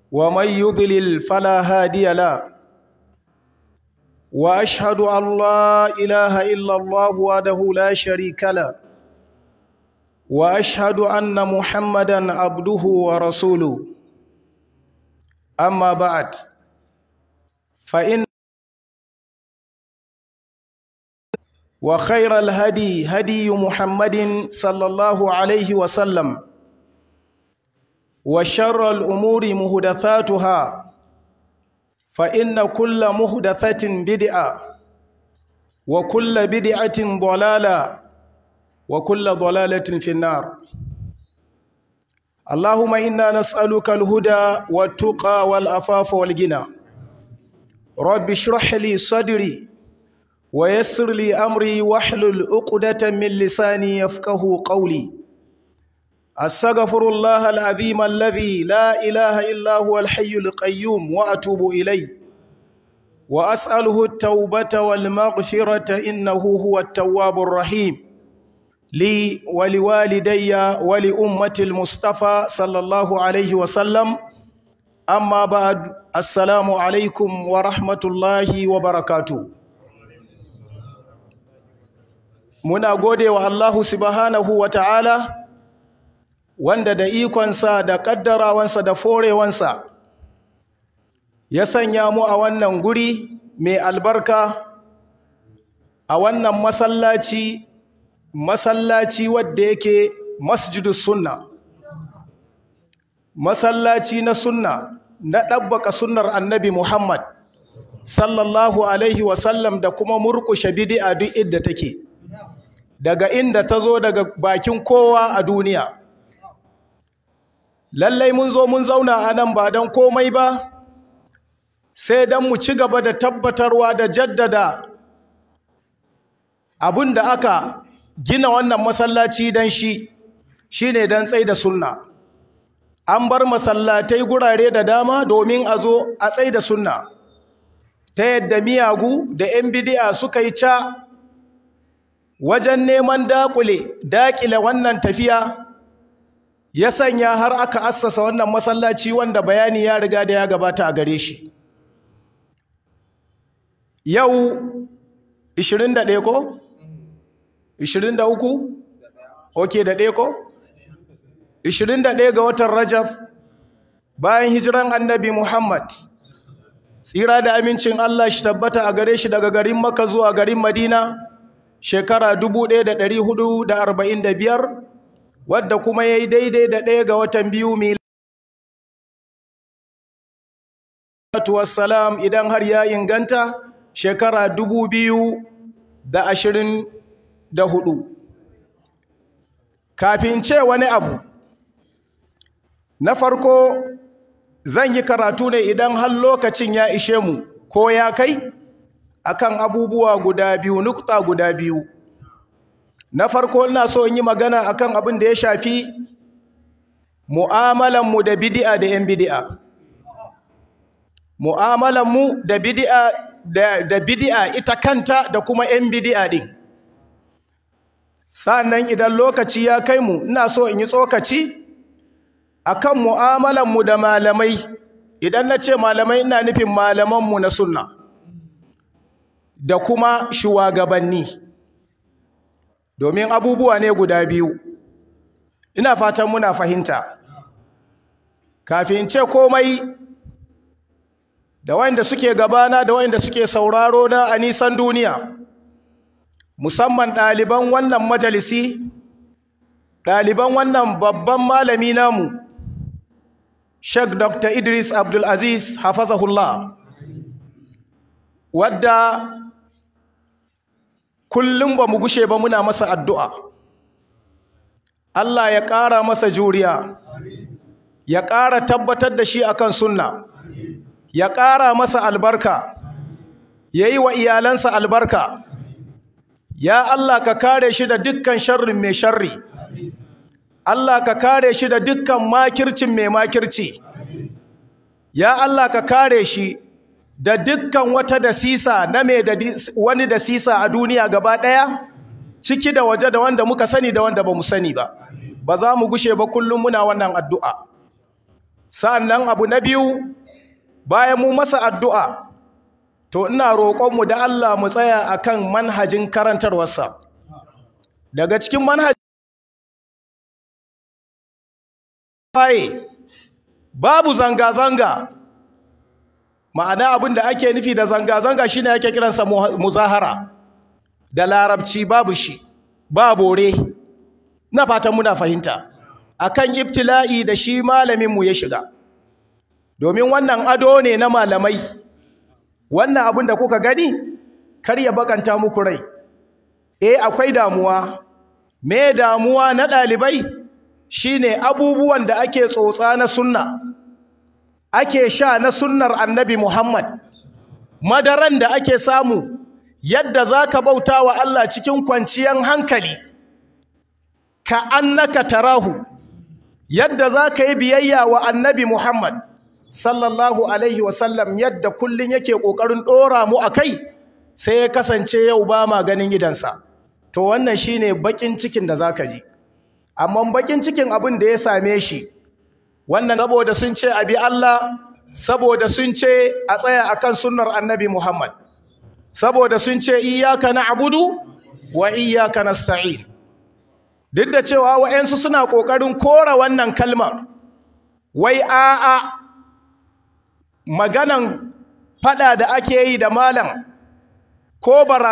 ومن يضلل فلا هادي له واشهد ان لا اله الا الله وحده لا شريك له واشهد ان محمدا عبده ورسوله اما بعد فان وخير الهدي هدي محمد صلى الله عليه وسلم وشر الامور محدثاتها فإن كل محدثة بدعة وكل بدعة ضلالة وكل ضلالة في النار اللهم إنا نسألك الهدى والتقى والأفاف والغنى رب اشرح لي صدري ويسر لي أمري واحلل عقدة من لساني يفقه قولي أستغفر الله العظيم الذي لا إله إلا هو الحي القيوم وأتوب إليه وأسأله التوبة والمغفرة إنه هو التواب الرحيم لي ولوالدي ولأمة المصطفى صلى الله عليه وسلم أما بعد السلام عليكم ورحمة الله وبركاته muna gode wa Allahu subhanahu wa ta'ala wanda da ikonsa da ƙaddarawansa da forewansa ya sanya mu a wannan guri mai albarka a wannan masallaci masallaci wadda yake masjidus sunna masallaci na sunna na ɗabbaka sunnar annabi muhammad sallallahu alaihi wasallam da kuma murƙushe bidi'a duk inda take daga inda ta zo daga bakin kowa a duniya lallai mun zo mun zauna a nan ba don komai ba sai don mu ci gaba da tabbatarwa da jaddada abin da aka gina wannan masallaci don shi shine don tsai da sunna an bar masallatai gurare da dama domin a zo a tsai da sunna ta yadda miyagu da 'yan bidi'a suka yi ca wajen neman dakule dakile wannan tafiya ya sanya har aka assasa wannan masallaci wanda bayani ya riga da ya gabata a gare shi yau 21 ko 23 ok da ɗaya ko 21 ga watan rajaf bayan hijiran annabi muhammad tsira da amincin allah shi tabbata a gare shi daga garin maka zuwa garin madina shekara 1445 wadda kuma ya yi daidai da ɗaya ga watan biyu salam idan har ya inganta shekara dubu biyu da ashirin da hudu kafin ce wani abu na farko zan yi karatu ne idan har lokacin ya ishe mu ko ya kai akan abubuwa guda biyu nukta guda biyu na farko ina so in yi magana akan abin da ya shafi mu'amalanmu da bid'a da 'yan bid'a mu'amalanmu da bid'a da, da bid'a ita kanta da kuma 'yan bid'a din sannan idan lokaci ya kai mu ina so in yi tsokaci akan mu'amalanmu da malamai idan na ce malamai ina nufin malamanmu na sunna da kuma shugabanni domin abubuwa ne guda biyu ina fatan muna fahimta kafin ce komai da wanda suke gabana da wanda suke sauraro na a nisan duniya musamman ɗaliban wannan majalisi ɗaliban wannan babban malami namu Sheikh Dr. Idris Abdul Aziz hafazahullah wadda kullum ba mu gushe ba muna masa addu'a Allah ya ƙara masa juriya ya ƙara tabbatar da shi akan sunna ya ƙara masa albarka ya yi wa iyalansa albarka ya Allah ka kare shi da dukkan sharrin mai sharri Allah ka kare shi da dukkan makircin mai makirci ya Allah ka kare shi da dukkan wata dasisa na mai da wani dasisa a duniya gaba ɗaya ciki da waje da wanda muka sani da wanda ba mu sani ba ba za mu gushe ba kullum muna wannan addu'a sa'annan abu na biyu bayan mu masa addu'a to ina roƙonmu da Allah mu tsaya akan manhajin karantarwarsa daga cikin manhajin babu zanga-zanga ma'ana abin da ake nufi da zanga-zanga shine ake kiransa muzahara da larabci babu shi ba bore na fatan muna fahimta akan ibtila'i da shi malaminmu ya shiga domin wannan ado ne na malamai wannan abin da kuka gani kar ya bakanta muku rai eh akwai damuwa me damuwa na ɗalibai shine abubuwan da ake tsotsa na sunna ake sha na sunnar annabi Muhammad madaran da ake samu yadda zaka bauta wa Allah cikin kwanciyar hankali ka annaka tarahu yadda zaka yi biyayya wa annabi Muhammad sallallahu alaihi wasallam yadda kullun yake kokarin dora mu akai sai ya kasance yau ba ma ganin gidansa to wannan shine bakin cikin da zaka ji amma bakin cikin abin da ya same shi wannan saboda sun ce abi Allah saboda sun ce a tsaya akan sunnar annabi Muhammad saboda sun ce iyyaka na'budu wa iyyaka nasta'in duk da cewa wa'ansu suna kokarin kora wannan kalmar wai a'a maganan fada da ake yi da malam ko bara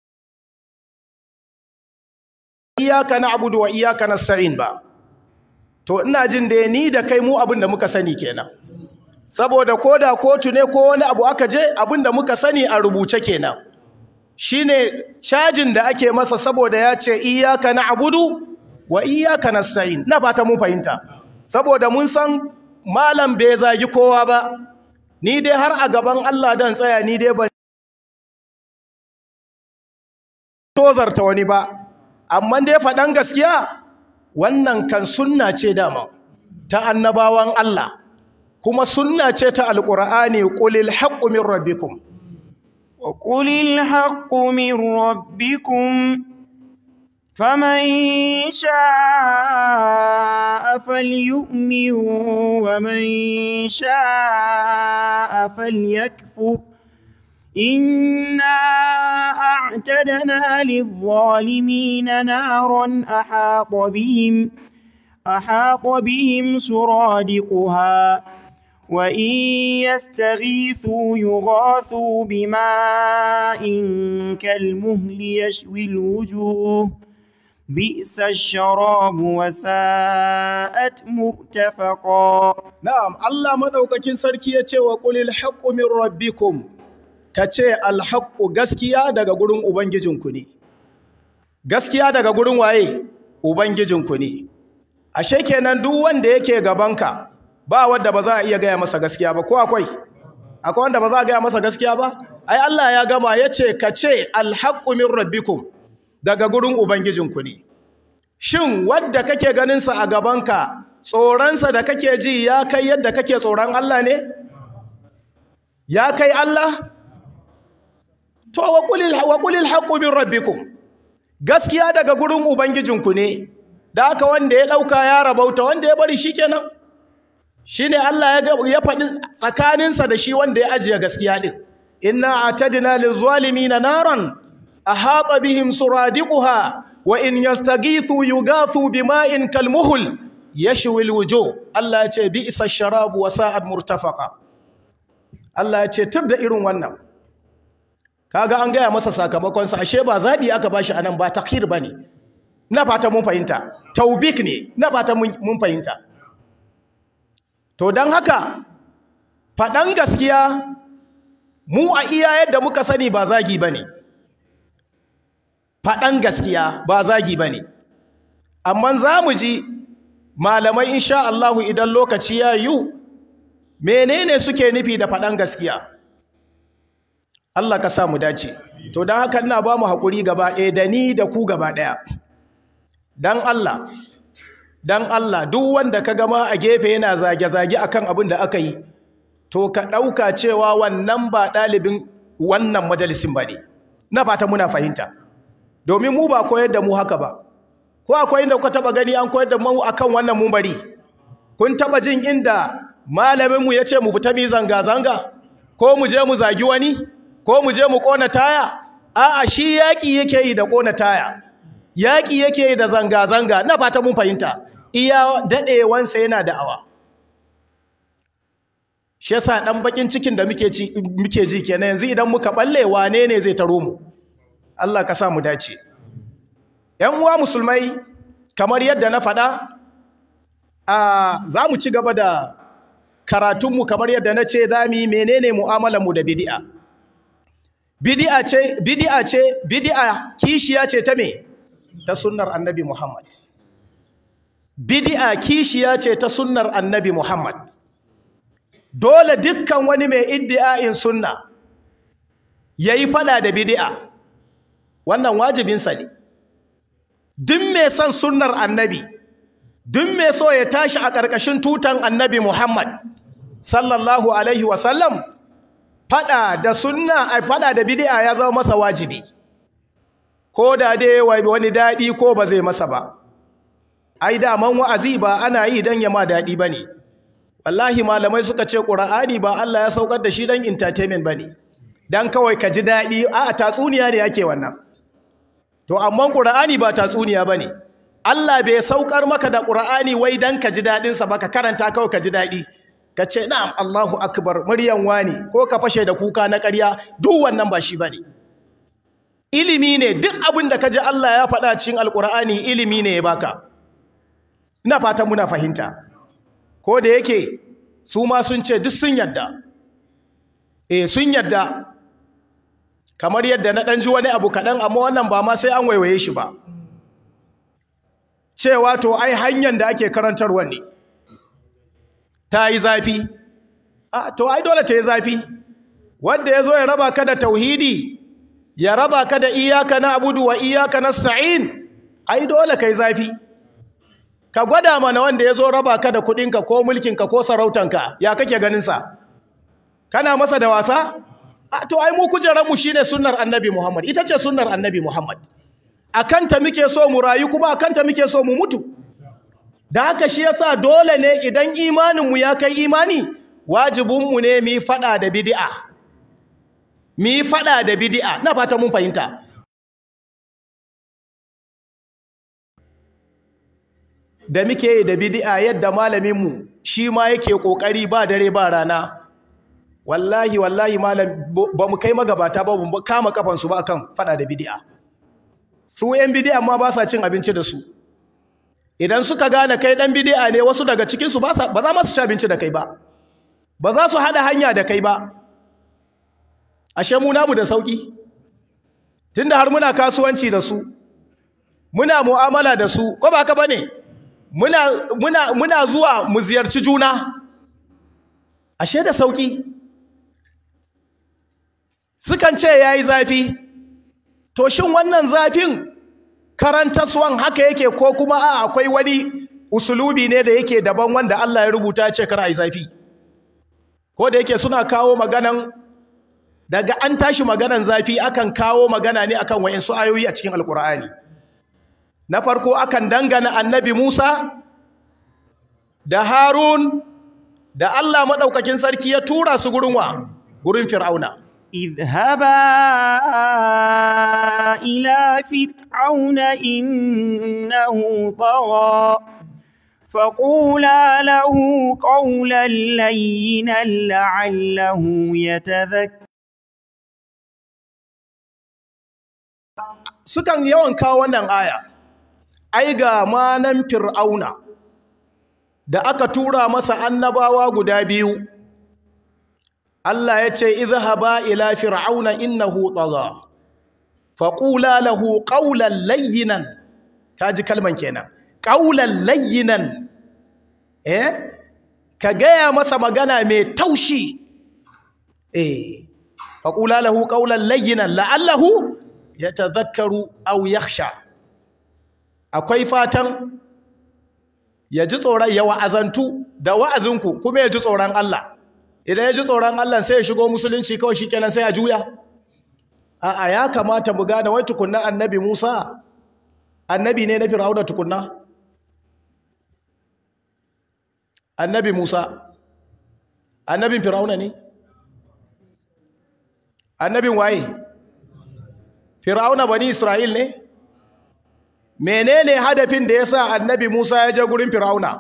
iyaka na'budu wa iyaka nasta'in ba to ina jin da ni da kai mu abin da muka sani kenan saboda koda kotu ne ko wani abu aka je abin da muka sani a rubuce kenan shine cajin da ake masa saboda ya ce iyaka na'budu wa iyaka nasta'in na fata mun fahimta saboda mun san malam bai zagi kowa ba ni dai har a gaban Allah dan tsaya ni dai ban tozarta wani ba amma dai faɗan gaskiya wannan kan sunna ce dama ta annabawan Allah kuma sunna ce ta alqur'ani qulil haqqu min rabbikum wa qulil haqqu min rabbikum faman sha'a falyu'min wa man sha'a falyakfur إنا أعتدنا للظالمين نارا أحاط بهم أحاط بهم سرادقها وإن يستغيثوا يغاثوا بماء كالمهل يشوي الوجوه بئس الشراب وساءت مرتفقا نعم الله مدوكاكين سركي يتي وقل الحق من ربكم kace alhaqqu gaskiya daga gurin ubangijinku ne gaskiya daga gurin waye ubangijinku ne ashe kenan duk wanda yake gabanka ba wanda ba za a iya gaya masa gaskiya ba ko akwai akwai wanda ba za a gaya masa gaskiya ba ai Allah ya gama yace kace alhaqqu min rabbikum daga gurin ubangijinku ne shin wadda kake ganin sa a gabanka tsoronsa da kake ji ya kai yadda kake tsoron Allah ne ya kai Allah to wa qulil wa qulil haqqu min rabbikum gaskiya daga gurin ubangijinku ne da haka wanda ya dauka ya rabauta wanda ya bari shikenan shine Allah ya ya faɗi tsakaninsa da shi wanda ya ajiye gaskiya din inna atadna lizzalimina naran ahata bihim suradiquha wa in yastaghithu yughathu bima'in kalmuhl yashwi alwujuh Allah ya ce bi'sa sharabu wa sa'at murtafaqa Allah ya ce tur da irin wannan kaga an gaya masa sakamakon sa ashe ba zabi aka bashi anan ba takhir bane na fata mun fahimta taubik ne na fata mun fahimta to dan haka faɗan gaskiya mu a iya yadda muka sani ba zagi bane faɗan gaskiya ba zagi bane amma za mu ji malamai insha Allahu idan lokaci ya yiwu menene suke nufi da faɗan gaskiya Allah ka sa mu dace to don haka ina ba mu haƙuri gaba ɗaya da ni da ku gaba ɗaya don Allah don Allah duk wanda ka gama a gefe yana zage-zage akan abin da aka yi to ka ɗauka cewa wannan ba ɗalibin wannan majalisin ba ne na fata muna fahimta domin mu ba koyar da mu haka ba ko akwai inda kuka taɓa gani an koyar da mu akan wannan mumbari kun taɓa jin inda malaminmu ya ce mu fita mi zanga-zanga ko mu je mu zagi wani ko mu je mu ƙona taya a'a shi yaƙi yake yi da ƙona taya yaƙi yake yi da zanga-zanga na fata mun fahimta iya daɗewansa yana da'awa shi yasa ɗan bakin cikin da muke ji kenan yanzu idan muka ɓalle wane ne zai taro mu Allah ka sa mu dace ‘yan uwa musulmai kamar yadda na faɗa a za mu ci gaba da karatunmu kamar yadda na ce za mu yi menene mu'amalanmu da bidi'a bidi'a ce bidi'a ce bidi'a kishiya ce ta me ta sunnar annabi Muhammad bidi'a kishiya ce ta sunnar annabi Muhammad dole dukkan wani mai iddi'a'in sunna yayi fada da bidi'a wannan wajibinsa ne duk mai son sunnar annabi duk mai so ya tashi a ƙarƙashin tutan annabi Muhammad sallallahu alaihi wasallam fada da sunna ai fada da bid'a ya zama masa wajibi ko da dai wani dadi ko ba zai masa ba ai da man wa'azi ba ana yi dan ya ma dadi bane wallahi malamai suka ce qur'ani ba Allah ya saukar da shi dan entertainment bane dan kawai ka ji dadi a tatsuniya ne yake wannan to amma qur'ani ba tatsuniya bane Allah bai saukar maka da qur'ani wai dan ka ji dadin sa ba ka karanta kawai ka ji dadi ka ce na'am Allahu akbar muryan wani ko ka fashe da kuka na ƙarya duk wannan ba shi bane ilimi ne duk abin da ka ji Allah ya faɗa cikin alƙur'ani ilimi ne ya baka ina fatan muna fahimta ko da yake su ma sun ce duk sun yadda eh sun yadda kamar yadda na ɗan ji wani abu kaɗan amma wannan ba ma sai an waiwaye shi ba cewa to ai hanyar da ake karantarwa ne ta yi zafi a to ai dole ta yi zafi wanda ya zo ya raba ka da tauhidi ya raba ka da iyaka na abudu wa iyaka na sa'in ai dole ka yi zafi ka gwada mana wanda ya zo raba ka da kudinka ko mulkinka ko sarautanka ya kake ganinsa kana masa da wasa a to ai mu kujeranmu shi ne sunnar annabi muhammad ita ce sunnar annabi muhammad a kanta muke so mu rayu kuma a kanta muke so mu mutu da haka shi yasa dole ne idan imaninmu ya kai imani wajibinmu ne mu yi fada da bid'a mu yi fada da bid'a na fata mun fahimta da muke yi da bid'a yadda malaminmu shi ma yake kokari ba dare ba rana wallahi wallahi malam ba mu kai magabata ba mu kama kafansu ba akan fada da bid'a su yan bid'a ma ba sa cin abinci da su idan suka gane kai dan bid'a ne wasu daga cikin su ba za ma su ci abinci da kai ba ba za su hada hanya da kai ba ashe mu namu da sauki tunda har muna kasuwanci da su muna mu'amala da su ko ba haka bane muna muna muna zuwa mu ziyarci juna ashe da sauki sukan ce yayi zafi to shin wannan zafin karantaswan haka yake ko kuma a akwai wani usulubi ne da yake daban wanda Allah ya rubuta ce kar ai zafi ko da yake suna kawo maganan daga an tashi maganan zafi akan kawo magana ne akan wayansu ayoyi a cikin alkur'ani na farko akan dangana annabi Musa da Harun da Allah madaukakin sarki ya tura su gurin wa gurin Fir'auna اذهبا إلى فرعون إنه طغى فقولا له قولا لينا لعله يتذكر sukan yawan kawo wannan aya ai ga manan fir'auna da aka tura masa annabawa guda biyu Allah ya ce izhaba ila fir'auna innahu tagha faqula lahu qawlan layyinan kaji kalman kenan qawlan layyinan eh ka gaya masa magana mai taushi eh faqula lahu qawlan layyinan la'allahu yatadhakkaru aw yakhsha akwai fatan ya ji tsoron ya wa'azantu da wa'azinku kuma ya ji tsoron Allah idan ya ji tsoron Allah sai ya shigo musulunci kawai shikenan sai ya juya a'a ya kamata mu gane wai tukunna annabi Musa annabi ne na Fir'auna tukunna annabi Musa annabin fir'auna ne annabin waye fir'auna bani isra'il ne menene hadafin da yasa annabi Musa ya je gurin fir'auna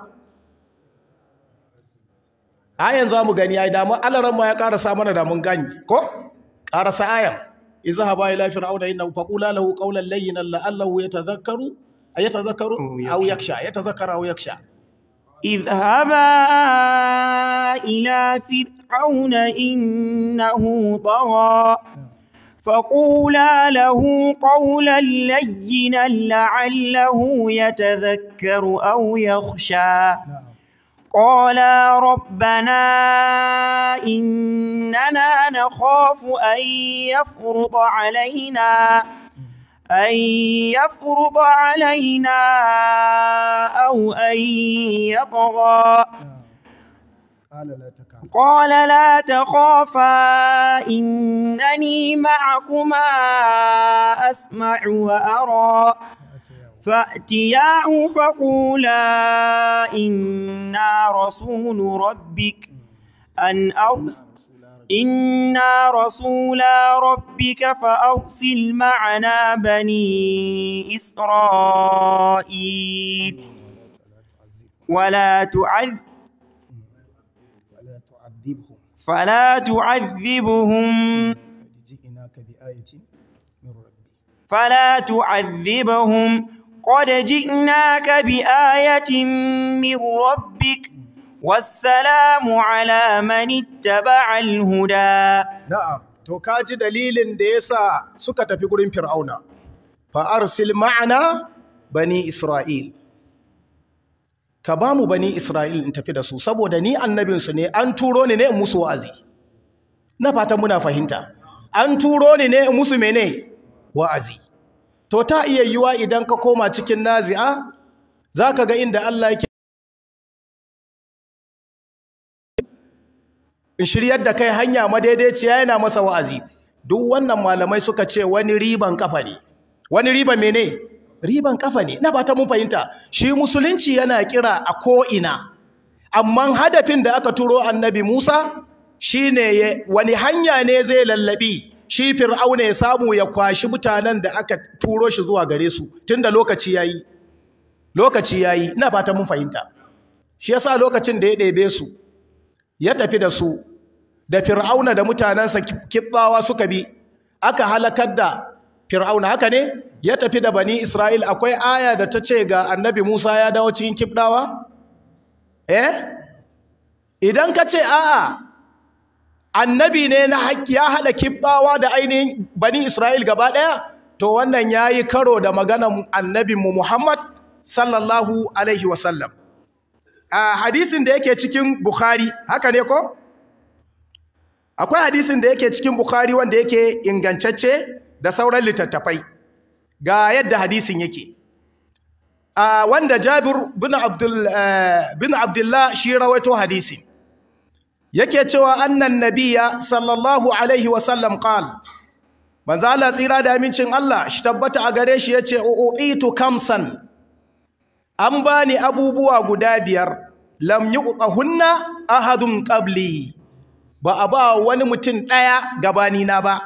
ayan zamu gani ai da mu alaran ma ya karasa mana da mun gani ko karasa ayan izhaba ila fir'auna innahu faqula lahu qawlan layyinan la'allahu yatadhakkaru ayatadhakkaru aw yakhsha yatadhakkaru aw yakhsha اذهبا إلى فرعون إنه طغى فقولا له قولا لينا لعله يتذكر أو يخشى قالا ربنا إننا نخاف أن يفرض علينا أن يفرض علينا أو أن يطغى قال لا تخافا إنني معكما أسمع وأرى فأتياه فقولا إنا رسول ربك أن أرسل إنا رسولا ربك فأرسل معنا بني إسرائيل ولا تعذب فلا تعذبهم فلا تعذبهم قد جئناك بآية من ربك والسلام على من اتبع الهدى na'am to kaji dalilin da yasa suka tafi gurin fir'auna fa arsil ma'ana bani isra'il ka ba mu bani isra'il in tafi da su saboda ni annabinsu ne an turo ni ne in musu wa'azi na fatan muna fahimta an turo ni ne in musu mene wa'azi to ta iya yiwa idan ka koma cikin nazi'a za ka ga inda Allah yake in shiryar da kai hanya madaidaiciya yana masa wa'azi duk wannan malamai suka ce wani riban kafa ne wani riban mene riban kafa ne na fata mun fahimta shi musulunci yana kira a ko'ina amma hadafin da aka turo annabi musa shine wani hanya ne zai lallabi shi fir'auna ya samu ya kwashi mutanen da aka turo shi zuwa gare su tunda lokaci yayi lokaci yayi ina fata mun fahimta shi yasa lokacin da ya ɗebe su ya tafi da su da fir'auna da mutanensa kibbawa suka bi aka halakar da fir'auna haka ne ya tafi da bani isra'il akwai aya da ta ce ga annabi musa ya dawo cikin kibdawa eh idan ka ce a'a annabi ne na haƙƙi ya haɗa kibdawa da ainihin bani isra'il gaba ɗaya to wannan ya yi karo da maganan annabinmu muhammad sallallahu alaihi wasallam a hadisin da yake cikin bukhari haka ne ko akwai hadisin da yake cikin bukhari wanda yake ingantacce da sauran littattafai ga yadda hadisin yake a wanda jabir bin abdul bin abdullah shi rawaito hadisi yake cewa annan nabiyya sallallahu alaihi wa sallam qal manzo Allah tsira da amincin Allah shi tabbata a gare shi yace uqitu kamsan an bani abubuwa guda biyar lam yuqahunna ahadun qabli ba a ba wani mutum daya gabani na ba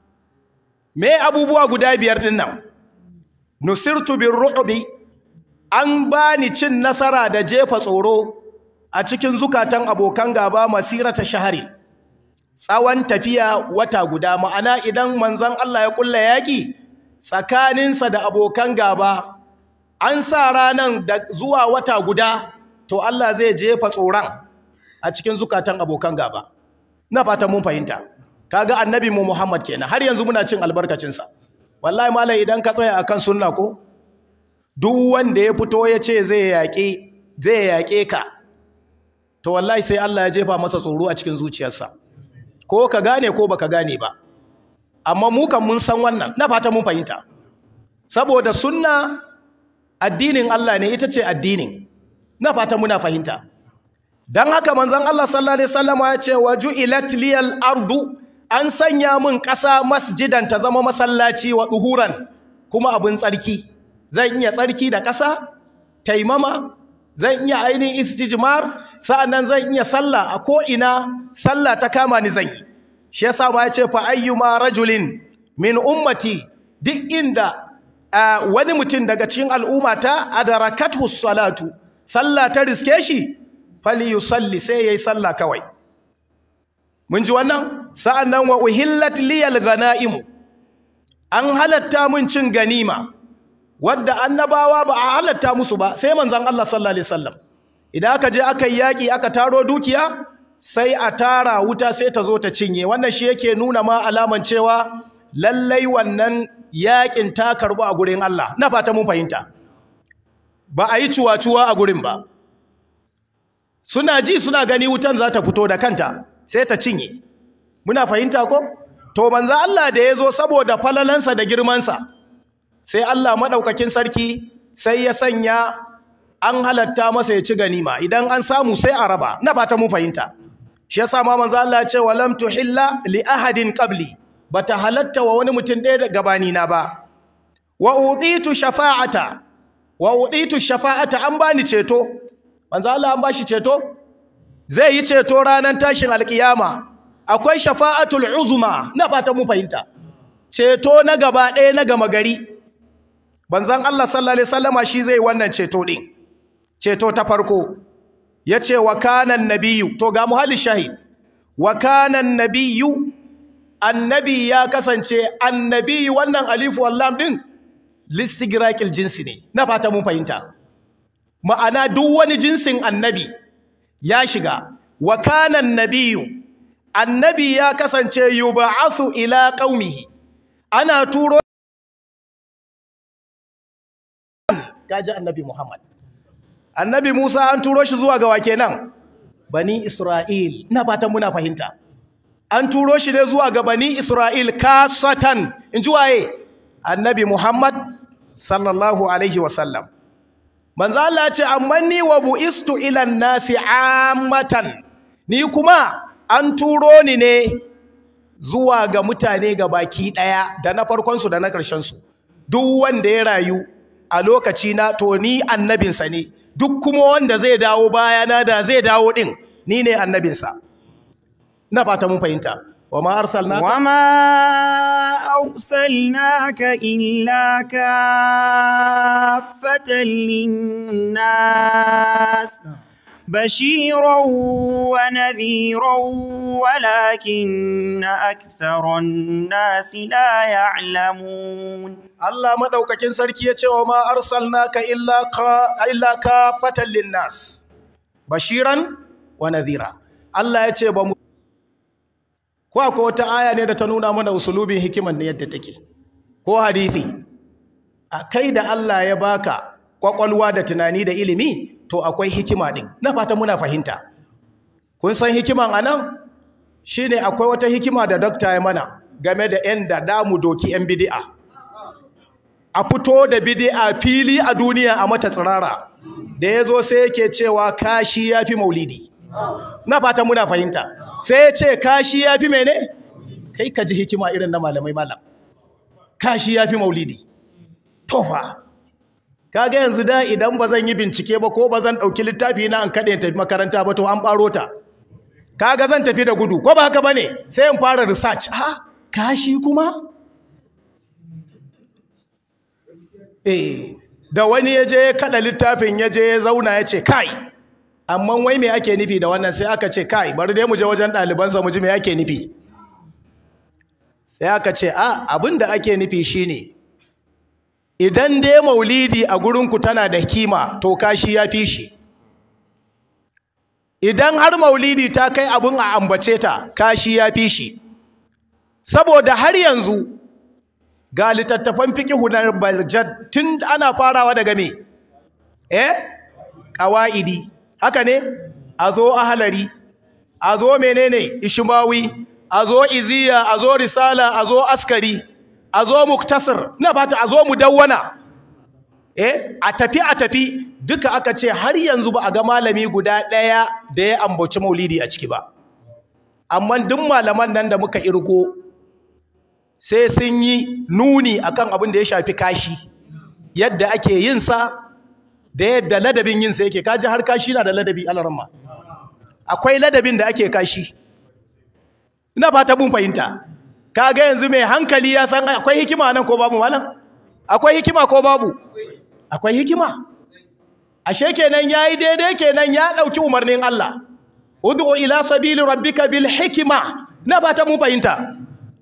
me abubuwa guda biyar din nan nusirtu birru'bi an bani cin nasara da jefa tsoro a cikin zukatan abokan gaba masirata shahari tsawon tafiya wata guda ma'ana idan manzon Allah ya kulla yaki tsakaninsa da abokan gaba an sa ranan da zuwa wata guda to Allah zai jefa tsoron a cikin zukatan abokan gaba na fata mun fahimta kaga annabi mu Muhammad kenan har yanzu muna cin albarkacinsa wallahi malam idan ka tsaya akan sunna ko duk wanda ya fito ya ce zai yaƙe zai yaƙe ka to wallahi sai Allah ya jefa masa tsoro a cikin zuciyarsa ko ka gane ko baka gane ba amma mu kan mun san wannan na fata mun fahimta saboda sunna addinin Allah ne ita ce addinin na fata muna fahimta dan haka manzon Allah sallallahu alaihi wasallam ya ce waju'ilat liyal ardu an sanya min ƙasa masjidan ta zama masallaci wa duhuran kuma abin tsarki zan iya tsarki da ƙasa taimama zan iya ainihin istijmar sa'annan zan iya sallah a ko ina sallah ta kama ni zan yi shi yasa ma yace fa ayyuma rajulin min ummati duk inda wani mutum daga cikin al'ummata adarakathu salatu sallah ta riske shi fali yusalli sai yayi sallah kawai mun ji wannan sa'annan wa uhillat liyal ghanaim an halatta mun cin ganima wadda annabawa ba a halatta musu ba sai manzon Allah sallallahu alaihi wasallam idan aka je aka yi yaki aka taro dukiya sai a tara wuta sai ta zo ta cinye wannan shi yake nuna ma alaman cewa lallai wannan yakin ta karbu a gurin Allah na fata mun fahimta ba a yi cuwa-cuwa a gurin ba suna ji suna gani wutan za ta fito da kanta sai ta cinye muna fahimta ko to manzo Allah da ya zo saboda falalansa da girmansa sai Allah maɗaukakin sarki sai ya sanya an halatta masa ya ci ganima idan an samu sai a raba na fata mun fahimta shi yasa ma manzo Allah ya ce walam tuhilla li ahadin qabli bata halatta wa wani mutum ɗaya da gabani na ba wa uditu shafa'ata wa uditu shafa'ata an bani ceto manzo Allah an bashi ceto zai yi ceto ranar tashin alkiyama akwai shafa'atul uzma na fata mun fahimta ceto na gaba ɗaya na gama gari banzan Allah sallallahu alaihi wasallama shi zai wannan ceto din ceto ta farko yace wa kana nabiyyu to ga muhalli shahid wa kana nabiyyu annabi ya kasance annabi wannan alifu wallam din listigraqil jinsi ne na fata mun fahimta ma'ana duk wani jinsin annabi ya shiga wa kana nabiyyu annabi ya kasance yub'athu ila qaumihi ana turo kaji annabi Muhammad annabi Musa an turo shi zuwa ga wa kenan bani Isra'il ina fatan muna fahimta an turo shi ne zuwa ga bani Isra'il kasatan inji waye annabi Muhammad sallallahu alaihi wasallam manzo Allah ce amma ni wa buistu ila nasi ammatan ni kuma an turo ni ne zuwa ga mutane ga baki daya da na farkon su da na karshen su duk wanda ya rayu a lokaci na to ni annabinsa ne duk kuma wanda zai dawo bayana da zai dawo din ni ne annabinsa na fata mun fahimta wa ma arsalnaka wa ma arsalnaka illa kaffatan linnas بشيرا ونذيرا ولكن أكثر الناس لا يعلمون Allah madaukakin sarki ya ce wa ma arsalnaka illa ka illa kafatan linnas bashiran wa nadhira Allah ya ce ba mu ko akwai wata aya ne da ta nuna mana usulubin hikiman ne yadda take ko hadisi a kai da Allah ya baka kwakwalwa da tunani da ilimi to akwai hikima din na fata muna fahimta kun san hikiman anan shine akwai wata hikima da dokta ya mana game da yan da damu doki yan bid'a a fito da bid'a fili a duniya a mata tsirara da ya zo sai yake cewa kashi ya fi maulidi na fata muna fahimta sai ya ce kashi ya fi mene kai ka ji hikima irin na malamai malam kashi ya fi maulidi tofa kaga yanzu da idan ba zan yi bincike ba ko ba zan ɗauki littafi na an kaɗe tafi makaranta ba to an ɓaro ta kaga zan tafi da gudu ko ba haka ba ne sai in fara research ha kashi kuma eh da wani ya je kada littafin ya je ya zauna ya ce kai amma wai me ake nufi da wannan sai aka ce kai bari dai mu je wajen ɗalibansa mu ji me ake nufi sai aka ce a abin da ake nufi shine idan dai maulidi a gurinku tana da kima to kashi ya fi shi idan har maulidi ta kai abin a ambace ta kashi ya fi shi saboda har yanzu ga littattafan fikihu na baljad tun ana farawa daga me eh qawaidi haka ne a zo ahalari a zo menene ishmawi a zo iziya a zo risala a zo askari a zo muktasar na fata a zo mudawwana eh a tafi a tafi duka aka ce har yanzu ba a ga malami guda ɗaya da ya ambaci maulidi a ciki ba amma duk malaman nan da muka irko sai sun yi nuni akan abin da ya shafi kashi yadda ake yin sa da yadda ladabin yin sa yake kaji har kashi na da ladabi alaramma akwai ladabin da ake kashi ina fata mun fahimta kaga yanzu mai hankali ya san akwai hikima nan ko babu malam akwai hikima ko babu akwai hikima ashe kenan yayi daidai kenan ya dauki umarnin Allah ud'u ila sabili rabbika bil hikma na fata mun fahimta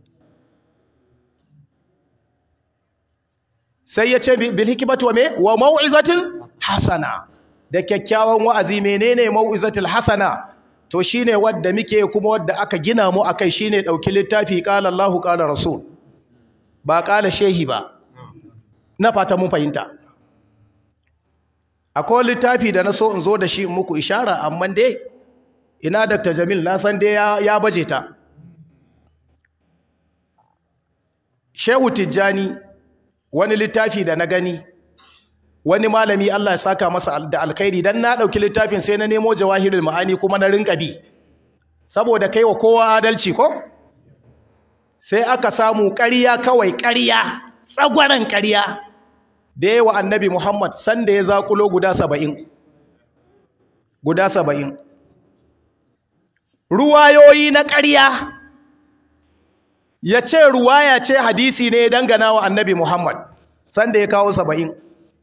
sai ya ce bil hikmatu wa me wa mau'izatin hasana da kyakkyawan wa'azi menene mau'izatul hasana to shine wadda muke kuma wadda aka gina mu akai shine dauki littafi qala Allahu qala rasul ba qala shehi ba na fata mun fahimta akwai littafi da na so in zo da shi in muku ishara amma dai ina Dr. Jamil na san dai ya, ya baje ta Shehu Tijjani wani littafi da na gani wani malami Allah ya saka masa da alkhairi dan na dauki littafin sai na nemo jawahirul ma'ani kuma na rinka bi saboda kai wa kowa adalci ko sai aka samu ƙarya kawai ƙarya tsagwaran ƙarya da yawa annabi Muhammad sanda ya zakulo guda saba'in guda saba'in ruwayoyi na ƙarya ya ce ruwaya ce hadisi ne dangana wa annabi Muhammad sanda ya kawo saba'in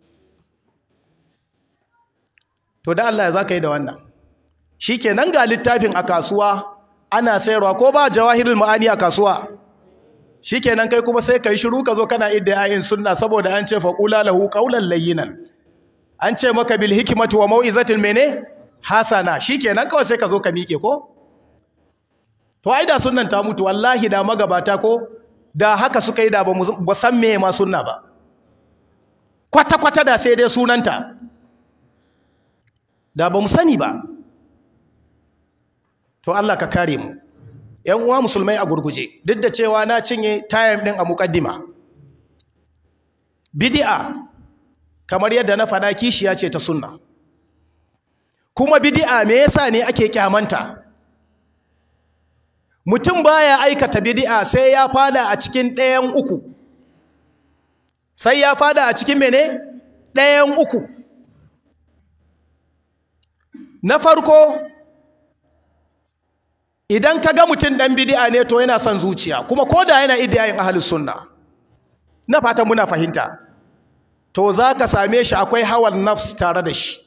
to da Allah ya za ka yi da wannan shi ke nan ga littafin a kasuwa ana sayarwa ko ba jawahirul ma'ani a kasuwa shi ke nan kai kuma sai ka yi shiru ka zo kana idda ayin sunna saboda an ce faƙula lahu ƙaunar layyinan an ce maka bil hikimatu wa mau'izatin mene hasana shi ke nan kawai sai ka zo ka miƙe ko to ai da sunnan ta mutu wallahi da magabata ko da haka suka yi da ba san me ma sunna ba kwata-kwata da sai dai sunanta da ba mu sani ba to Allah ka kare mu ƴan uwa musulmai a gurguje duk da cewa na cinye tayam din a muqaddima bid'a kamar yadda na faɗa kishiya ce ta sunna kuma bid'a me yasa ne ake kyamanta mutum baya aikata bid'a sai ya fada a cikin ɗayan uku sai ya fada a cikin mene ɗayan uku na farko idan ka ga mutum ɗan bid'a ne to yana son zuciya kuma ko da yana idiyayin ahlus sunna na fata muna fahimta to za ka same shi akwai hawan nafs tare da shi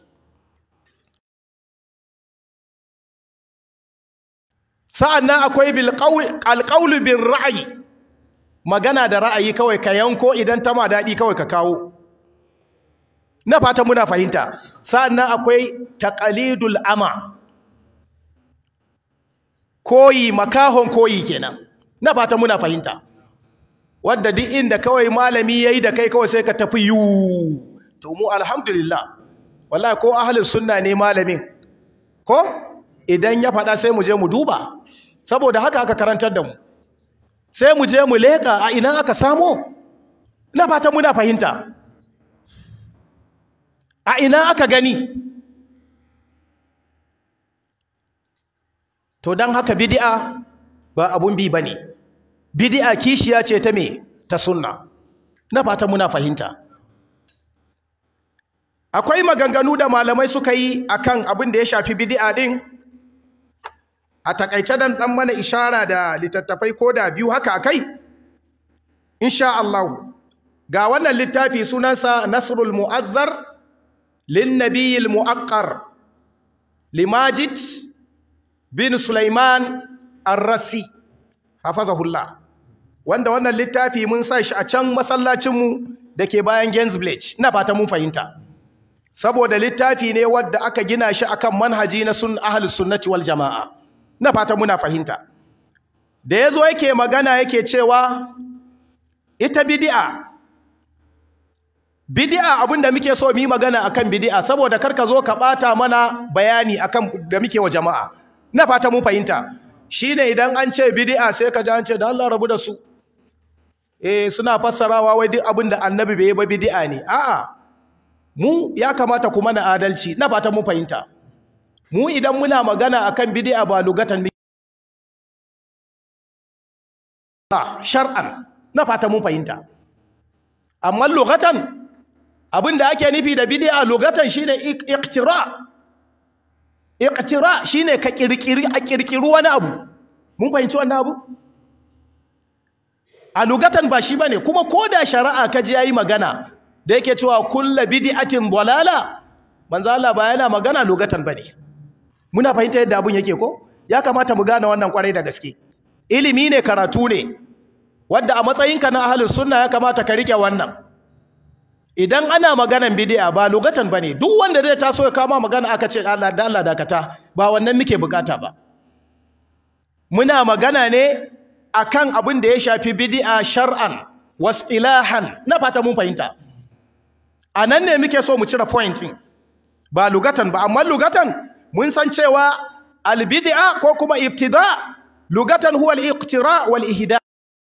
sa'an nan akwai alƙaulu bin ra'ayi magana da ra'ayi kawai ka yanko idan ta ma daɗi kawai ka kawo na fata muna fahimta sa'an nan akwai taƙalidul ama koyi makahon koyi kenan na fata muna fahimta wadda duk inda kawai malami ya yi da kai kawai sai ka tafi yiwu to mu alhamdulillah wallahi ko ahalin sunna ne malamin ko idan ya faɗa sai mu je mu duba saboda haka aka karantar da mu sai mu je mu leƙa a ina aka samo na fata muna fahimta a ina aka gani to don haka bidi'a ba abun bi ba ne bidi'a kishiya ce ta me ta sunna na fata muna fahimta akwai maganganu da malamai suka yi akan abin da ya shafi bidi'a din a takaice dan dan mana ishara da littattafai ko da biyu haka akai insha Allah ga wannan littafi sunansa Nasrul Mu'azzar lin Nabiyil Mu'aqqar limajid bin Sulaiman Ar-Rasi hafazahullah wanda wannan littafi mun sa shi a can masallacin mu dake bayan Gainsbridge ina fata mun fahimta saboda littafi ne wadda aka gina shi akan manhaji na sun ahlus sunnati wal jamaa na fata muna fahimta da ya zo yake magana yake cewa ita bidi'a bidi'a abinda muke so mu yi magana akan bidi'a saboda karka zo ka bata mana bayani akan da muke wa jama'a na fata mun fahimta shine idan an ce bidi'a sai ka ji an ce da Allah rabu da su eh suna fassarawa wai duk abinda annabi bai yi ba bidi'a ne a'a mu ya kamata ku mana adalci na fata mun fahimta mu idan muna magana akan bid'a ba lugatan shar'an na fata mun fahimta amma lugatan abin da ake nufi da bid'a lugatan shine iqtira iqtira shine ka kirkiri a kirkiri wani abu mun fahimci wannan abu a lugatan ba shi bane kuma koda shari'a kaji yayi magana da yake cewa kullu bid'atin dalala manzo Allah ba yana magana lugatan bane muna fahimta yadda abun yake ko ya kamata mu gane wannan kwarai da gaske ilimi ne karatu ne wanda a matsayinka na ahlus sunna ya kamata ka rike wannan idan ana maganan bid'a ba lugatan bane duk wanda zai taso ya kama magana aka ce Allah da Allah dakata ba wannan muke bukata ba muna magana ne akan abin da ya shafi bid'a shar'an wasilahan na fata mun fahimta anan ne muke so mu cire point din ba lugatan ba amma lugatan mun san cewa albid'a ko kuma ibtida lugatan huwa al-iqtira wal ihda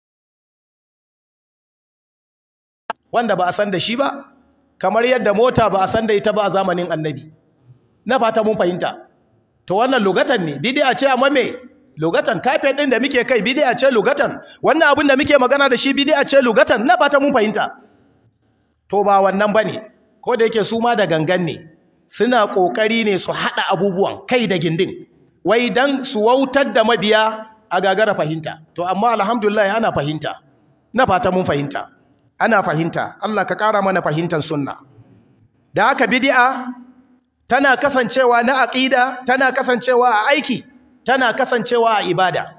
wanda ba a san da shi ba kamar yadda mota ba a san da ita ba a zamanin annabi na fata mun fahimta to wannan lugatan ne bid'a ce amma me lugatan kafet din da muke kai bid'a ce lugatan wannan abin da muke magana da shi bid'a ce lugatan na fata mun fahimta to ba wannan bane ko da yake su ma da gangan ne suna kokari ne su hada abubuwan kai da gindin wai dan su wautar da mabiya a gagara fahimta to amma alhamdulillah ana fahimta na fata mun fahimta ana fahimta Allah ka kara mana fahimtar sunna da haka bid'a tana kasancewa na aqida tana kasancewa a aiki tana kasancewa a ibada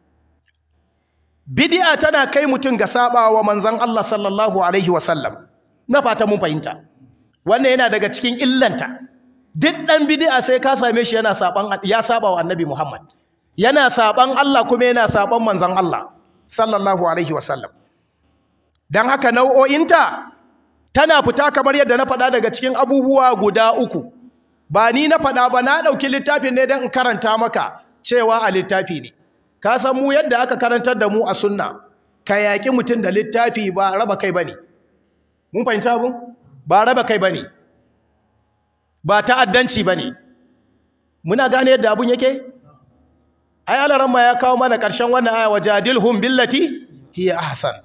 bid'a tana kai mutum ga sabawa manzon Allah sallallahu alaihi wasallam na fata mun fahimta wannan yana daga cikin illanta duk dan bid'a sai ka same shi yana saban ya saba wa annabi Muhammad yana saban Allah kuma yana saban manzon Allah sallallahu alaihi wasallam dan haka nau'o'inta tana fita kamar yadda na faɗa daga cikin abubuwa guda uku ba ni na faɗa ba na ɗauki littafin ne don in karanta maka cewa a littafi ne ka san mu yadda aka karantar da mu a sunna ka yaƙi mutum da littafi ba raba kai ba ne mun fahimci abin ba raba kai ba ne ba ta'addanci ba ne muna gane yadda abin yake ai alaramma ya kawo mana ƙarshen wannan aya wa jadilhum billati hiya ahsan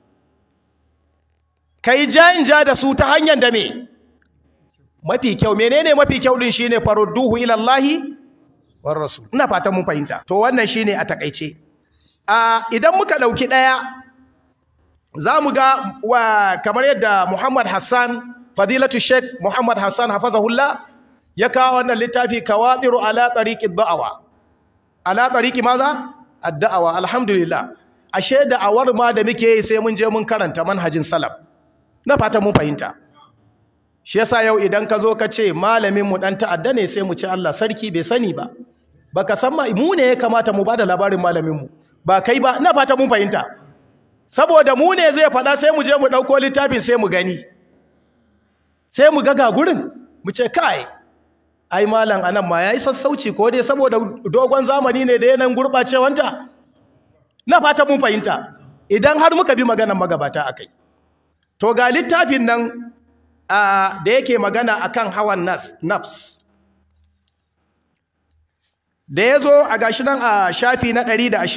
kai ja in ja da su ta hanyar da me mafi kyau menene mafi kyau din shine farudduhu ila Allah war rasul ina fatan mun fahimta to wannan shine a takeice a idan muka dauki daya zamu ga wa kamar yadda Muhammad Hassan fadilatu Sheikh Muhammad Hassan hafazahullah ya kawo wannan littafi kawadiru ala tariqi da'awa ala tariqi maza ad-da'awa alhamdulillah ashe da'awar ma da muke yi sai mun je mun karanta manhajin salaf na fata mun fahimta shi yasa yau idan ka zo ka ce malamin mu dan ta'adda ne sai mu ce Allah sarki bai sani ba baka san mu ne ya kamata mu bada labarin malamin mu ba kai ba na fata mun fahimta saboda mu ne zai faɗa sai mu je mu ɗauko littafin sai mu gani sai mu ga ga gurin mu ce kai ai malam anan ma yayi sassauci ko dai saboda dogon zamani ne da yanayin gurɓacewanta na fata mun fahimta idan har muka bi maganar magabata akai to ga littafin nan da yake magana akan hawan nafs da ya zo a gashi nan a shafi na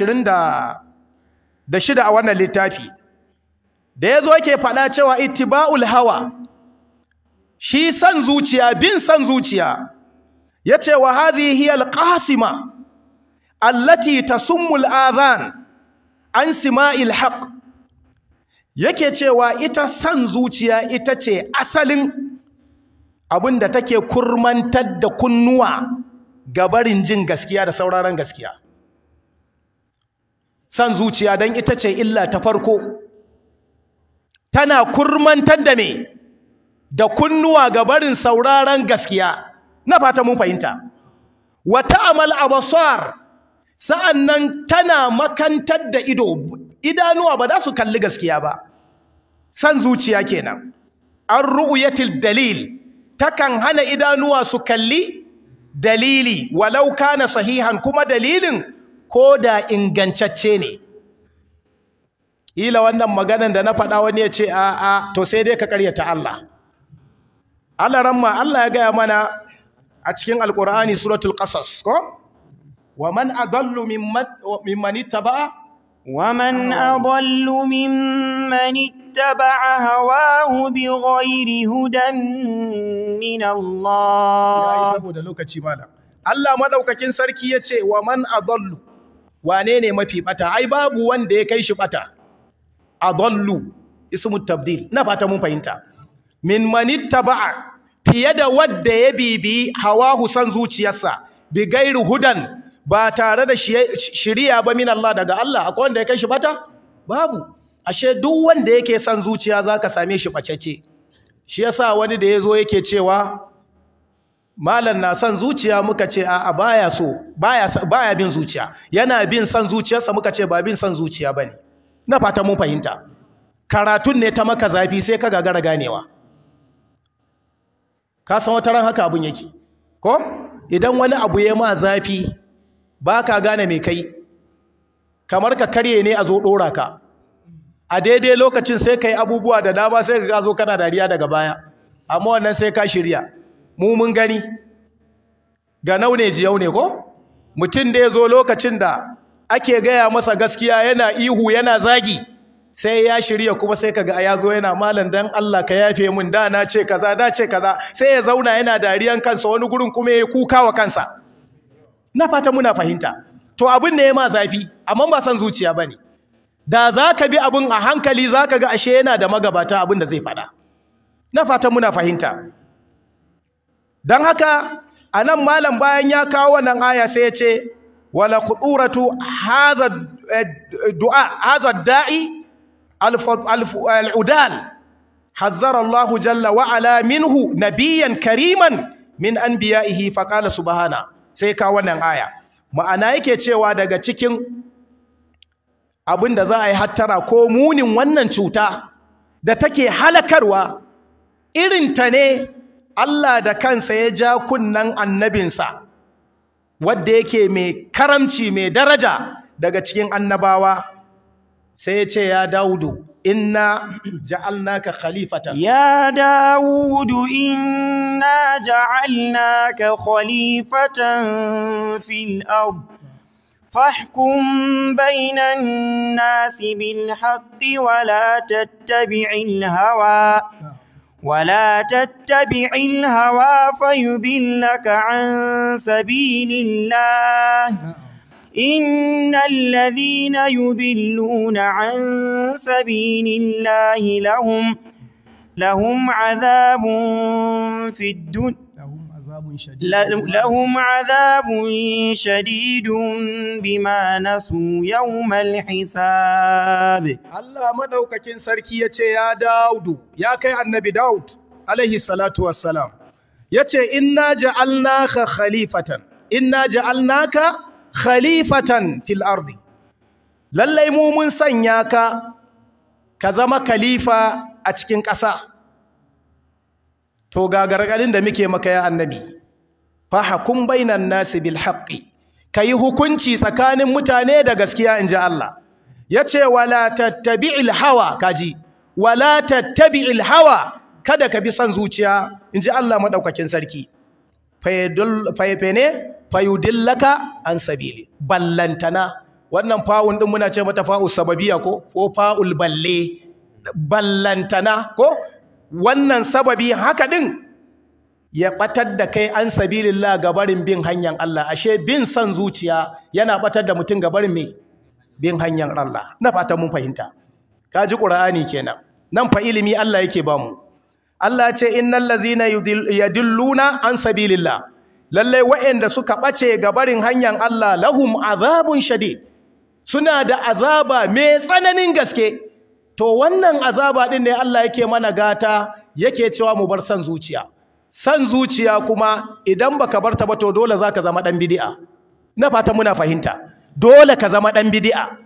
126 a wannan littafi da ya zo yake faɗa cewa ittiba'ul hawa shi san zuciya bin san zuciya ya ce wa hazihi hiya alqasima allati tasummu al'adhan an sima'il haqq yake cewa ita san zuciya ita ce asalin abin da take kurmantar da kunnuwa ga barin jin gaskiya da sauraron gaskiya san zuciya don ita ce illa ta farko tana kurmantar da me da kunnuwa ga barin sauraron gaskiya na fata mun fahimta wata amal abasar sa'annan tana makantar da ido idanuwa ba za su kalli gaskiya ba san zuciya kenan an ru'yatil dalil takan hana idanuwa su kalli dalili walau kana sahihan kuma dalilin ko da ingantacce ne ila wannan maganan da na faɗa wani ya ce a a to sai dai ka karyata Allah Allah ramma Allah ya gaya mana a cikin alkur'ani suratul qasas ko wa man adallu mimman mimman ittaba ومن أضل ممن اتبع هواه بغير هدى من yayi الله saboda lokaci malam Allah madaukakin sarki yace wa man adallu wane ne mafi bata ai babu wanda ya kai shi bata adallu ismu tabdil na fata mun fahimta min manittaba'a fiye da wadda ya bibi hawahu san zuciyarsa bi gairu hudan ba tare da shi- shiriya ba min Allah daga Allah akwai wanda ya kai shi bata babu ashe duk wanda yake son zuciya zaka same shi bacece shi yasa wani da yazo yake cewa malam na son zuciya muka ce a'a baya so baya baya bin zuciya yana bin son zuciyarsa muka ce ba bin son zuciya bane na fata mun fahimta karatun ne ta maka zafi sai ka gagara ganewa ka san wata ran haka abun yake ko idan wani abu ya ma zafi ba ka gane mai kai kamar ka karye ne a zo ɗora ka a daidai lokacin sai ka yi abubuwa da dama sai ka zo kana dariya daga baya amma wannan sai ka shirya mu mun gani ga naune jiyau ne ko mutum da ya zo lokacin da ake gaya masa gaskiya yana ihu yana zagi sai ya shirya kuma sai kaga ya zo yana malam dan Allah ka yafe min da na ce kaza da ce kaza sai ya zauna yana dariyan kansa wani gurin kuma ya kuka wa kansa na fata muna fahimta to abin ne ya ma zafi amma ba san zuciya bane da za ka bi abin a hankali za ka ga ashe yana da magabata abin da zai faɗa na fata muna fahimta don haka a nan malam bayan ya kawo wannan aya sai ya ce wala khuduratu hadha du'a hadha da'i al-udal hazzara Allah jalla wa ala minhu nabiyyan kariman min anbiya'ihi faqala subhana sai ka wannan aya ma'ana yake cewa daga cikin abin da za a yi hattara ko munin wannan cuta da take halakarwa irinta ne Allah da kansa ya ja kunnan annabinsa wadda yake mai karamci mai daraja daga cikin annabawa sai ya ce ya daudu inna ja'alnaka khalifatan يا داود إنا جعلناك خليفة في الأرض فاحكم بين الناس بالحق ولا تتبع الهوى ولا تتبع الهوى فيضلك عن سبيل الله إن الذين يذلون عن سبيل الله لهم لهم عذاب في الدنيا لهم عذاب شديد بما نسوا يوم الحساب Allah madaukakin sarki ya ce ya Daudu ya kai annabi Daud alaihi salatu wassalam ya ce inna ja'alnaka khalifatan inna ja'alnaka khalifatan fil ardi lallai mu mun sanya ka ka zama khalifa a cikin ƙasa to ga gargadin da muke maka ya annabi fa hakum bainan nasi bil haqqi kai hukunci tsakanin mutane da gaskiya inji Allah yace wala tattabi'il hawa kaji wala tattabi'il hawa kada ka bi son zuciya inji Allah madaukakin sarki fayadul fayfene fayudillaka an sabili ballantana wannan fa'un din muna ce mata fa'u sababiya ko ko fa'ul balle ballantana ko wannan sababi haka din ya batar da kai an sabilillah gabarin bin hanyar Allah ashe bin son zuciya yana batar da mutum gabarin me bin hanyar Allah na fata mun fahimta kaji qur'ani kenan nan fa ilimi Allah yake ba mu Allah ce innal ladzina yadilluna an sabilillah lalle waɗanda suka bace gabarin hanyar Allah lahum azabun shadid suna da azaba mai tsananin gaske to wannan azaba din ne Allah yake mana gata yake cewa mu bar san zuciya san zuciya kuma idan baka barta ba to dole zaka zama dan bid'a na fata muna fahimta dole ka zama dan bid'a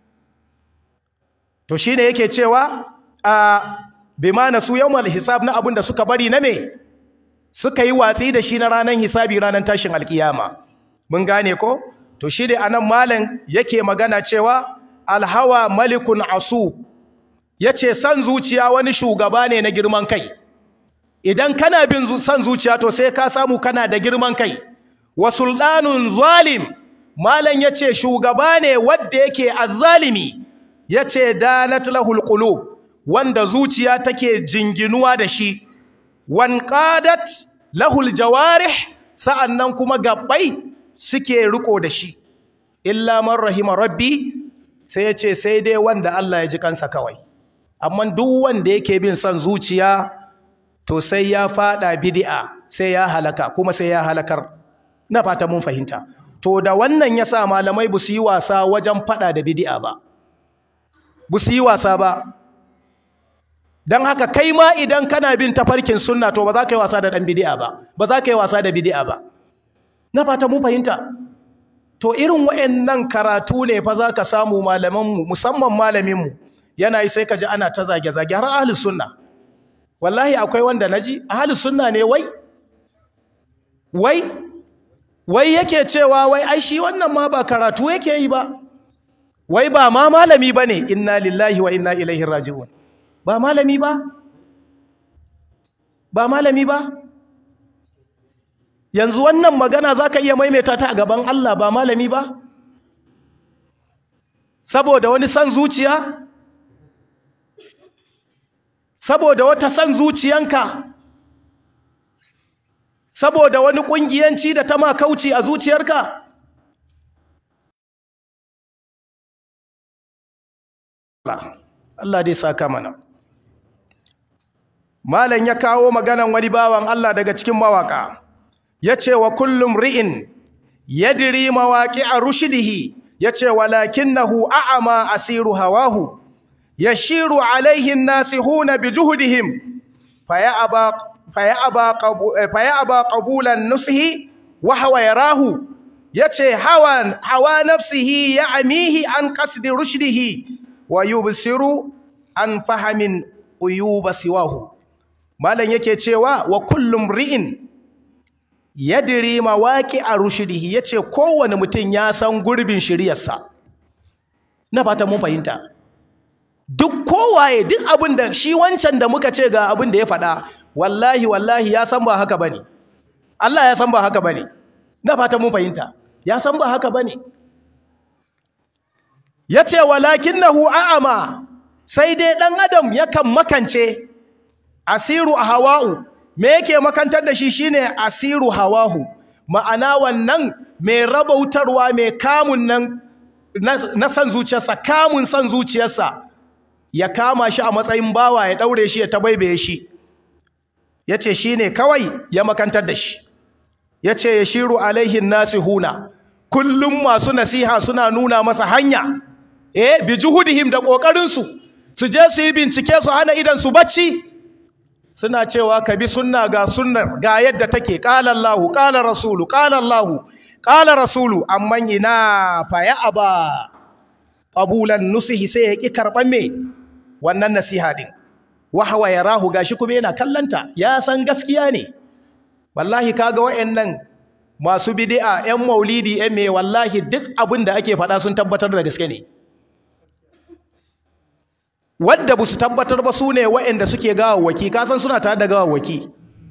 to shine yake cewa a bima nasu yawmal hisab na abin da suka bari na me suka yi watsi da shi na ranar hisabi ranar tashin alkiyama mun gane ko to shi dai anan malam yake magana cewa alhawa malikun asu yace san zuciya wani shugaba ne na girman kai idan kana bin san zuciya to sai ka samu kana da girman kai wa sultanun zalim malam yace shugaba ne wanda yake azzalimi yace danat lahul qulub wanda zuciya take jinginuwa da shi wan qadat lahul jawarih sa'annan kuma gabbai suke riko da shi illa man rahima rabbi sai yace sai dai wanda Allah ya ji kansa kawai amma duk wanda yake bin son zuciya to sai ya fada bid'a sai ya halaka kuma sai ya halakar na fata mun fahimta to da wannan yasa malamai bu su yi wasa wajen fada da bid'a ba bu su yi wasa ba dan haka kai ma idan kana bin tafarkin sunna to ba za ka yi wasa da dan bid'a ba ba za ka yi wasa da bid'a ba na fata mun fahimta to irin wayannan karatu ne fa za ka samu malamanmu musamman malaminmu yana yi sai ka ji ana ta zage-zage har ahlus sunna wallahi akwai wanda naji ahlus sunna ne wai wai wai yake cewa wai ai shi wannan ma ba karatu yake yi ba wai ba ma malami bane inna lillahi wa inna ilaihi raji'un ba malami ba ba malami ba yanzu wannan magana zaka iya maimaita ta a gaban Allah ba malami ba saboda wani san zuciya saboda wata san zuciyanka saboda wani kungiyanci da ta ma kauci a zuciyarka Allah dai saka mana malam ya kawo maganan wani bawan Allah daga cikin mawaka yace wa kullum ri'in yadri mawaqi'a rushdihi yace walakinahu a'ama asiru hawahu yashiru alaihi nasihuna bijuhdihim fayaba fayaba fayaba qabulan nusihi wa huwa yarahu yace hawa hawa nafsihi ya'mihi an qasdi rushdihi wa yubsiru an fahamin uyuba siwahu malan yake cewa wa kullum ri'in yadri mawaqi rushdihi yace kowane mutum ya san gurbin shiriyarsa na fata mun fahimta duk kowaye duk abin da shi wancan da muka ce ga abin da ya faɗa wallahi wallahi ya san ba haka bane Allah ya san ba haka bane na fata mun fahimta ya san ba haka bane yace walakinahu a'ama sai dai dan adam yakan makance asiru hawa'u me yake makantar da shi shine asiru hawahu ma'ana wannan mai rabautarwa mai kamun nan na san zuciyarsa kamun san zuciyarsa ya kama shi a matsayin bawa ya daure shi ya tabaibaye shi yace shine kawai ya makantar da shi yace yashiru alaihin nasihuna kullum masu nasiha suna nuna masa hanya eh bi juhudihim da kokarin su su je su yi bincike su hana idan su bacci suna cewa ka bi sunna ga sunnar ga yadda take qala Allahu qala rasulu qala Allahu qala rasulu amman ina fa ya aba qabulan nusihi sai ya ki karban me wannan nasiha din wa hawa yarahu gashi kuma yana kallanta ya san gaskiya ne wallahi kaga wayannan masu bid'a yan maulidi yan me wallahi duk abin da ake faɗa sun tabbatar da gaske ne wadda ba su tabbatar ba su ne wayanda suke gawawwaki kasan suna tare da gawawwaki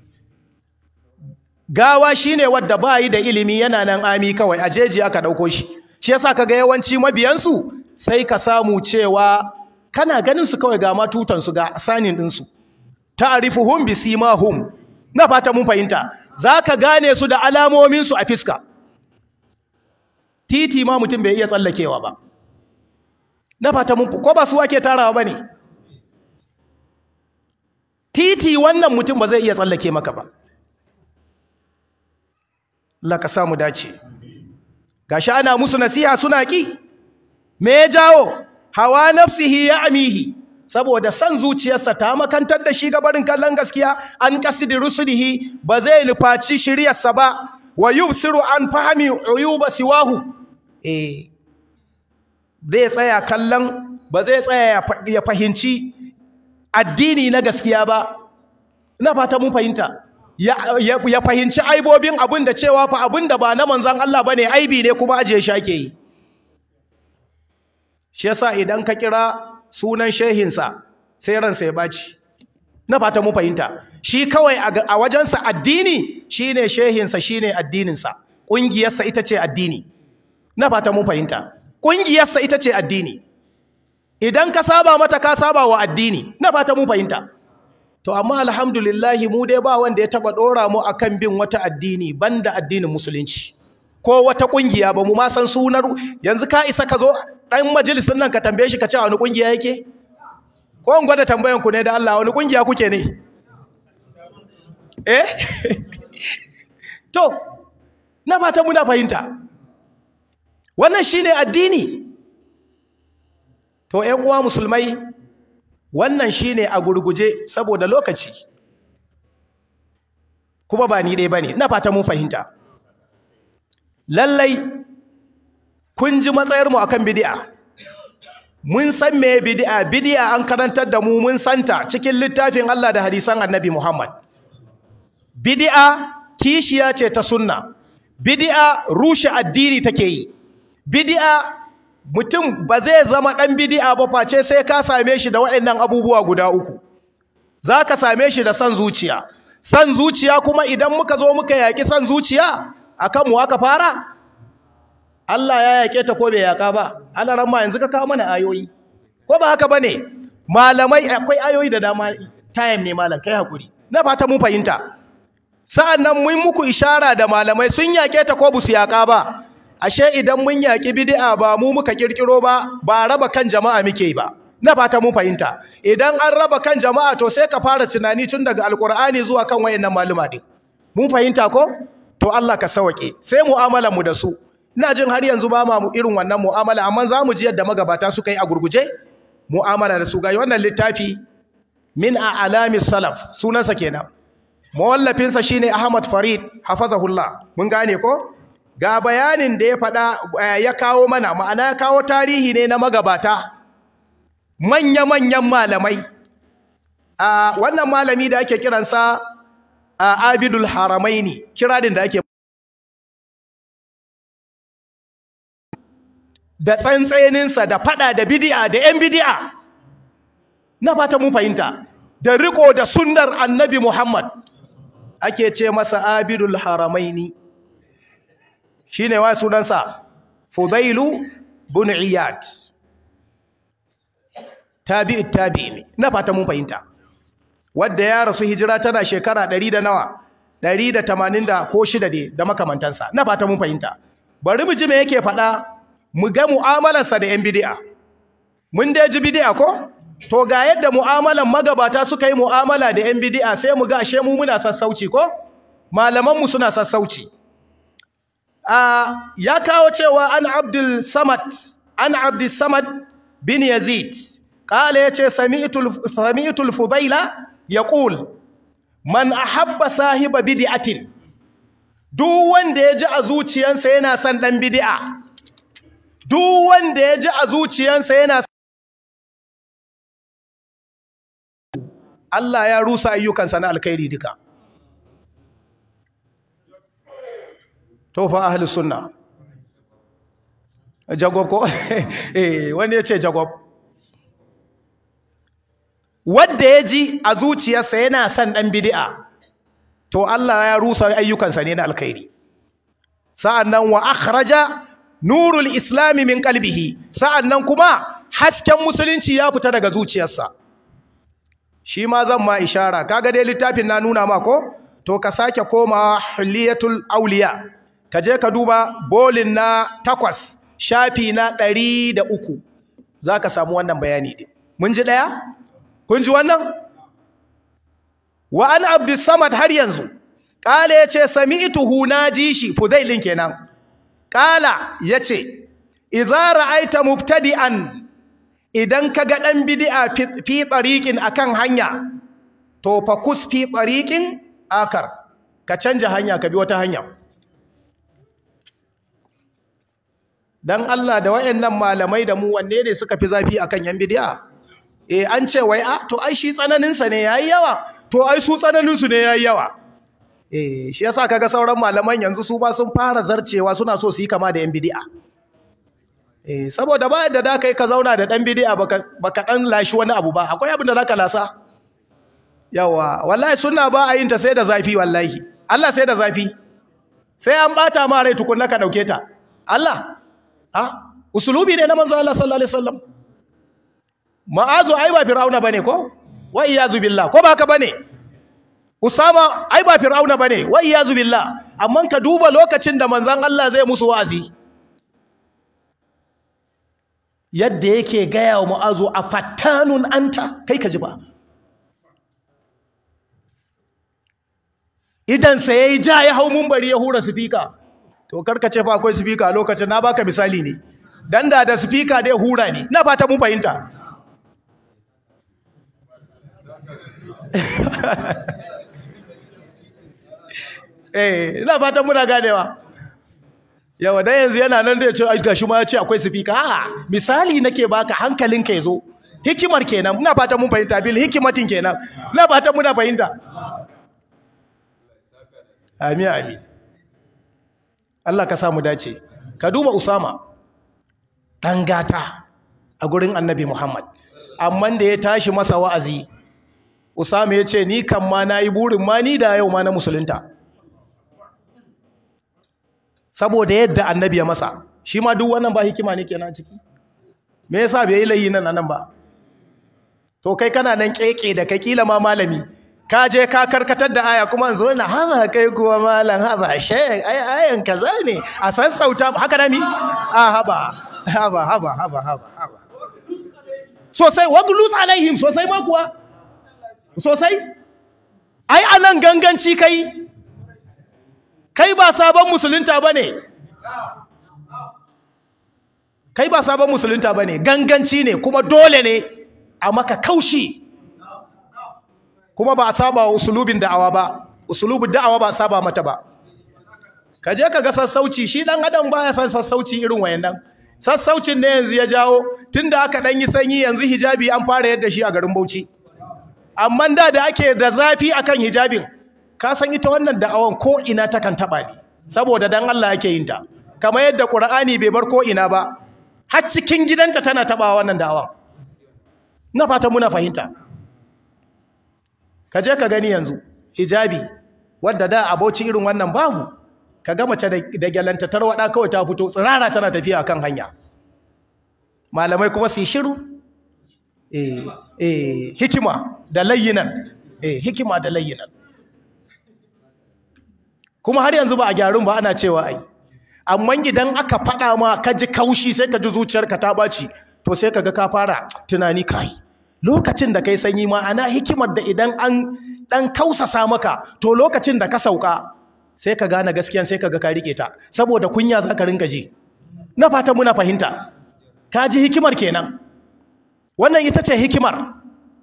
gawa shine wadda ba yi da ilimi yana nan ami kawai a jeji aka ɗauko shi shi yasa kaga yawanci mabiyansu sai ka samu cewa kana ganin su kawai ga matutansu ga sanin ɗinsu ta'rifuhum bisimahum na fata mun fahimta zaka gane su da alamomin su a fiska titi ma mutum bai iya tsallakewa ba na fata mun ko ba su ake tarawa bane titi wannan mutum ba zai iya tsallake maka ba Allah ka samu dace gashi ana musu nasiha suna ki me ya jawo hawa nafsihi ya amihi saboda san zuciyarsa ta makantar da shi gabarin kallon gaskiya an kasidi rusulihi ba zai nufaci shiryarsa ba wa yubsiru an fahami uyuba siwahu eh zai tsaya kallon ba zai tsaya ya fahimci addini na gaskiya ba ina fata mun fahimta ya fahimci aibobin abin da cewa fa abin da ba na manzan Allah bane aibi ne kuma ajiye shi ake yi shi yasa idan ka kira sunan shehinsa sai ransa ya baci na fata mu fahimta shi kawai a wajensa addini shine shehinsa shine addininsa ƙungiyarsa ita ce addini na fata mun fahimta ƙungiyarsa ita ce addini idan ka saba mata ka saba wa addini na fata mun fahimta to amma alhamdulillahi mu dai ba wanda ya taba dora mu akan bin wata addini banda addinin musulunci ko wata kungiya ba mu ma san sunar yanzu ka isa ka zo dan majalisin nan ka tambaye shi ka ce wani kungiya yake ko in gwada tambayan ku ne da Allah wani kungiya kuke ne eh to na fata muna fahimta wannan shine addini to ƴan uwa musulmai wannan shine a gurguje saboda lokaci kuma ba ni dai bane ina fata mun fahimta lallai kun ji matsayar mu akan bid'a mun san me bid'a bid'a an karantar da mu mun santa cikin littafin Allah da hadisan Annabi Muhammad bid'a kishiya ce ta sunna bid'a rushe addini take yi bid'a mutum ba zai zama ɗan bidi'a ba face sai ka same shi da waɗannan abubuwa guda uku za ka same shi da son zuciya son zuciya kuma idan muka zo muka yaƙi son zuciya a kanmu aka fara Allah ya yaƙe ta ko bai yaƙa ba Allah ramma yanzu ka kawo mana ayoyi ko ba haka ba ne malamai akwai ayoyi da dama tayam ne malam kai hakuri na fata mun fahimta sa'an nan mun muku ishara da malamai sun yaƙe ta ko busu yaƙa ba ashe idan mun yaƙi bid'a ba mu muka kirkiro ba ba raba kan jama'a muke ba na fata mun fahimta idan an raba kan jama'a to sai ka fara tunani tun daga alkur'ani zuwa kan wayannan maluma din mun fahimta ko to Allah ka sauke sai mu'amalar mu da su ina jin har yanzu ba mu irin wannan mu'amala amma za mu ji yadda magabata suka yi a gurguje mu'amala da su ga wannan littafi min a'lami salaf sunansa kenan mawallafinsa shine Ahmad Farid hafazahullah mun gane ko ga bayanin da ya faɗa ya kawo mana ma'ana ya kawo tarihi ne na magabata manya-manyan malamai a wannan malami da ake kiransa a abidul haramaini kiradin da ake da tsantseninsa da fada da bidi'a da 'yan bidi'a na fata mun fahimta da riko da sunnar annabi muhammad ake ce masa abidul haramaini shi ne wa sunansa fudailu bin iyad tabi'i tabi'i ne na fata mun fahimta wadda ya rasu hijira tana shekara ɗari da nawa ɗari da tamanin da ko shida ne da makamantansa na fata mun fahimta bari mu ji me yake faɗa mu ga mu'amalarsa da 'yan bidi'a mun dai ji bidi'a ko to ga yadda mu'amalan magabata suka yi mu'amala da 'yan bidi'a sai mu ga ashe mu muna sassauci ko malamanmu suna sassauci ya kawo cewa an abdul samad an abdul samad bin yazid kala yace sami'tul fudaila yaqul man ahabba sahiba bid'atin duk wanda ya ji a zuciyarsa yana son dan bid'a duk wanda ya ji a zuciyarsa yana Allah ya rusa ayyukansa na alkhairi duka to fa ahlus sunna jagob ko eh wanda yace jagob wanda ya ji a zuciyarsa yana son dan bid'a to Allah ya rusa ayyukansa ne na alkhairi sa'annan wa akhraja nurul islami min qalbihi sa'annan kuma hasken musulunci ya fita daga zuciyarsa shi ma zan ma ishara kaga dai littafin na nuna ma ko to ka sake komawa huliyatul auliya ka je ka duba bolin na takwas shafi na ɗari da uku za ka samu wannan bayani ɗin mun ji ɗaya? kun ji wannan? wa an abdussamad har yanzu ƙala ya ce sami ituhu na ji shi fudailin kenan ƙala ya ce iza ra'aita mubtadi'an idan ka ga ɗan bidi'a fi tsariƙin a kan hanya to fa kus fi tsariƙin akar ka canja hanya ka bi wata hanya don Allah da wayannan malamai da mu wanne ne suka fi zafi akan yan bidi'a eh an ce wai a to ai shi tsananinsa ne yayi yawa to ai su tsananinsu ne yayi yawa eh shi yasa kaga sauran malaman yanzu su ba sun fara zarcewa suna so su yi kama da yan bidi'a eh saboda ba yadda da kai ka zauna da dan bidi'a baka baka dan lashi wani abu ba akwai abin da zaka lasa yawa wallahi sunna ba a yin ta sai da zafi wallahi Allah sai da zafi sai an bata ma rai tukunna ka dauke ta Allah ha usulubi ne na manzo Allah sallallahu alaihi wasallam ma'azu ai ba fir'auna bane ko wa iyazu billah ko ba haka bane usama ai ba fir'auna bane wa iyazu billah amma ka duba lokacin da manzon Allah zai musu wa'azi yadda yake gaya wa mu'azu a fattanun anta kai ka ji ba idansa ya yi ja ya hau mumbari ya hura sifika to karkace fa akwai sifika a lokacin na baka misali ne dan da da sifika dai hura ne na fata mun fahimta eh ina fata muna ganewa yawa dan yanzu yana nan da ya ce ai gashi ma ya ce akwai sifika a'a misali nake baka hankalinka ya zo hikimar kenan ina fata mun fahimta bil hikimatin kenan ina fata muna fahimta amin amin Allah ka samu dace ka duba Usama dan gata a gurin Annabi Muhammad amma da ya tashi masa wa'azi Usama ya ce ni kan ma nayi burin ma ni da yau ma na musulunta saboda yadda Annabi ya masa shi ma duk wannan ba hikima ne kenan ciki me yasa bai yi layi nan nan ba to kai kana nan keke da kai kila ma malami ka je ka karkatar da aya kuma zo na haba kai kuwa malam haba shek ai ayan kaza ne a sassauta haka nami a haba haba haba haba haba haba sosai waglus alaihim sosai ma kuwa sosai ai anan ganganci kai kai ba sabon musulunta bane kai ba sabon musulunta bane ganganci ne kuma dole ne a maka kaushi kuma ba a saba wa usulubin da'awa ba usulubin da'awa ba a saba mata ba ka je ka ga sassauci shi dan adam baya san sassauci irin wayannan sassaucin ne yanzu ya jawo tunda aka dan yi sanyi yanzu hijabi an fara yadda shi a garin Bauchi amma da da ake da zafi akan hijabin ka san ita wannan da'awan ko ina ta kan taba ne saboda dan Allah yake yin ta kamar yadda Qur'ani bai bar ko ina ba har cikin gidanta tana taba wannan da'awan na fata muna fahimta ka je ka gani yanzu hijabi wadda da aboci irin wannan babu ka ga mace da gyalanta tarwada kawai ta fito tsirara tana tafiya kan hanya malamai kuma su yi shiru eh eh hikima da layyinan eh hikima da layyinan kuma har yanzu ba a gyarun ba ana cewa ai amma idan aka faɗa ma ka ji kaushi sai ka ji zuciyarka ta ɓaci to sai ka ga ka fara tunani kai lokacin da kai sanyi ma ana hikimar da idan an dan kausasa maka to lokacin da ka sauka sai ka gane gaskiyan sai ka ga ka rike ta saboda kunya za ka rinka ji na fata muna fahimta ka ji hikimar kenan wannan ita ce hikimar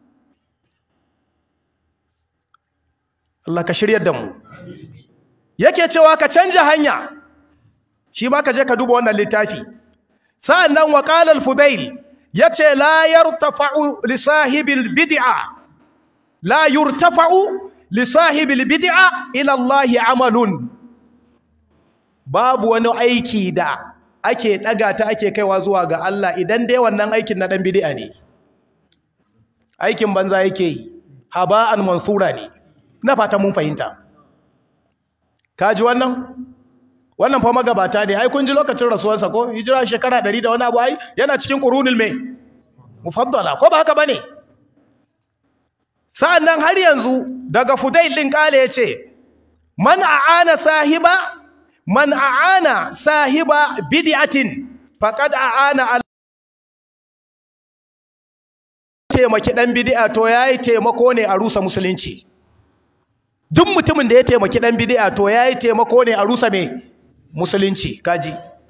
Allah ka shiryar da mu yake cewa ka canja hanya shi ba ka je ka duba wannan littafi sa'an nan wa qala al-fudail yace la yartafa'u li sahibil bid'a la yurtafa'u li sahibil bid'a ila Allah amalun babu wani aiki da ake daga ta ake kaiwa zuwa ga Allah idan dai wannan aikin na dan bid'a ne aikin banza yake yi haba'an mansura ne na fata mun fahimta kaji wannan wannan fa magabata ne ai kun ji lokacin rasuwarsa ko hijira shekara 100 da wani abu ai yana cikin qurunul mai mufaddala ko ba haka bane sa'annan har yanzu daga fudail din kale yace man aana sahiba man aana sahiba bid'atin faqad aana al taimaki dan bid'a to yayi taimako ne a rusa musulunci duk mutumin da ya taimaki dan bid'a to yayi taimako ne a rusa me musulunci kaji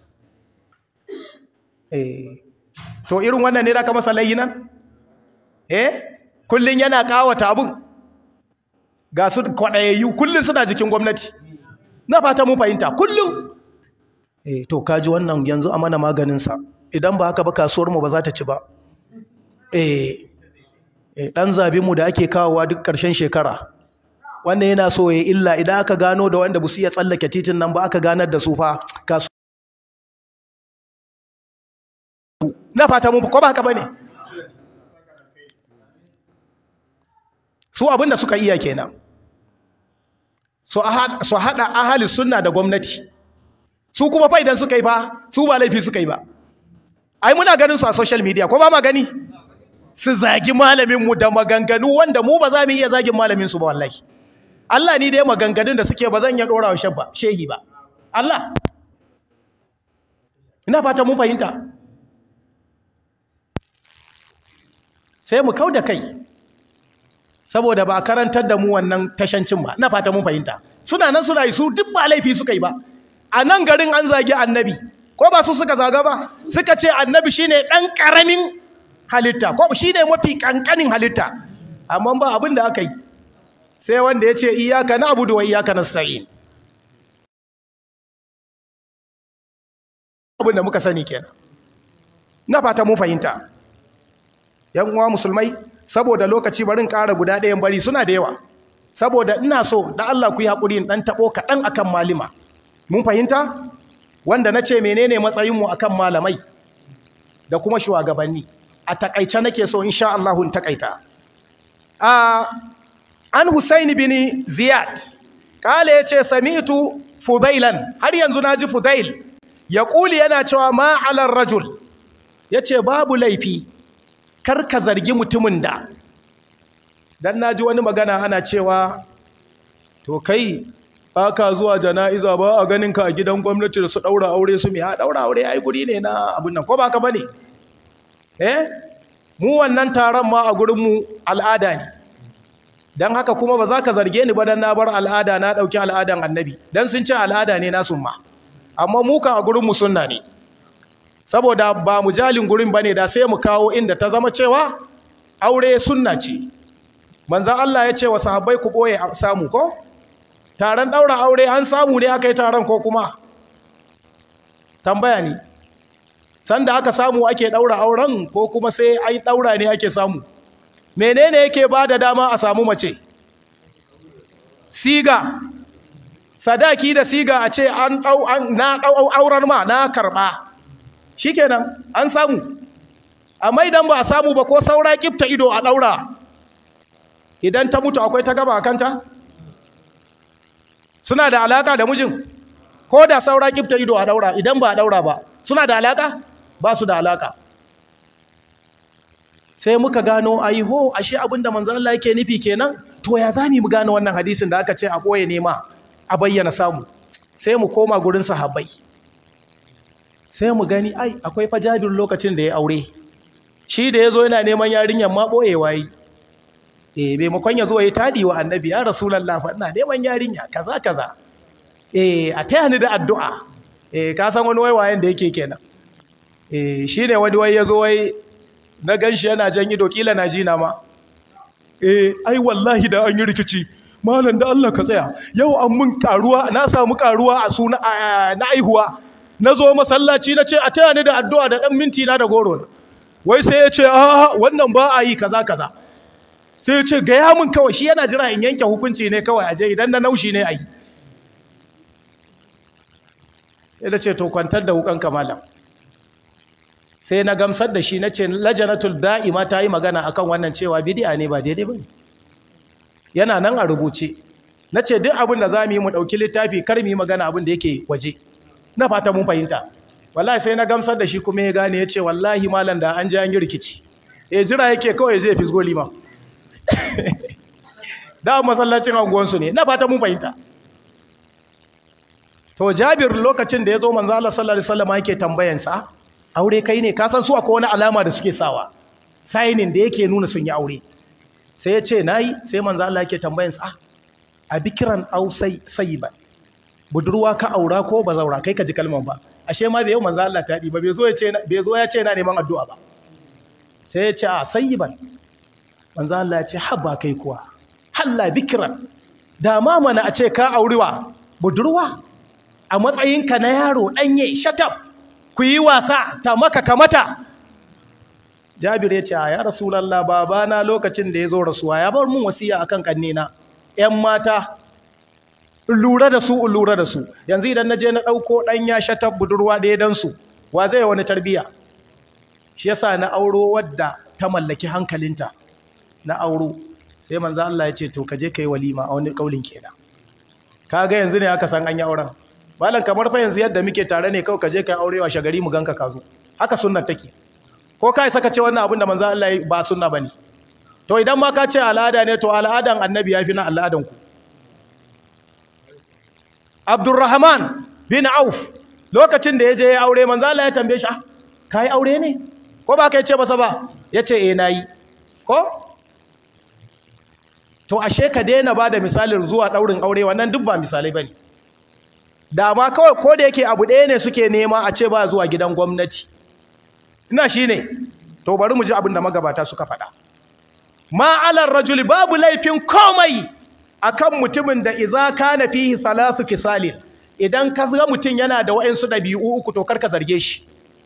eh to irin wannan ne da ka masa layinan eh kullun yana kawata abun ga su kwadayayyu kullun suna jikin gwamnati na fata mun fahimta kullun eh to kaji wannan yanzu a mana maganin sa idan ba haka ba kasuwar mu ba za ta ci ba eh eh dan zabe mu da ake kawowa duk ƙarshen shekara wannan yana so ya illa idan aka gano da wanda busu iya tsallake titin nan ba aka ganar da su fa kasu na fata mun ko ba haka bane su abinda suka iya kenan so so hada ahli sunna da gwamnati su kuma fa idan suka yi fa su ba laifi suka yi ba ai muna ganin su a social media ko ba ma gani su zagi malaminmu da maganganu wanda mu ba za mu iya zagin malaminsu ba wallahi Allah ni dai maganganun da suke ba zan iya ɗora wa shehi ba Allah ina fata mun fahimta sai mu kau da kai saboda ba karantar da mu wannan tashancin ba ina fata mun fahimta suna nan suna yi su duk ba laifi suka yi ba a nan garin an zagi annabi ko ba su suka zaga ba suka ce annabi shine ɗan ƙaramin halitta ko shi ne mafi ƙanƙanin halitta amma ba abin da aka yi sai wanda ya ce iyaka na abu da wa iyaka na sa'in abin da muka sani kenan na fata mun fahimta yan uwa musulmai saboda lokaci barin ƙara guda ɗayan bari suna da yawa saboda ina so da Allah ku yi haƙuri in ɗan taɓo kaɗan akan malima mun fahimta wanda na ce menene matsayinmu akan malamai da kuma shugabanni a takaice nake so insha Allah in takaita a an Husain bin Ziyad kale yace sami'tu Fudailan har yanzu naji Fudail ya kuli yana cewa ma alar rajul yace babu laifi kar ka zargi mutumin da dan naji wani magana ana cewa to kai baka zuwa jana'iza ba a ganin ka a gidan gwamnati da su daura aure su me ha daura aure ai guri ne na abun nan ko baka bane eh mu wannan taron ma a gurinmu al'ada ne don haka kuma ba za ka zarge ni ba don na bar al'ada na ɗauki al'adan annabi don sun ce al'ada ne nasu ma amma mu kan a gurinmu sunna ne saboda ba mu jalin gurin ba ne da sai mu kawo inda ta zama cewa aure sunna ce manzan Allah ya ce wa sahabbai ku ɓoye samu ko taron ɗaura aure an samu ne aka yi taron ko kuma tambaya ne sanda aka samu ake ɗaura auren ko kuma sai ai ɗaura ne ake samu menene yake ba da dama a samu mace siga sadaki da siga a ce an na ɗau auren ma na karɓa shikenan an samu amma idan ba a samu ba ko saura kifta ido a ɗaura idan ta mutu akwai ta gaba a kanta suna da alaka da mijin ko da saura kifta ido a ɗaura idan ba a ɗaura ba suna da alaka ba su da alaka sai muka gano aiho ashe abinda manzo Allah yake nufi kenan to ya zami mu gano wannan hadisin da aka ce a boye nema a bayyana samu sai mu koma gurin sahabbai sai mu gani ai akwai fa Jabir lokacin da ya aure shi da yazo yana neman yarinyar ma boye wayi eh bai makon ya zo ya tadi wa annabi ya rasulullah fa ina neman yarinya kaza kaza eh a taya ni da addu'a eh ka san wani waiwayen da yake kenan eh shine wani wai yazo wai na ganshi yana jan ido kila na jina ma eh ai wallahi da an yi rikici malam da Allah ka tsaya yau an mun karuwa na samu karuwa a suna na aihuwa na zo masallaci na ce a taya ni da addu'a da dan minti na da goro wai sai ya ce a wannan ba a yi kaza kaza sai ya ce gaya min kawai shi yana jira in yanke hukunci ne kawai aje idan na naushi ne a yi sai da ce to kwantar da wukan malam sai na gamsar da shi na ce lajanatul da'ima ta yi magana akan wannan cewa bidi'a ne ba daidai ba ne yana nan a rubuce na ce duk abin da za mu yi mu ɗauki littafi kar mu yi magana abin da yake waje na fata mun fahimta wallahi sai na gamsar da shi kuma ya gane ya ce wallahi malam da an ji an yi rikici e jira yake kawai zai fisgo lima da masallacin anguwansu ne na fata mun fahimta to jabir lokacin da ya zo manzo Allah sallallahu alaihi wasallam yake tambayansa aure kai ne ka san su akwai wani alama da suke sawa signing da yake nuna sun yi aure sai ya ce nayi sai manzo Allah yake tambayansa ah a bikiran au sayyiba budurwa ka aura ko bazaura kai ka ji kalman ba ashe ma bai yau manzo Allah ta ba bai zo ya ce bai zo ya ce na neman addu'a ba sai ya ce a sayyiban manzo Allah ya ce habba kai kuwa halla bikiran da ma mana a ce ka aurewa budurwa a matsayinka na yaro ɗanye shatab ku yi wasa ta maka kamata jabir ya ce a ya rasulallah babana lokacin da ya zo rasuwa ya bar mun wasiya akan kannena ‘yan mata lura da su lura da su yanzu idan na je na ɗauko ɗan ya shatab budurwa ɗaya don su wa zai wani tarbiya shi yasa na auro wadda ta mallaki hankalinta na auro sai manzo Allah ya ce to ka je kai walima a wani kaulin kenan kaga yanzu ne aka san an yi auren malam kamar fa yanzu yadda muke tare ne kawai ka je kai aure wa shagari mu ganka ka zo haka sunnar take ko kai saka ce wannan abin da manzo Allah ya ba sunna bane to idan ma ka ce al'ada ne to al'adan annabi ya fi na al'adan ku Abdurrahman bin Auf lokacin da ya je ya aure manzo Allah ya tambaye shi kai aure ne ko ba kai ce masa ba yace eh nayi ko to ashe ka daina ba da misalin zuwa daurin aure wannan duk ba misalai bane da ma kawai ko da yake abu ɗaya ne suke nema a ce ba zuwa gidan gwamnati ina shine to bari mu ji abin da magabata suka faɗa ma'alar rajuli babu laifin komai akan mutumin da iza kana fihi thalathu kisalin idan ka ga mutum yana da wa'ansu ɗabi'u uku to karka zarge shi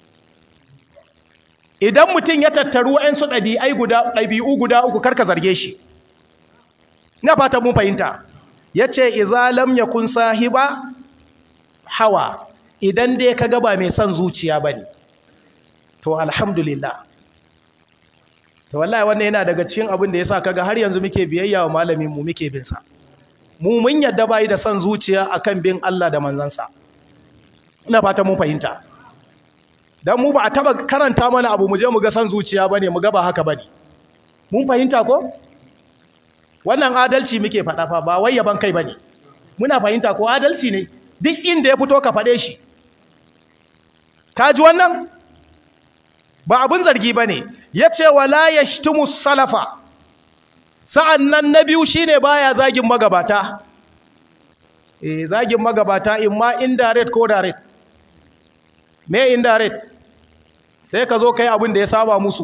idan mutum ya tattaru wa'ansu ɗabi'ai guda ɗabi'u guda uku karka zarge shi ina fata mun fahimta yace iza lam yakun sahiba hawa idan dai ka ga ba mai son zuciya bane to alhamdulillah to wallahi wannan yana daga cikin abin da yasa kaga har yanzu muke biyayya wa malamin mu muke bin sa mu mun yadda bai da son zuciya akan bin Allah da manzansa ina fata mun fahimta dan mu ba a taba karanta mana abu mu je mu ga son zuciya bane mu ga ba haka bane mun fahimta ko wannan adalci muke faɗa fa ba wai yaban kai bane muna fahimta ko adalci ne duk inda ya fito ka faɗe shi ka ji wannan ba abin zargi ba ne ya ce wala ya shtumu salafa sa'an nan na biyu shi ne ba ya zagin magabata e zagin magabata in ma indirect ko direct me indirect sai ka zo kai abin da ya saba musu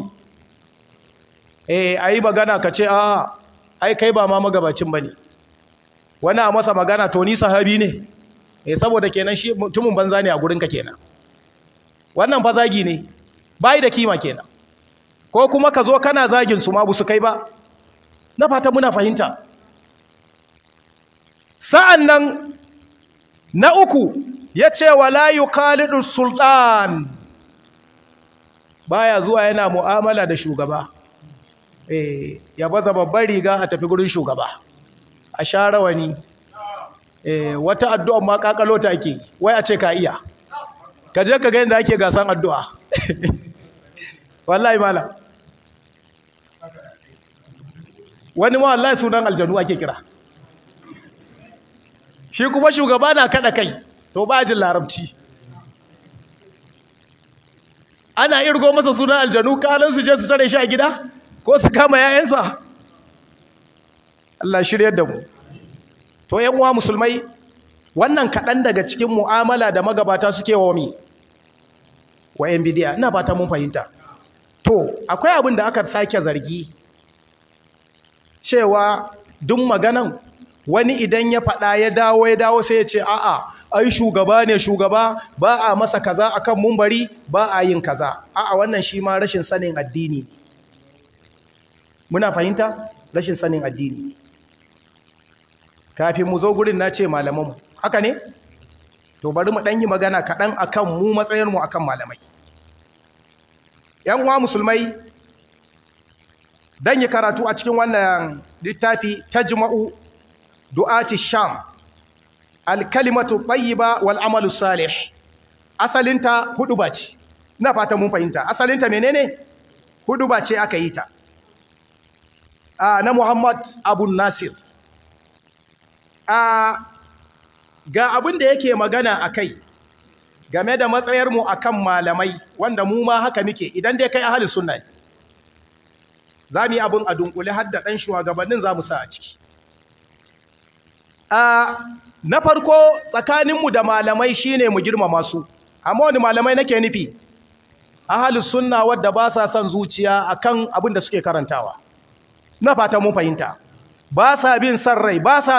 e a yi magana ka ce a ai kai ba ma magabacin ba ne wani a masa magana to ni sahabi ne e saboda kenan shi mutumin banza ne a gurinka kenan wannan fa zagi ne bai da kima kenan ko kuma ka zo kana zagin su ma bu su kai ba na fata muna fahimta sa'an nan na uku ya ce wa layu khalidun sultan baya zuwa yana mu'amala da shugaba eh ya baza babbar riga a tafi gurin shugaba a sha rawani eh wata addu'a ma kakalo ta ake wai a ce ka iya ka je ka ga yadda ake gasan addu'a wallahi malam wani ma wallahi sunan aljanu ake kira shi kuma shugaba na kada kai to ba jin larabci ana irgo masa sunan aljanu kanan su je su sare shi a gida ko su kama yayansa Allah shiryar da mu to yan uwa musulmai wannan kaɗan daga cikin mu'amala da magabata suke wa mi wa yan bidiya ina fata mun fahimta to akwai abin da aka sake zargi cewa duk maganan wani idan ya faɗa ya dawo ya dawo sai ya ce a'a ai shugaba ne shugaba ba a masa kaza akan mumbari ba a yin kaza a'a wannan shi ma rashin sanin addini ne muna fahimta rashin sanin addini kafin mu zo gurin na ce malamanmu haka ne to bari mu ɗan yi magana kaɗan akan mu matsayarmu akan malamai ‘yan uwa musulmai dan yi karatu a cikin wannan littafi ta jima'u du'ati sham alkalimatu tayyiba wal amalu salih asalinta hudu ba ce ina fata mun fahimta asalinta menene hudu ba ce aka yi ta na muhammad abu nasir ga abin da yake magana a kai game da matsayarmu a kan malamai wanda mu ma haka muke idan dai kai ahalin sunna ne za mu yi abin a dunkule har da ɗan shugabannin za mu sa a ciki na farko tsakaninmu da malamai shine mu girmama su amma wani malamai nake nufi ahalin sunna wadda ba sa son zuciya akan abin da suke karantawa na fata mun fahimta ba sa bin san rai ba sa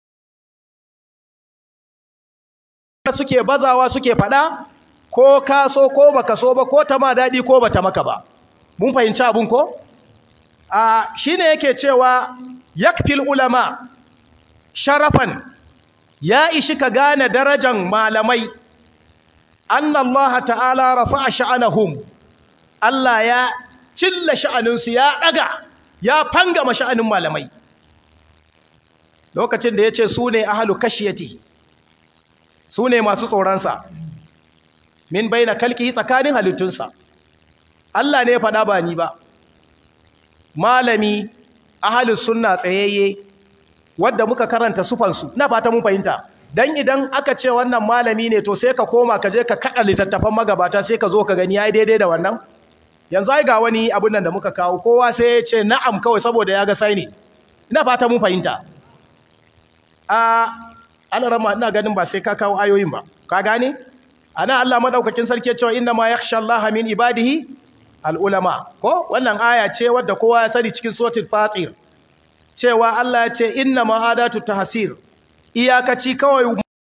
suke bazawa suke fada ko ka so ko baka so ba ko ta ma daɗi ko bata maka ba mun fahimci abun ko a shine yake cewa yakfil ulama sharafan ya ishi ka gane darajan malamai anna Allah ta'ala rafa'a sha'anahum Allah ya cilla sha'aninsu ya daga ya fangama sha'anin malamai lokacin da ya ce su ne ahalu kashiyati su ne masu tsoronsa min baina kalki tsakanin halittunsa Allah ne ya faɗa ba ni ba malami ahalus sunna tsayayye wadda muka karanta sufansu na fata mun fahimta dan idan aka ce wannan malami ne to sai ka koma ka je ka kada littattafan magabata sai ka zo ka gani yayi daidai da wannan yanzu ai ga wani abun nan da muka kawo kowa sai ya ce na'am kawai saboda ya ga sai ne ina fata mun fahimta a alarama ina ganin ba sai ka kawo ayoyin ba ka gane ana Allah madaukakin sarki ya ce inna ma yakhsha Allah min ibadihi al-ulama ko wannan aya ce wadda kowa ya sani cikin suratul fatir cewa Allah ya ce inna ma adatu tahsir iyakaci kawai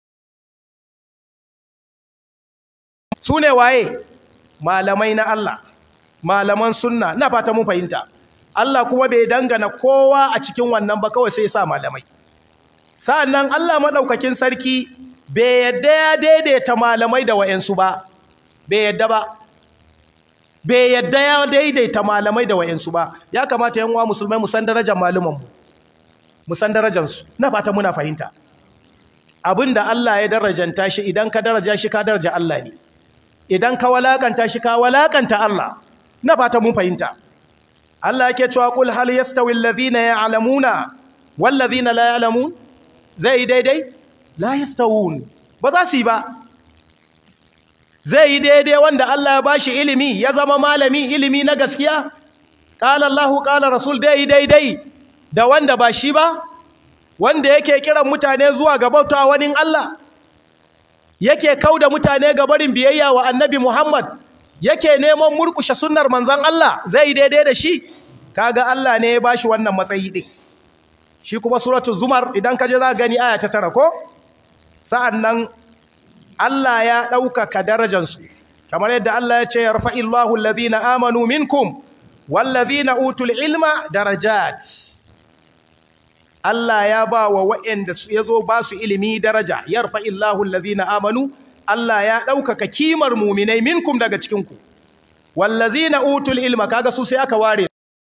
su ne waye malamai na Allah malaman sunna na fata mun fahimta Allah kuma bai dangana kowa a cikin wannan ba kawai sai ya sa malamai sa'annan Allah madaukakin sarki bai yadda ya daidaita malamai da wayansu ba bai yadda ba bai yadda ya daidaita malamai da wayansu ba ya kamata yan uwa musulmai mu san darajar malumanmu mu san darajarsu na fata muna fahimta abinda Allah ya darajanta shi idan ka daraja shi ka daraja Allah ne idan ka walakanta shi ka walakanta Allah na fata mun fahimta Allah yake cewa kul hal yastawi alladhina ya'lamuna wal ladhina la ya'lamun zai daidai la yastawun ba za su yi ba zai yi daidai wanda Allah ya bashi ilimi ya zama malami ilimi na gaskiya qala Allahu qala rasul dai daidai da wanda ba shi ba wanda yake kiran mutane zuwa ga bauta wani Allah yake kauda mutane ga barin biyayya wa annabi Muhammad yake neman murkushe sunnar manzon Allah zai daidai da shi kaga Allah ne ya bashi wannan matsayi din shi kuma suratul zumar idan ka je za gani aya ta tara ko sa'annan Allah ya ɗaukaka darajansu kamar yadda Allah ya ce yarfa'illahu alladhina amanu minkum wallazina utul ilma darajat Allah ya ba wa waɗanda ya zo ba su ilimi daraja yarfa illahu allazina amanu Allah ya ɗaukaka kimar muminai minkum daga cikinku wallazina utul ilma kaga su sai aka ware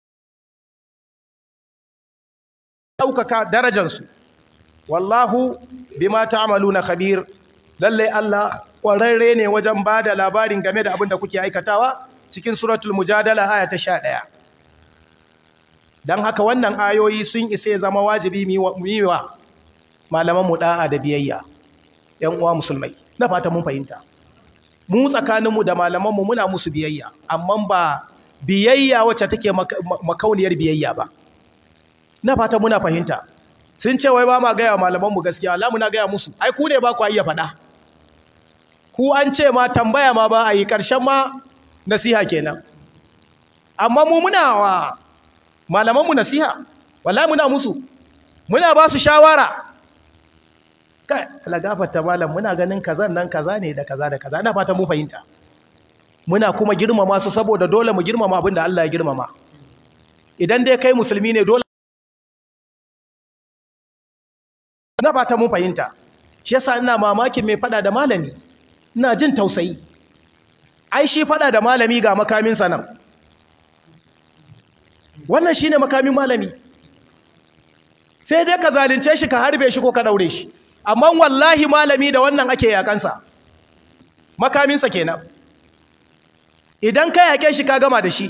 ɗaukaka darajansu wallahu bima ta'maluna khabir lalle Allah ƙwararre ne wajen ba da labarin game da abin da kuke aikatawa cikin suratul mujadala aya ta 11 don haka wannan ayoyi sun isa ya zama wajibi miwa malamanmu da'a da biyayya ‘yan uwa musulmai na fata mun fahimta mu tsakaninmu da malamanmu muna musu biyayya amma ba biyayya wacce take makauniyar biyayya ba na fata muna fahimta sun ce wai ba ma gaya malamanmu gaskiya Allah muna gaya musu ai ku ne ba ku iya faɗa ku an ce ma tambaya ma ba a yi ƙarshen ma nasiha kenan amma mu muna wa malamanmu nasiha wallahi muna musu muna ba su shawara kai la gafarta malam muna ganin kazan nan kaza ne da kaza da kaza ina fata mu fahimta muna kuma girmama su saboda dole mu girmama abin da Allah ya girmama idan dai kai musulmi ne dole ina fata mu fahimta shi yasa ina mamakin mai fada da malami ina jin tausayi ai shi fada da malami ga makamin sa nan wannan shi ne makamin malami sai dai ka zalince shi ka harbe shi ko ka daure shi amma wallahi malami da wannan ake yakansa makaminsa kenan idan ka yake shi ka gama da shi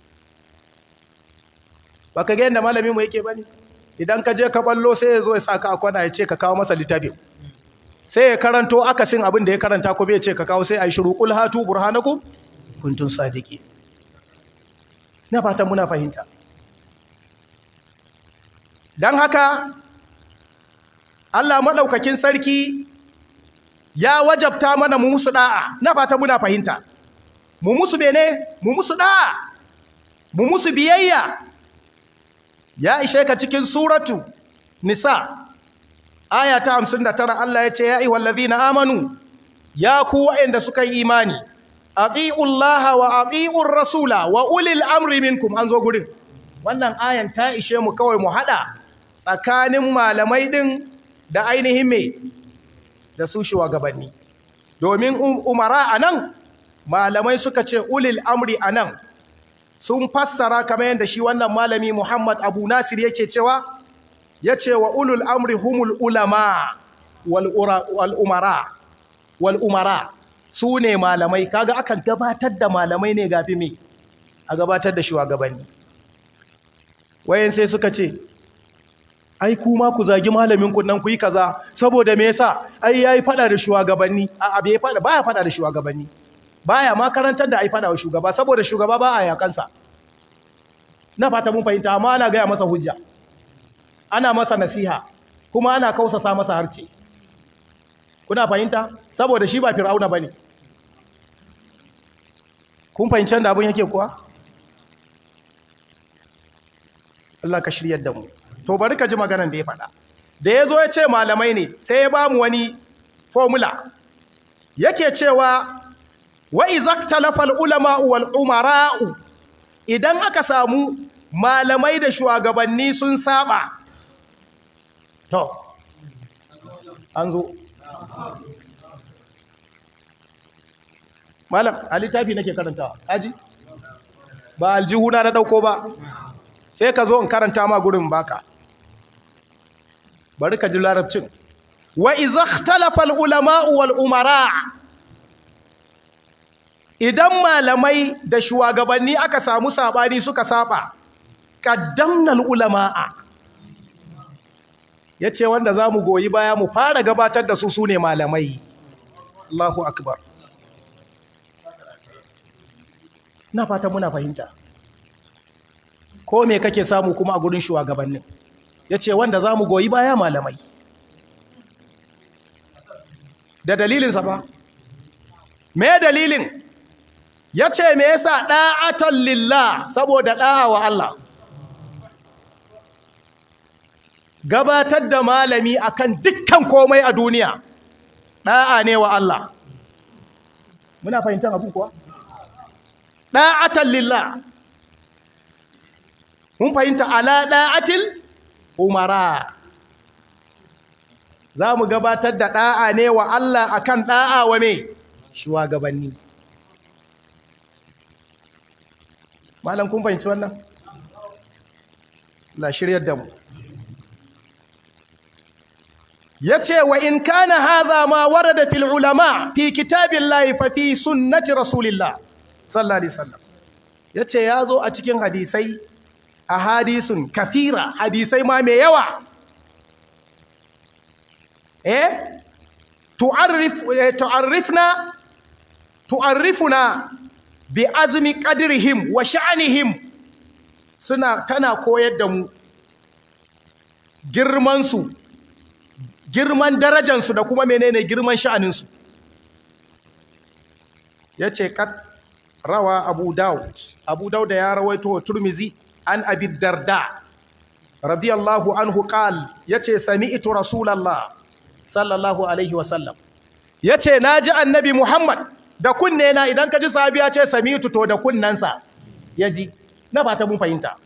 ba ka ga yadda malami mu yake bane idan ka je ka ballo sai ya zo ya saka a kwana ya ce ka kawo masa littafin sai ya karanto akasin abin da ya karanta ko bai ce ka kawo sai a yi shiru kul hatu burhanakum kuntum sadiqin na fatan muna fahimta don haka Allah maɗaukakin sarki ya wajabta mana mu musu ɗa'a na fata muna fahimta mu musu bene mu musu ɗa'a mu musu biyayya ya ishe ka cikin suratu nisa aya ta hamsin da tara Allah ya ce ya yi wallazi na amanu ya ku waɗanda suka yi imani ati'ullaha wa ati'ur rasula wa ulil amri minkum an zo gurin wannan ayan ta ishe mu kawai mu hada tsakanin malamai din da ainihin me da su shugabanni domin umara anan malamai suka ce ulil amri anan sun fassara kamar yadda shi wannan malami Muhammad Abu Nasir yake cewa yace wa ulul amri humul ulama wal umara wal umara su ne malamai kaga akan gabatar da malamai ne gafi me a gabatar da shugabanni wayan sai suka ce ai kuma ku zagi malamin ku nan ku yi kaza saboda me yasa ai yayi fada da shugabanni a abe fada baya fada da shugabanni baya ma karantar da ai fada wa shugaba saboda shugaba ba a yakansa na fata mun fahimta amma ana gaya masa hujja ana masa nasiha kuma ana kausasa masa harce kuna fahimta saboda shi ba fir'auna bane kun fahimci da abin yake kuwa Allah ka shiryar da mu to bari ka ji maganar da ya faɗa da ya zo ya ce malamai ne sai ya ba mu wani formula yake cewa wa izaktalafal ulama wal umara'u idan aka samu malamai da shugabanni sun saba to an zo malam a littafi nake karantawa aji ba aljihuna na dauko ba sai ka zo in karanta ma gurin baka bari ka ji larabcin wa iza ikhtalafa al-ulama wal umara idan malamai da shugabanni aka samu sabani suka saba qaddamna al-ulama yace wanda zamu goyi baya mu fara gabatar da su sune malamai Allahu akbar na fata muna fahimta ko me kake samu kuma a gurin shugabannin ya ce wanda za mu goyi baya malamai da dalilinsa ba me dalilin ya ce me yasa ɗa'atan lillah saboda ɗa'a wa Allah gabatar da malami akan dukkan komai a duniya ɗa'a ne wa Allah muna fahimtar abu kuwa ɗa'atan lillah mun fahimta ala ɗa'atil umara za mu gabatar da ɗa'a ne wa Allah akan ɗa'a wa me shugabanni malam kun fahimci wannan la shiryar da mu ya ce wa in kana haza ma warada fil ulama fi kitabillahi fa fi sunnati rasulillah sallallahu alaihi wasallam yace ya zo a cikin hadisai a hadisun kafira hadisai ma mai yawa eh tu'arrif tu'arrifna tu'arrifuna bi azmi qadrihim wa sha'nihim suna tana koyar da mu girman su girman darajar su da kuma menene girman sha'anin su yace kat rawa abu daud abu daud ya rawaito wa turmizi an abi darda radiyallahu anhu qal yace sami'tu rasulullah sallallahu alaihi wasallam yace naji annabi muhammad da kunne na idan ka ji sahabi ya ce sami'tu to da kunnansa yaji na fata mun fahimta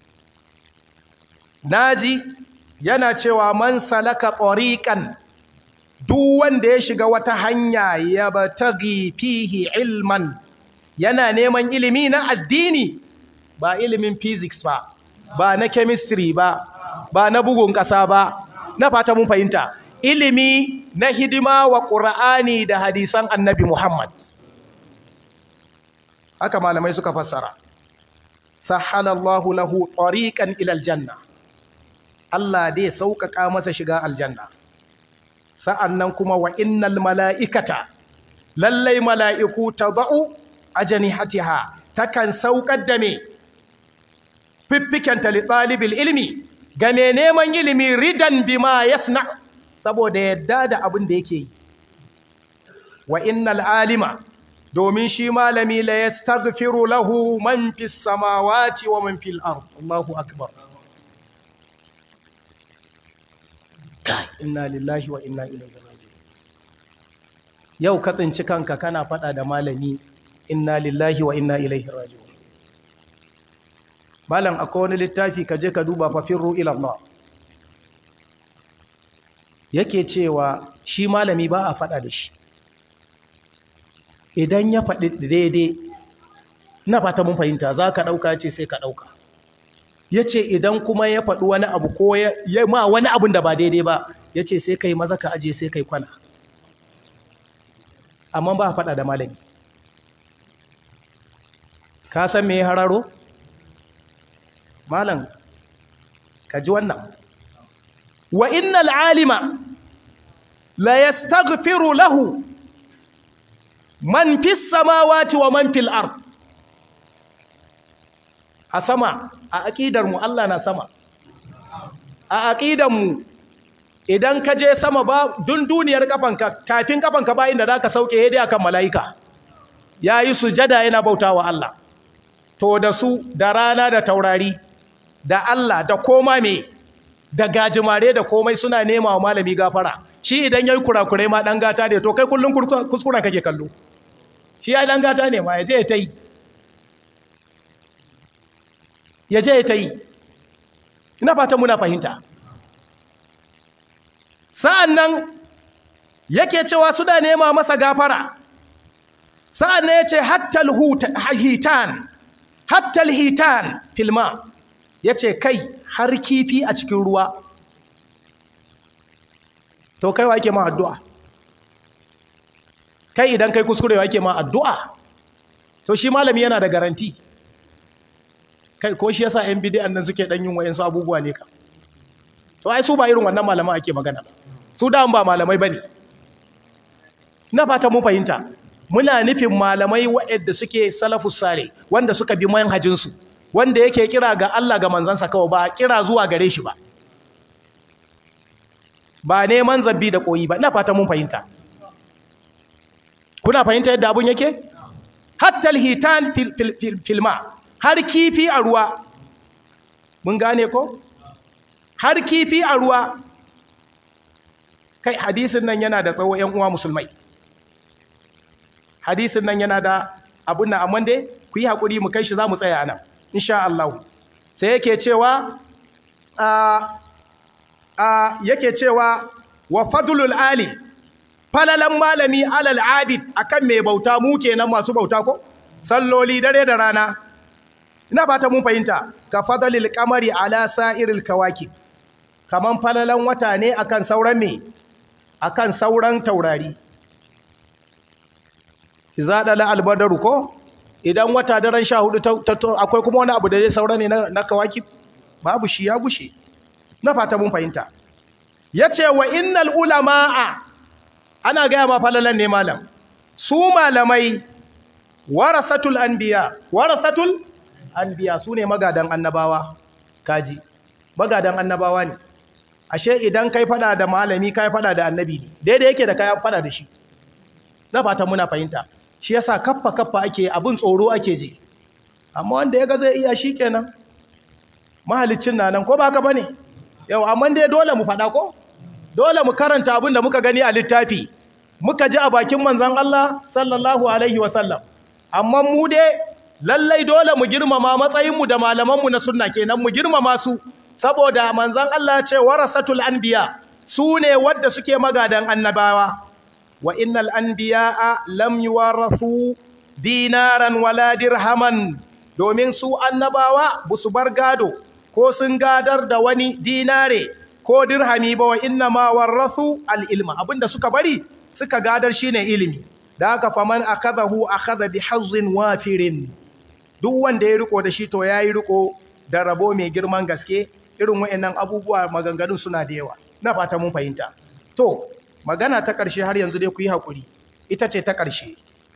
naji yana cewa man salaka tariqan duk wanda ya shiga wata hanya ya batagi fihi ilman yana neman ilimi na addini ba ilimin physics ba ba na chemistry ba ba na bugun ƙasa ba na fata mun fahimta ilimi na hidima wa ƙura'ani da hadisan annabi Muhammad haka malamai suka fassara sahalallahu lahu tariqan ila aljanna Allah dai sauƙaƙa masa shiga aljanna sa'annan kuma wa innal mala'ikata lallai mala'iku tadau ajnihatiha takan sauƙar da me fiffikenta li ɗalibin ilimi ga mai neman ilimi ridan bima yasna saboda yadda da abin da yake yi wa innal alima domin shi malami la yastaghfiru lahu man fis samawati wa man fil ard Allahu akbar kai inna lillahi wa inna ilaihi raji'un yau ka tsinci kanka kana fada da malami inna lillahi wa inna ilaihi raji'un malam akwai wani littafi ka je ka duba fafirru ila Allah yake cewa shi malami ba a faɗa da shi idan ya faɗi daidai na fata mun fahimta za ka ɗauka ce sai ka ɗauka ya ce idan kuma ya faɗi wani abu ko ya ma wani abun da ba daidai ba ya ce sai kai maza ka aje sai kai kwana amma ba faɗa da malami ka san me hararo malam ka ji wannan wa innal alima la yastaghfiru lahu man fis samawati wa man fil ard a sama a aqidar mu Allah na sama a aqidar mu idan ka je sama ba dun duniyar kafanka tafin kafanka ba inda zaka sauke hede akan malaika yayi sujada yana bautawa Allah to da su da rana da taurari da Allah da koma me da gajimare da komai suna nema wa malami gafara shi idan yayi kurakurai ma dan gata ne to kai kullun kuskuren kake kallo shi ya dan gata ne ma yaje ya tai yaje ya tai ina fata muna fahimta sa'annan yake cewa suna nema masa gafara sa'annan yace hatta hitan hatta hitan filma yace kai har kifi a cikin ruwa to kai wa ake ma addu'a kai idan kai kuskure wa ake ma addu'a to shi malami yana da garanti kai ko shi yasa yan bidiyan nan suke dan yin wayansu abubuwa ne ka to ai su ba irin wannan malaman ake magana ba su da ba malamai bane na fata mun fahimta muna nufin malamai waɗanda suke salafus sale wanda suka bi manhajin su wanda yake kira ga Allah ga manzansa kawai ba kira zuwa gare shi ba ba neman zabbi da koyi ba ina fata mun fahimta kuna fahimta yadda abun yake hatta alhitan filma har kifi a ruwa mun gane ko har kifi a ruwa kai hadisin nan yana da tsawo ƴan uwa musulmai hadisin nan yana da abun nan amma dai ku yi hakuri mu kai shi za mu tsaya nan insha Allah sai yake cewa a a yake cewa wa fadlul alim falalan malami alal abid akan mai bauta mu kenan masu bauta ko salloli dare da rana ina fata mun fahimta ka fadlil qamari ala sa'iril kawakib kaman falalan wata ne akan sauran me akan sauran taurari iza dala albadaru ko idan wata daren 14 akwai kuma wani abu da zai saura ne na kawakib babu shi ya gushe na fata mun fahimta yace wa innal ulamaa ana gaya ma falalan ne malam su malamai warasatul anbiya warasatul anbiya su ne magadan annabawa kaji magadan annabawa ne ashe idan kai fada da malami kai fada da annabi ne daidai yake da kai fada da shi na fata muna fahimta shi yasa kaffa kaffa ake abin tsoro ake ji amma wanda ya ga zai iya shi kenan mahalicin na nan ko ba ka bane yau amma dai dole mu fada ko dole mu karanta abin da muka gani a littafi muka ji a bakin manzon Allah sallallahu alaihi wasallam amma mu dai lallai dole mu girmama matsayinmu da malamanmu na sunna kenan mu girmama su saboda manzon Allah ce warasatul anbiya su ne wadda suke magadan annabawa wa innal anbiya'a lam yuwarathu dinaran wala dirhaman domin su annabawa busu bar gado ko sun gadar da wani dinare ko dirhami ba wa inna ma warrathu al-ilma abinda suka bari suka gadar shine ilimi da haka faman akadahu akada bi hazzin wafirin duk wanda ya riko da shi to yayi riko da rabo mai girman gaske irin wayannan abubuwa maganganun suna da yawa na fata mun fahimta to magana ta ƙarshe har yanzu dai ku yi hakuri ita ce ta ƙarshe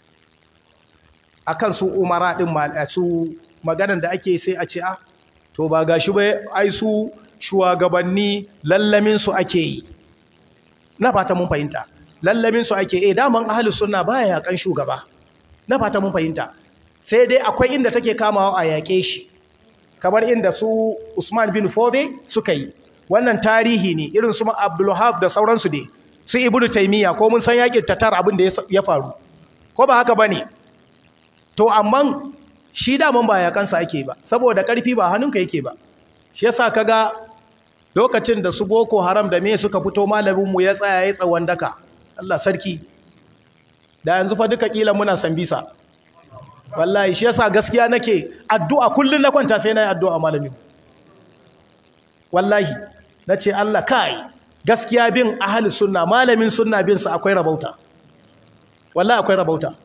akan su umara din su maganan da ake sai a ce a to ba gashi ba ai su shugabanni lallamin su ake yi na fata mun fahimta lallamin su ake eh daman ahlus sunna baya yakan shugaba na fata mun fahimta sai dai akwai inda take kamawa a yake shi kamar inda su Usman bin Fode suka yi wannan tarihi ne irin su Abdul Wahab da sauransu dai su Ibnu Taymiya ko mun san yakin Tatar abin da ya faru ko ba haka bane to amma shi daman ba yakansa ake ba saboda karfi ba hannunka yake ba shi yasa kaga lokacin da su Boko Haram da me suka fito malamin mu ya tsaya ya tsawon daka Allah sarki da yanzu fa duka kila muna sambisa wallahi shi yasa gaskiya nake addu'a kullun na kwanta sai nayi addu'a malami wallahi nace Allah kai gaskiya bin ahli sunna malamin sunna bin sa akwai rabauta wallahi akwai rabauta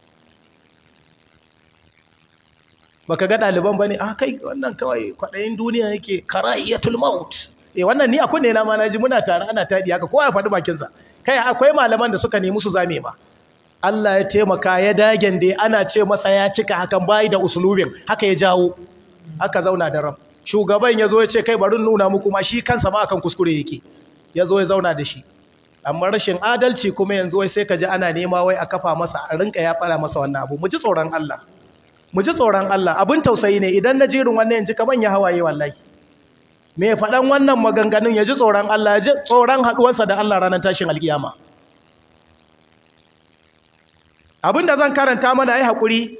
baka ga ɗaliban ba ne a kai wannan kawai kwaɗayin duniya yake karahiyatul maut eh wannan ni a kunne na ma naji muna tare ana taɗi haka kowa ya faɗi bakinsa kai akwai malaman da suka nemi su zame ma Allah ya taimaka ya dagen da ana ce masa ya cika hakan bayi da usulubin haka ya jawo haka zauna da ram shugaban ya zo ya ce kai bari nuna muku ma shi kansa ma akan kuskure yake ya zo ya zauna da shi amma rashin adalci kuma yanzu wai sai ka ji ana nema wai a kafa masa a rinka ya fara masa wannan abu mu ji tsoron Allah mu ji tsoron Allah abin tausayi ne idan na jirin wannan yanzu kaman ya hawaye wallahi me faɗan wannan maganganun ya ji tsoron Allah ya ji tsoron haɗuwarsa da Allah ranar tashin alkiyama abin da zan karanta mana ai haƙuri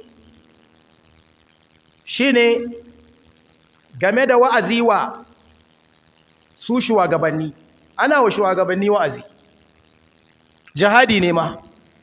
shine game da wa'azi wa su shugabanni ana wa shugabanni wa'azi jihadi ne ma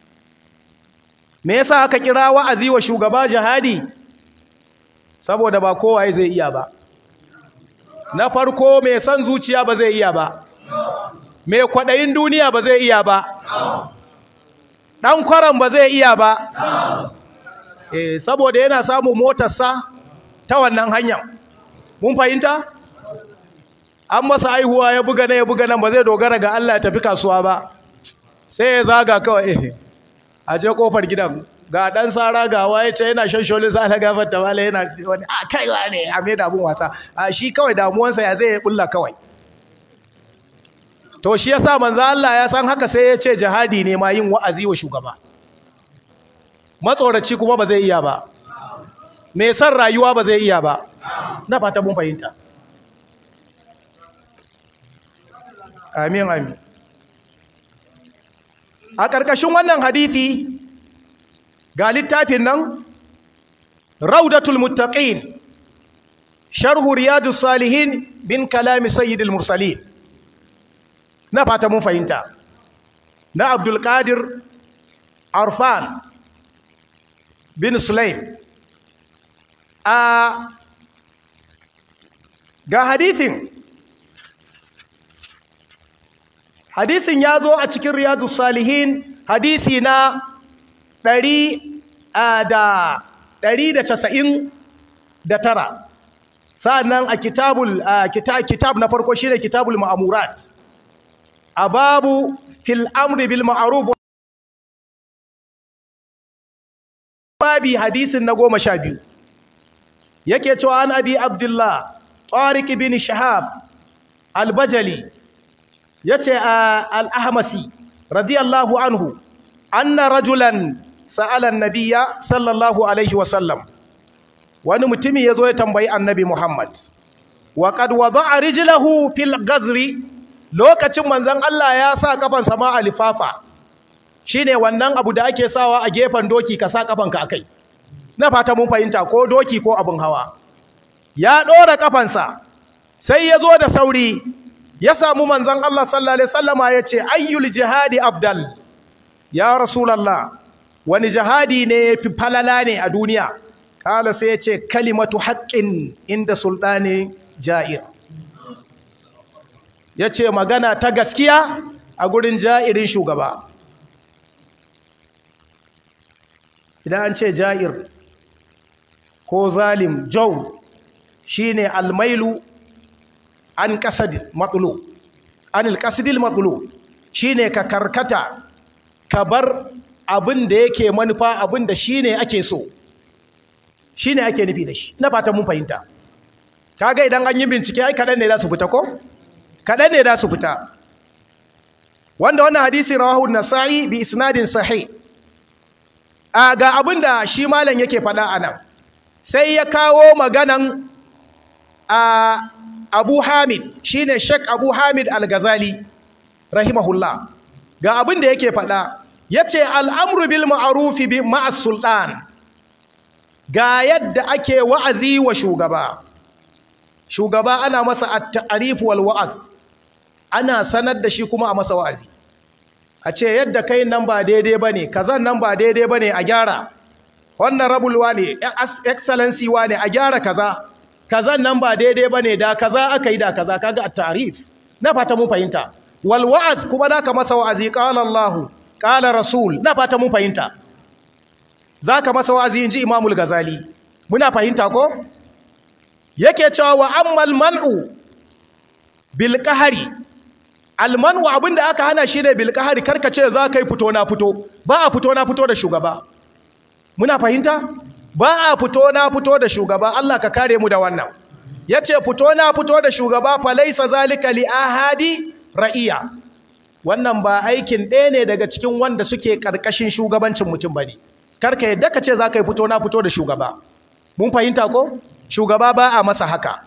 me yasa aka kira wa'azi wa shugaba jihadi saboda ba kowa zai iya ba na farko mai son zuciya ba zai iya ba mai kwaɗayin duniya ba zai iya ba ɗan kwaran ba zai iya ba e, saboda yana samun motarsa ta wannan hanyar mun fahimta an masa haihuwa ya buga na ya buga nan ba zai dogara ga Allah ya tafi kasuwa ba sai ya zaga kawai a je kofar gidan ga dan sara ga waye ce yana shan sholin sa na gafar ta mala yana wani a kaiwa ne a mai da abun wasa a shi kawai damuwansa ya zai bulla kawai to shi yasa manzo Allah ya san haka sai ya ce jihadi ne ma yin wa'azi wa shugaba matsoraci kuma ba zai iya ba mai san rayuwa ba zai iya ba na fata mun fahimta amin amin a ƙarƙashin wannan hadithi ga littafin nan raudatul muttaqin sharhu riyadus salihin bin kalami sayyidil mursalin na fata mun fahimta na abdul qadir arfan bin sulaim a ga hadithin hadisin ya zo a cikin riyadu salihin hadisi na ɗari da ɗari da casa'in da tara sa'annan a kitabul kitab na farko shi ne kitabul ma'amurat a babu fil amri bil ma'aruf babi hadisin na goma sha biyu yake cewa an abi abdullah tariq bin shahab albajali yace al-ahmasi radiyallahu anhu anna rajulan sa'ala an-nabiyya sallallahu alaihi wa sallam wani mutumi yazo ya tambayi annabi Muhammad wa qad wada'a rijlahu fil gazri lokacin manzon Allah ya sa kafansa ma alifafa shine wannan abu da ake sawa a gefen doki ka sa kafanka akai na fata mun fahimta ko doki ko abin hawa ya ɗora kafansa sai ya zo da sauri ya samu manzan Allah sallallahu alaihi wasallama ya ce ayyul jihadi abdal ya rasulallah wani jihadi ne fi falala ne a duniya kala sai ya ce kalimatu haƙƙin inda sultani ja'ir ya ce magana ta gaskiya a gurin ja'irin shugaba idan an ce ja'ir ko zalim jau shine almailu an qasadil matlu anil qasidil matlu shine ka karkata ka bar abin da yake manufa abin da shine ake so shine ake nufi da shi na fatan mun fahimta kaga idan an yi bincike ai kadan ne za su fita ko kadan ne za su fita wanda wannan hadisi rawahu an-nasa'i bi isnadin sahih a ga abin da shi malam yake faɗa a nan sai ya kawo maganan a abu hamid shi ne shek abu hamid al-ghazali rahimahullah ga abin da yake faɗa ya ce al'amru bil ma'arufi bi ma'as sultan ga yadda ake wa'azi wa shugaba shugaba ana masa at-ta'rif wal wa'az ana sanar da shi kuma a masa wa'azi a ce yadda kai nan ba daidai ba ne kazan nan ba daidai ba ne a gyara wannan rabulwa ne excellency wa ne a gyara kaza kazan nan ba daidai ba ne da kaza aka yi da kaza kaga a tarif na fata mun fahimta wal wa'az kuma da ka masa wa'azi qala Allah qala rasul na fata mun fahimta zaka masa wazi inji imamul gazali muna fahimta ko yake cewa wa ammal man'u bil qahari al man'u abinda aka hana shi ne bil qahari karkace za kai fito na fito ba a fito na fito da shugaba muna fahimta ba a fito na fito da shugaba Allah ka kare mu da wannan yace fito na fito da shugaba fa laysa zalika li ahadi ra'iya wannan ba aikin ɗaya ne daga cikin wanda suke karkashin shugabancin mutum bane karka yadda ka ce za ka yi fito na fito da shugaba mun fahimta ko shugaba ba a masa haka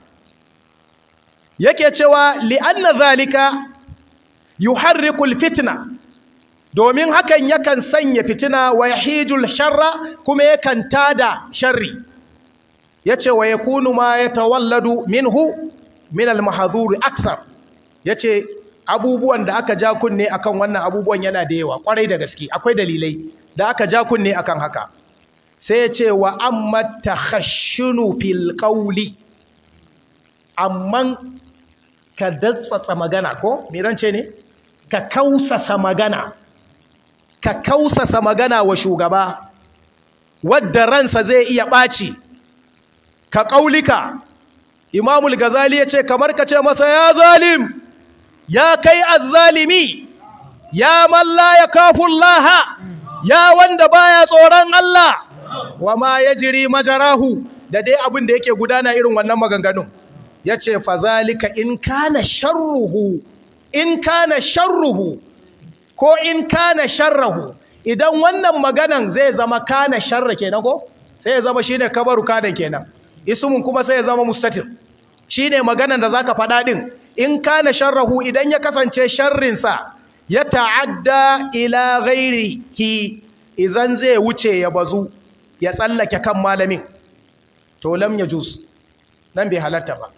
yake cewa li'anna zalika yuharrikul fitna domin hakan yakan sanya fitina wa yahijul sharra kuma yakan tada sharri yace wa yakunu ma yatawalladu minhu min al mahdhur aksar yace abubuwan da aka ja kunne akan wannan abubuwan yana da yawa kwarai da gaske akwai dalilai da aka ja kunne akan haka sai ya ce wa amma takhashshunu fil qawli amman ka datsatsa magana ko mirance ne ka kausasa magana ka kausasa magana wa shugaba wadda ransa zai iya ɓaci ka ƙaulika imamul gazali ya ce kamar ka ce masa ya zalim ya kai azzalimi ya malla ya kafun laha ya wanda baya tsoron Allah wa ma ya jiri majarahu da dai abin da yake gudana irin wannan maganganun ya ce fazalika in kana sharruhu in kana sharruhu ko in kana sharrahu idan wannan maganan zai zama kana sharra kenan ko sai ya zama shine kabaru kadan kenan ismun kuma sai ya zama mustatir shine maganan da zaka faɗa din in kana sharrahu idan ya kasance sharrinsa ya ta'adda ila ghairihi idan zai wuce ya bazu ya tsallake kan malamin to lam yajuz nan bai halatta ba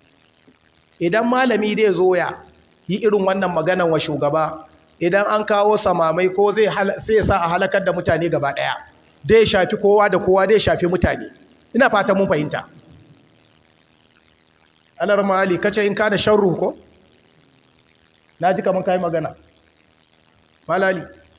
idan malami dai zo ya yi irin wannan maganan wa shugaba idan an kawo samamai ko zai sai sa a halakar da mutane gaba daya dai shafi kowa da kowa dai shafi mutane ina fata mun fahimta anar mali kace in ka da sharru ko na ji kaman kai magana malali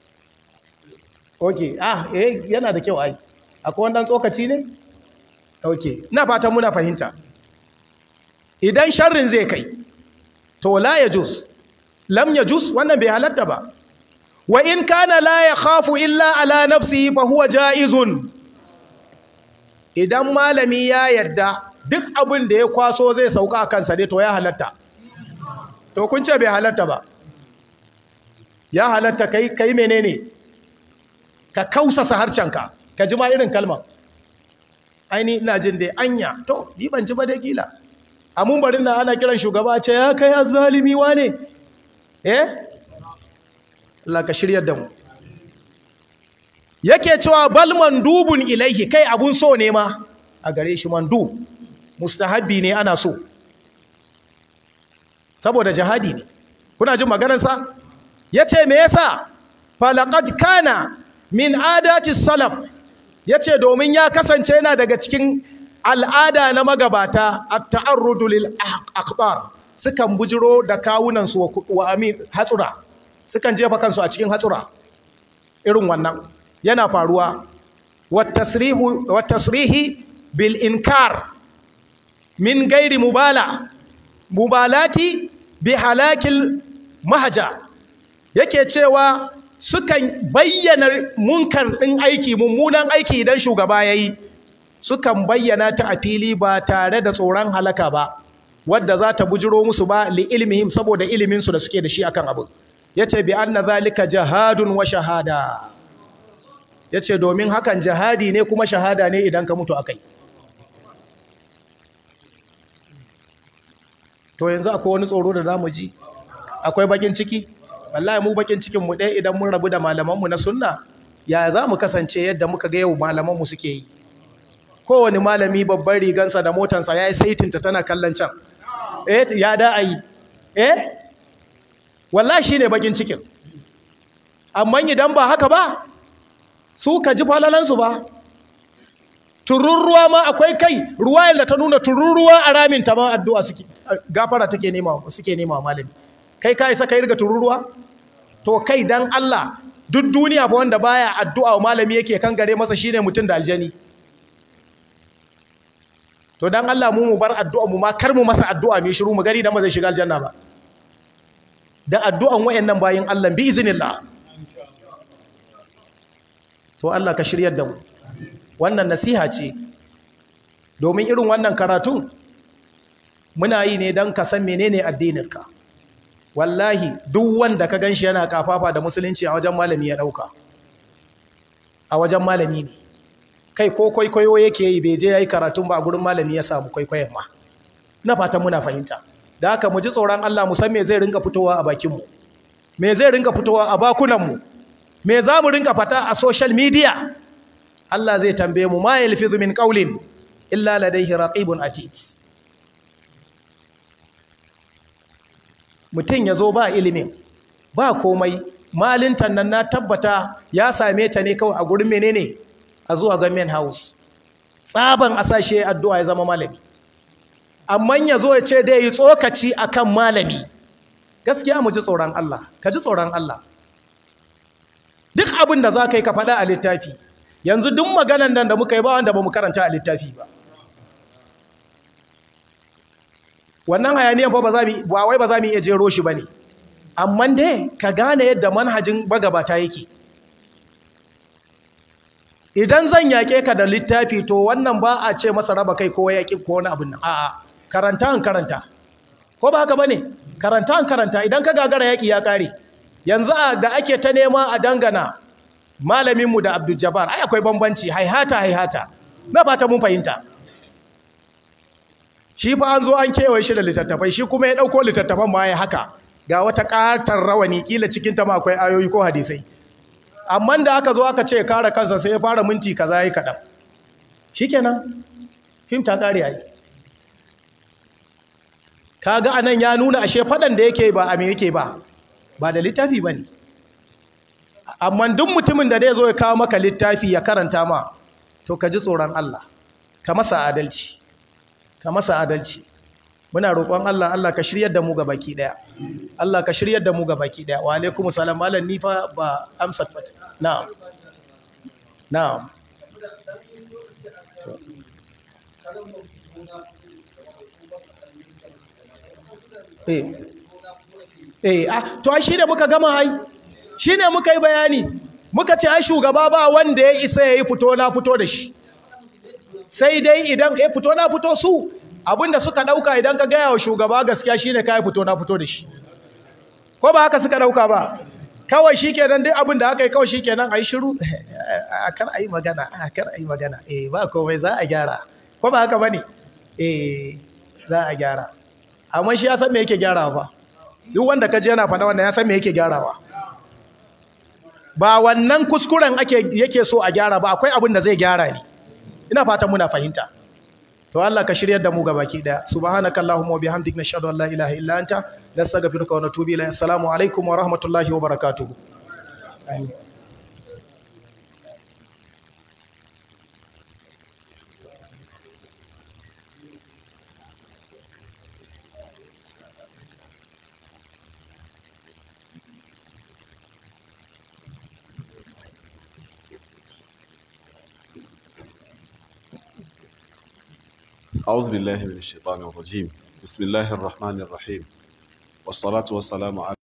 okay ah eh yana da kyau ai akwai wannan tsokaci ne okay ina fatan muna fahimta idan sharrin zai kai to la yajuz lam yajuz wannan bai halatta ba wa in kana la yakhafu illa ala nafsihi fa huwa jaizun idan malami ya yadda duk abin da ya kwaso zai sauka a kansa ne to ya halatta to kun ce bai halatta ba ya halatta kai kai menene ka kausasa harcenka ka ji ma irin kalma aini ina jin dai anya to ni ban ji ba dai kila a mumbarin nan ana kiran shugaba ce ya kai azzalimi wane eh Allah ka shiryar da mu yake cewa bal mandubun ilaihi kai abun so ne ma a gare shi mandu mustahabbi ne ana so saboda jihadi ne kuna jin maganarsa yace me yasa falaqad kana min adati salaf yace domin ya kasance yana daga cikin al'ada na magabata at-ta'arrudu lil akhbar sukan bujiro da kawunan su wa amin hatsura sukan jefa kansu a cikin hatsura irin wannan yana faruwa wat tasrihu wat tasrihi bil inkar min gairi mubala mubalati bi halakil mahaja yake cewa sukan bayyana munkar ɗin aiki mummunan aiki idan shugaba ya yi sukan bayyana ta a fili ba tare da tsoron halaka ba wadda za ta bujiro musu ba li ilmihim saboda iliminsu da suke da shi akan abu ya ce bi anna zalika jihadun wa shahada ya ce domin hakan jihadi ne kuma shahada ne idan ka mutu akai to yanzu akwai wani tsoro da zamu ji akwai bakin ciki wallahi mu bakin cikin mu ɗaya idan mun rabu da malaman mu na sunna ya za mu kasance yadda muka ga yau malaman mu suke yi kowane malami babban rigansa da motansa ya yi saitinta tana kallon can eh ya da ayi eh wallahi shine bakin cikin amma idan ba haka ba su ka ji falalansu ba tururuwa ma akwai kai ruwa da ta nuna tururuwa a ramin ta ma addu'a suke gafara take nema suke nema malami kai ka isa kai riga tururuwa to kai dan Allah duk duniya fa wanda baya addu'a malami yake kan gare masa shine mutum da aljani to dan Allah mu mu bar addu'a mu ma kar mu masa addu'a mu shiru mu gani dan ba zai shiga aljanna ba da addu'an wayannan bayin Allah bi iznillah to Allah ka shiryar da mu wannan nasiha ce domin irin wannan karatun muna yi ne don ka san menene addininka wallahi duk wanda ka ganshi yana kafafa da musulunci a wajen malami ya dauka a wajen malami ne kai ko kwaikwayo yake yi bai je yayi karatun ba a gurin malami ya samu kwaikwayon ma na fatan muna fahimta da haka mu ji tsoron Allah mu san me zai rinka fitowa a bakin mu me zai rinka fitowa a bakunan mu me za mu rinka fata a social media Allah zai tambaye mu ma yalfizu min qawlin illa ladayhi raqibun atid mutum ya zo ba ilimin ba komai malintan nan na tabbata ya same ta ne kawai a gurin menene a zuwa government house tsaban asashe addu'a ya zama malami amma ya zo ya ce dai yi tsokaci akan malami gaskiya mu ji tsoron Allah ka ji tsoron Allah duk abin da za ka yi ka faɗa a littafi yanzu duk maganan nan da muka yi ba wanda ba mu karanta a littafi ba wannan hayaniyan fa ba za mu ba wai ba za mu iya jero shi bane amma dai ka gane yadda manhajin bagabata yake idan zan yake ka da littafi to wannan ba a ce masa raba kai ko yaki ko wani abin nan a'a karanta an karanta ko ba haka bane karanta an karanta idan ka gagara yaki ya kare yanzu da ake ta nema a dangana malamin mu da Abdul Jabbar ai akwai bambanci haihata haihata na fata mun fahimta shi fa an zo an kewaye shi da littattafai shi kuma ya ɗauko littattafan ma ya haka ga wata ƙatar rawani ƙila cikin ta ma akwai ayoyi ko hadisai amma da aka zo aka ce kare kansa sai ya fara minti kaza yi kaɗan shikenan fim ta ƙare yayi kaga anan ya nuna ashe faɗan da yake ba a me yake ba ba da littafi bane amma duk mutumin da zai zo ya kawo maka littafi ya karanta ma to ka ji tsoron Allah ka masa adalci ka masa adalci muna roƙon Allah Allah ka shiryar da mu ga baki daya Allah ka shiryar da mu ga baki daya wa alaikum salam malam ni fa ba amsa fata na'am na'am eh eh ah to ai shine muka gama ai shine muka yi bayani muka ce ai shugaba ba wanda ya isa yayi fito na fito da shi sai dai idan ya fito na fito su abinda suka dauka idan ka gaya wa shugaba gaskiya shine kai fito na fito da shi ko ba haka suka dauka ba kawai shikenan duk abin da aka yi kawai shikenan ayi shiru a kar ayi magana a kar ayi magana eh ba komai za a gyara ko ba haka bane eh za a gyara amma shi ya san me yake gyarawa fa duk wanda ka je yana faɗa wannan ya san me yake gyarawa ba wannan kuskuren ake yake so a gyara ba akwai abin da zai gyara ne ina fatan muna fahimta to Allah ka shiryar da mu baki daya subhanaka allahumma wa bihamdika nashhadu an la ilaha illa anta nastaghfiruka wa natubu ilayk assalamu alaikum wa rahmatullahi wa barakatuh amin أعوذ بالله من الشيطان الرجيم بسم الله الرحمن الرحيم والصلاة والسلام على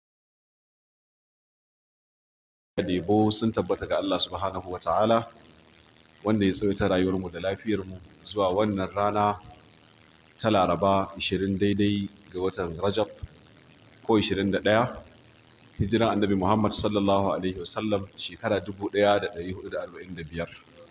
Debo sun tabbata ga Allah subhanahu wa ta'ala wanda ya tsawaita rayuwarmu da lafiyarmu zuwa wannan rana ta laraba 20 daidai ga watan Rajab ko 21 hijiran annabi Muhammad sallallahu Alaihi wasallam shekara 1445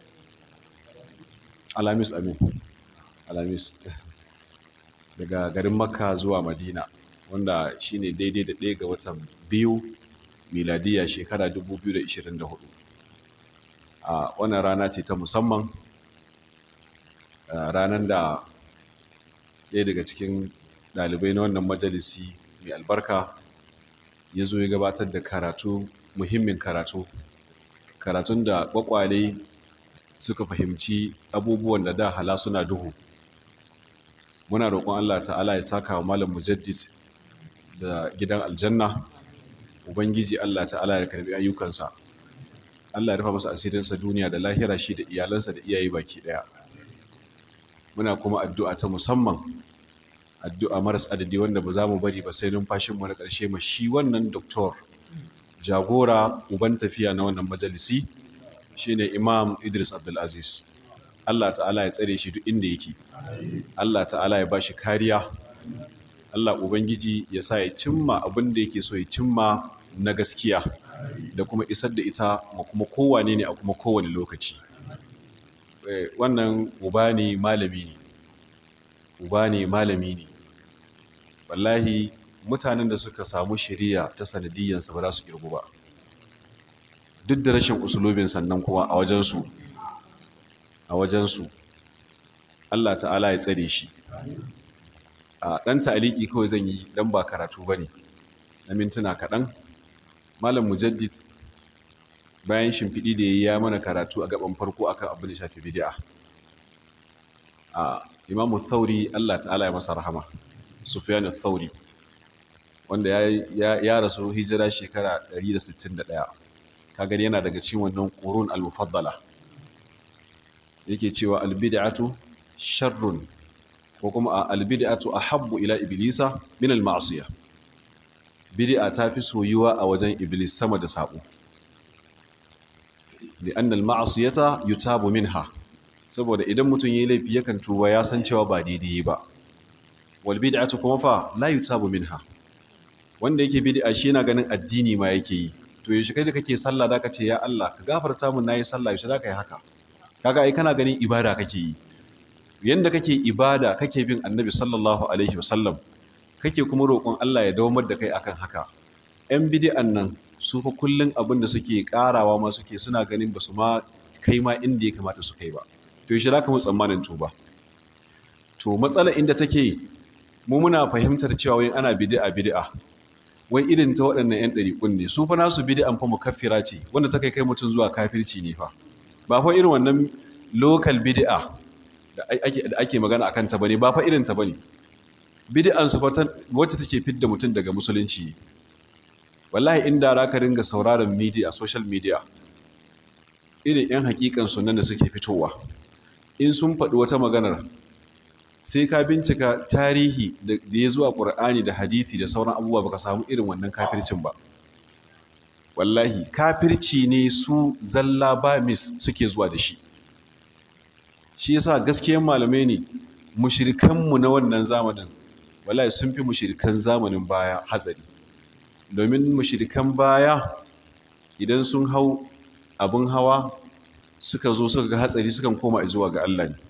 alamis amin alamis daga garin makka zuwa madina wanda shine daidai da ɗaya ga watan biyu miladiya shekara 2024 a wannan rana ce ta musamman ranar da ɗaya daga cikin ɗalibai na wannan majalisi mai albarka ya zo ya gabatar da karatu muhimmin karatu karatun da ƙwaƙwale suka fahimci abubuwan da da hala suna duhu muna roƙon Allah ta'ala ya saka wa malam mujaddid da gidan aljanna ubangiji Allah ta'ala ya karbi ayyukansa Allah ya rufa masa asirinsa duniya da lahira shi da iyalansa da iyaye baki daya muna kuma addu'a ta musamman addu'a maras adadi wanda ba za mu bari ba sai numfashin mu na ƙarshe ma shi wannan doktor jagora uban tafiya na wannan majalisi shine Imam Idris Abdulaziz Allah ta'ala ya tsare shi duk inda yake Allah ta'ala ya bashi kariya Allah ubangiji ya sa ya cimma abin da yake so ya cimma na gaskiya da kuma isar da ita ma kuma kowane ne a kuma kowane lokaci wannan uba ne malami ne uba ne malami ne wallahi mutanen da suka samu shiriya ta sanadiyyansa ba za su kirgu ba duk da rashin usulubin sannan kuma a wajensu a wajensu Allah ta'ala ya tsare shi a ɗan ta'aliki kawai zan yi dan ba karatu ba ne na mintuna kaɗan malam mujaddid bayan shimfiɗi da ya yi ya mana karatu a gaban farko akan abin da shafi bidi'a a imamu thauri Allah ta'ala ya masa rahama sufyan thauri wanda ya rasu hijira shekara 161 kaga yana daga cikin wannan qurun al-mufaddala yake cewa al-bid'atu sharrun ko kuma al-bid'atu ahabbu ila iblisa min al-ma'siyah bid'a ta fi soyuwa a wajen iblis sama da sabo li'an al-ma'siyata yutabu minha saboda idan mutum yayi laifi yakan tuba ya san cewa ba daidai ba wal bid'atu kuma fa la yutabu minha wanda yake bid'a shi yana ganin addini ma yake yi to yaushe kai da kake sallah da ka ce ya Allah ka gafarta mun nayi sallah yaushe da ka yi haka kaga ai kana ganin ibada kake yi yanda kake ibada kake bin annabi sallallahu alaihi wasallam kake kuma roƙon Allah ya dawamar da kai akan haka yan bid'an nan su fa kullun abin da suke karawa ma suke suna ganin basu ma kai ma inda ya kamata su kai ba to yaushe da ka mu tsammanin tuba to matsala inda take mu muna fahimtar cewa wai ana bid'a bid'a wai irin ta waɗannan 'yan ɗariƙun ne su fa nasu bid'an fa mukaffira ce wanda ta kai kai mutum zuwa kafirci ne fa ba fa irin wannan local bid'a da ake da ake magana akan ta bane ba fa irin ta bane bid'an su fa wacce take fidda mutum daga musulunci wallahi inda za ka ringa sauraron media social media irin 'yan hakikan sunan da suke fitowa in sun faɗi wata maganar sai ka bincika tarihi da ya zuwa ƙur'ani da hadithi da sauran abubuwa baka samu irin wannan kafircin ba wallahi kafirci ne su zalla ba mis suke zuwa da shi shi yasa gaskiyan malamai ne mushirikanmu na wannan zamanin wallahi sun fi mushirikan zamanin baya hatsari domin mushirikan baya idan sun hau abin hawa suka zo suka ga hatsari sukan koma zuwa ga Allah ne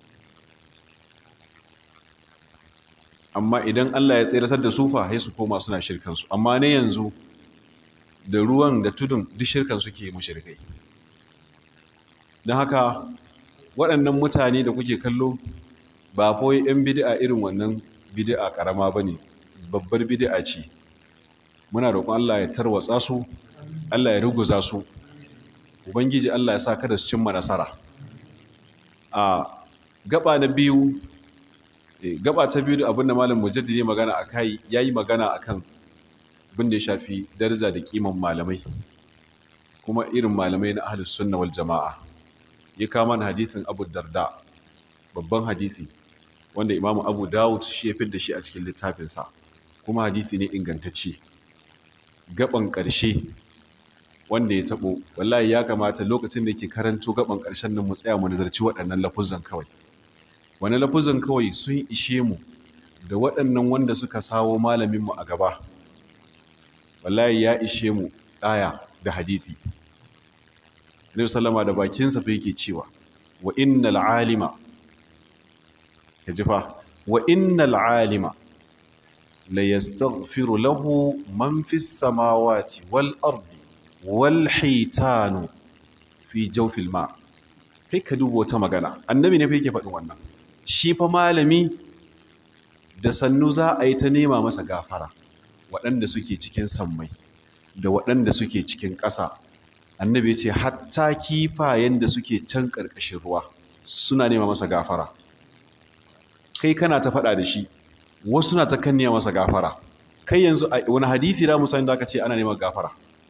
amma idan Allah ya tseratar da su fa sai su koma suna shirkan su amma ne yanzu da ruwan da tudun duk shirkan suke mushrikai don haka waɗannan mutane da kuke kallo ba kawai 'yan bid'a irin wannan bid'a karama bane babbar bid'a ce muna roƙon Allah ya tarwatsa su Allah ya ruguza su ubangiji Allah ya sa kada su cimma nasara a gaba na biyu gaba ta biyu abinda malam mujaddidi magana akai yayi magana akan abin da ya shafi daraja da kiman malamai kuma irin malamai na ahlus sunna wal jamaa ya kama na hadithin Abu Darda babban hadisi wanda Imam Abu Dawud shi ya da shi a cikin littafinsa kuma hadisi ne ingantacce gaban ƙarshe wanda ya tabo wallahi ya kamata lokacin da yake karanto gaban ƙarshen nan mu tsaya mu nazarci waɗannan lafuzan kawai wani lafuzan kawai sun ishe mu da waɗannan wanda suka sawo malaminmu a gaba wallahi ya ishe mu ɗaya da hadithi Annabi sallama da bakinsa fa yake cewa wa innal alima ya jifa wa innal alima la yastaghfiru lahu man fis samawati wal ardi wal hitanu fi jawfil ma kai ka duba wata magana annabi ne fa yake faɗin wannan shi fa malami da sannu za a yi ta nema masa gafara waɗanda suke cikin sammai da waɗanda suke cikin ƙasa annabi ce hatta kifayen da suke can ƙarƙashin ruwa suna nema masa gafara kai kana ta faɗa da shi wasu na ta kanniya masa gafara kai yanzu a wani hadisi da musa da aka ce ana neman gafara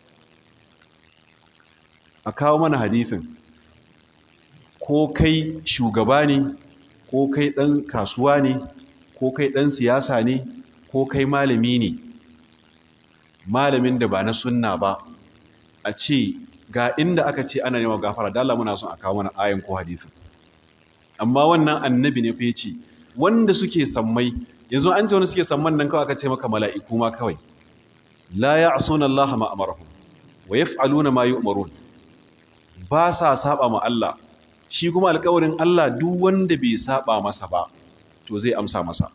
a kawo mana hadisin ko kai shugaba ne ko kai ɗan kasuwa ne ko kai ɗan siyasa ne ko kai malami ne malamin da ba na sunna ba a ce ga inda aka ce ana neman gafara da Allah muna son a kawo mana ayan ko hadisin amma wannan annabi ne fa yace wanda suke sammai yanzu an ce wanda suke samman nan kawai aka ce maka mala'iku ma kawai la ya'suna Allah ma amarahum wa yaf'aluna ma yu'marun ba sa saba ma Allah shi kuma alƙawarin Allah duk wanda bai saba masa ba to zai amsa masa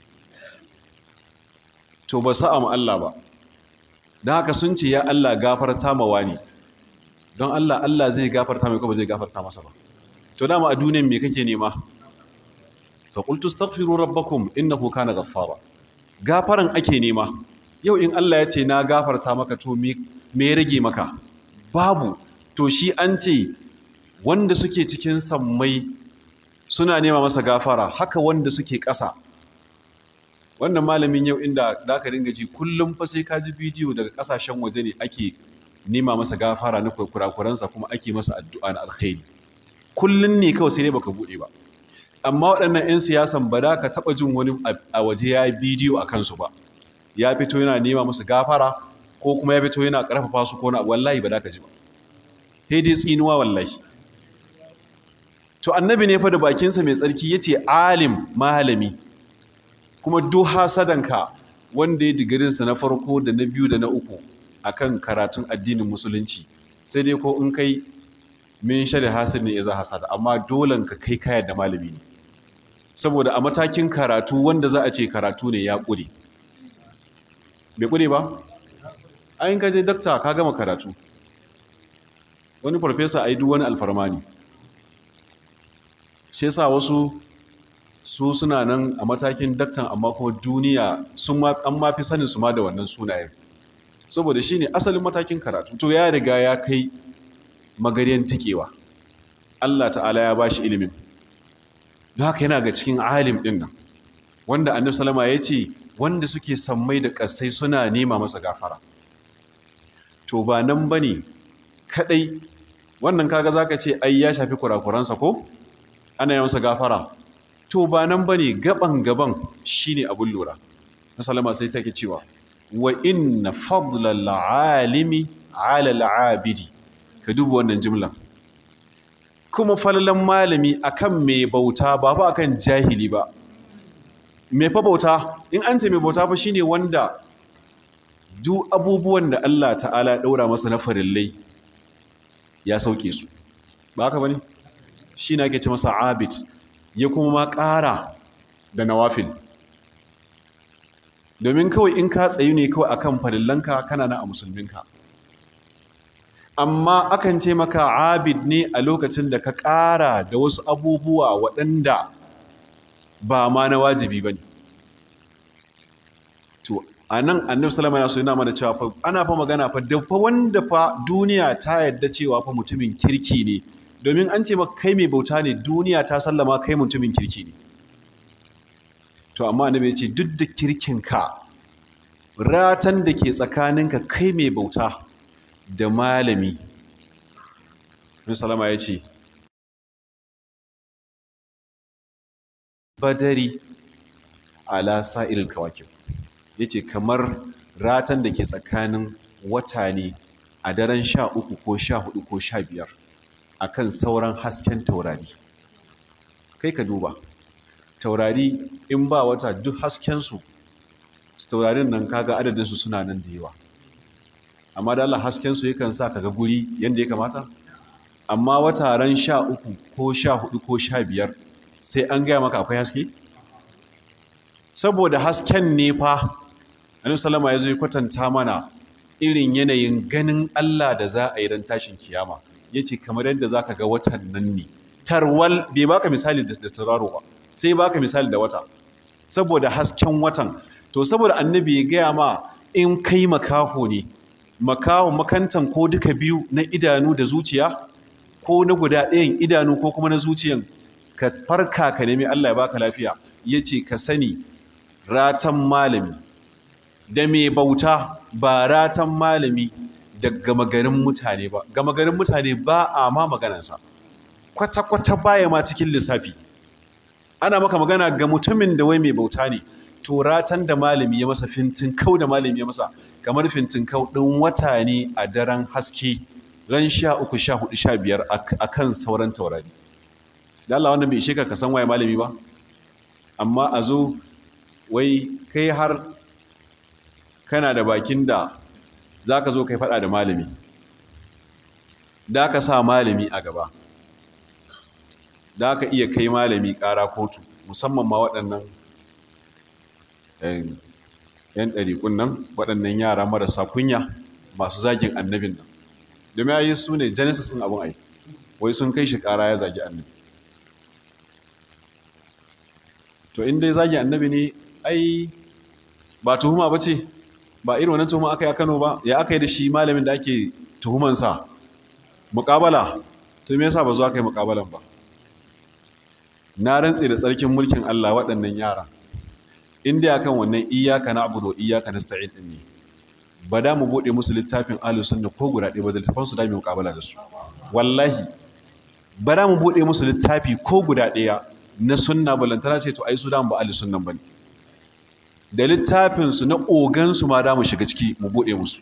to ba sa'a ma Allah ba don haka sun ce ya Allah gafarta ma wani don Allah Allah zai gafarta mai ko ba zai gafarta masa ba to dama a duniyan me kake nema fa qultu astaghfiru rabbakum innahu kana ghaffara gafaran ake nema yau in Allah ya ce na gafarta maka to me me rage maka babu to shi an ce wanda suke cikin sammai suna nema masa gafara haka wanda suke ƙasa wannan malamin yau inda da ka dinga ji kullum fa sai ka ji bidiyo daga ƙasashen waje ne ake nema masa gafara na kurakuransa kuma ake masa addu'a na alkhairi kullum ne kawai sai dai baka buɗe ba amma waɗannan 'yan siyasan ba da ka taɓa jin wani a waje ya yi bidiyo a kansu ba ya fito yana nema musu gafara ko kuma ya fito yana ƙarfafa su ko na wallahi ba da ka ji ba sai dai tsinuwa wallahi to annabi ne fa da bakinsa mai tsarki ya ce alim malami kuma duk hasadanka wanda ya digirinsa na farko da na biyu da na uku akan karatun addinin musulunci sai dai ko in kai min shari hasir ne iza hasada amma dolen ka kai kaya da malami ne saboda a matakin karatu wanda za a ce karatu ne ya ƙure bai ƙure ba ayin kaje dakta ka gama karatu wani farfesa a yi duk wani alfarma ne shi yasa wasu su suna nan a matakin daktan amma kuma duniya sun an mafi sanin su ma da wannan sunayen saboda shi ne asalin matakin karatu to ya riga ya kai magaryan tikewa Allah ta'ala ya ba shi ilimin don haka yana ga cikin alim ɗin nan wanda annabi salama ya ce wanda suke sammai da ƙasai suna nema masa gafara to ba nan ba ne kaɗai wannan kaga za ka ce ai ya shafi kurakuransa ko ana yi masa gafara to ba nan ba ne gaban gaban shi ne abin lura na salama sai take cewa wa inna fadlal alimi ala al'abidi ka duba wannan jimlan kuma falalan malami akan mai bauta ba fa akan jahili ba mai fa bauta in an ce mai bauta fa shine wanda duk abubuwan da Allah ta'ala ya daura masa na farillai ya sauke su ba haka bane shi na ake ce masa abid ya kuma ma ƙara da nawafil domin kawai in ka tsayu ne kawai akan farillanka kana na a musulminka amma akan ce maka abid ne a lokacin da ka ƙara da wasu abubuwa waɗanda ba ma na wajibi ba ne to a nan annabi salama ya so yana mana cewa fa ana fa magana fa da fa wanda fa duniya ta yadda cewa fa mutumin kirki ne domin an ce maka kai mai bauta ne duniya ta sallama kai mutumin kirki ne to amma annabi ya ce duk da kirkinka ratan da ke tsakaninka kai mai bauta da malami Nabi salama ya ce badari ala sa'ilil kawakib yace kamar ratan da ke tsakanin wata ne a daren sha uku ko sha hudu ko sha biyar akan sauran hasken taurari kai ka duba taurari in ba wata duk haskensu taurarin nan kaga adadinsu suna nan da yawa amma da Allah haskensu yakan sa kaga guri yadda ya kamata amma wata ran sha uku ko sha hudu ko sha biyar sai an gaya maka akwai haske saboda hasken ne fa annabi salama ya zo ya kwatanta mana irin yanayin ganin Allah da za a yi ran tashin kiyama yace kamar yadda zaka ga watan nan ne tarwal bai baka misali da turaro ba sai baka misali da wata saboda hasken watan to saboda annabi ya gaya ma in kai makaho ne makaho makantan ko duka biyu na idanu da zuciya ko na guda ɗayan idanu ko kuma na zuciyan ka farka ka nemi Allah ya baka lafiya yace ka sani ratan malami da mai bauta ba ratan malami da gama garin mutane ba gama garin mutane ba a ma maganansa kwata-kwata baya ma cikin lissafi ana maka magana ga mutumin da wai mai bauta ne to ratan da malami ya masa fintin kau da malami ya masa kamar fintin kau ɗin wata ne a daren haske ran sha uku sha hudu sha biyar a kan sauran taurari da Allah wannan bai ishe ka ka san waye malami ba amma a zo wai kai har kana da bakin da za ka zo kai faɗa da malami da ka sa malami a gaba da ka iya kai malami ƙara kotu musamman ma waɗannan ‘yan ɗariƙun nan waɗannan yara marasa kunya masu zagin annabin nan domin ya yi su ne genesis ɗin abin ai wai sun kai shi ƙara ya zagi annabi to in dai zagi annabi ne ai ba tuhuma ba ce ba irin wannan tuhuma aka yi a kano ba ya aka yi da shi malamin da ake tuhumansa muƙabala to me yasa ba zo aka yi muƙabalan ba na rantse da tsarkin mulkin Allah waɗannan yara in dai akan wannan iyaka na abudu iyaka na sta'in din ne ba da mu bude musu littafin ahlus sunna ko guda ɗaya ba da littafin su da mu muƙabala da su wallahi ba da mu bude musu littafi ko guda ɗaya na sunna balantana ce to ai su da mu ba ahlus sunnan bane da littafin su na ogan su ma da mu shiga ciki mu bude musu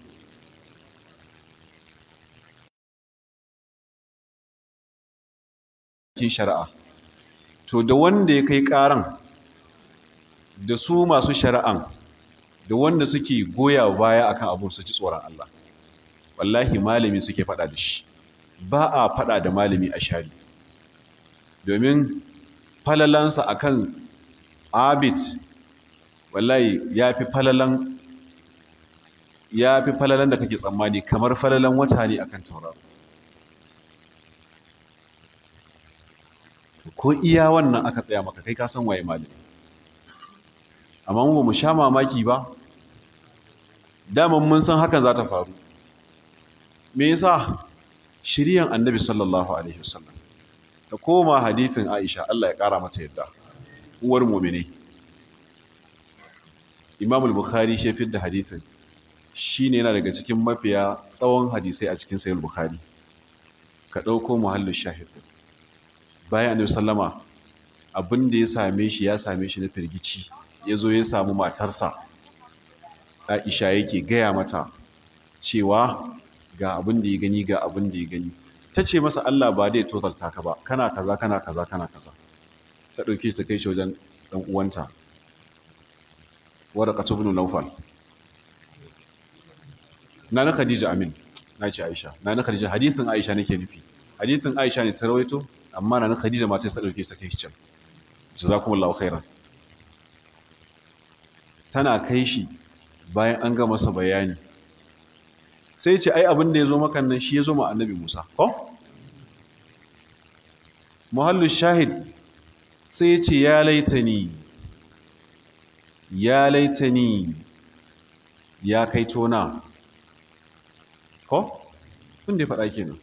kin shari'a to da wanda ya kai karan da su masu shari'an da wanda suke goya baya akan abun su ci tsoron Allah wallahi malami suke fada da shi ba a fada da malami a shari domin falalansa akan abid wallahi ya fi falalan ya fi falalan da kake tsammani kamar falalan wata ne akan tauraro ko iya wannan aka tsaya maka kai ka san waye malami amma mu ba mu sha mamaki ba daman mun san hakan za ta faru me yasa shiriyan annabi sallallahu alaihi wasallam ta koma hadithin Aisha Allah ya kara mata yadda uwar mu'mini Imam al-Bukhari shi da hadithin shine yana daga cikin mafiya tsawon hadisai a cikin sahih bukhari ka dauko muhallin shahid bayan annabi sallama abin da ya same shi ya same shi na firgici ya zo ya samu matarsa aisha yake gaya mata cewa ga abin da ya gani ga abin da ya gani ta ce masa allah ba da ya tozarta ka ba kana kaza kana kaza kana kaza ta ɗauke shi ta kai shi wajen ɗan uwanta wadda katubinu naufal na na khadija amin na ce aisha na na khadija hadithin aisha nake nufi hadithin aisha ne ta rawaito amma na Khadija ma ta sa dauke sa kai shi can jazakumullahu khairan tana kai shi bayan an ga masa bayani sai ce ai abin da ya zo maka nan shi ya zo ma annabi Musa ko muhallu shahid sai ya ce ya laitani ya laitani ya kai tona ko kun da ya faɗa kenan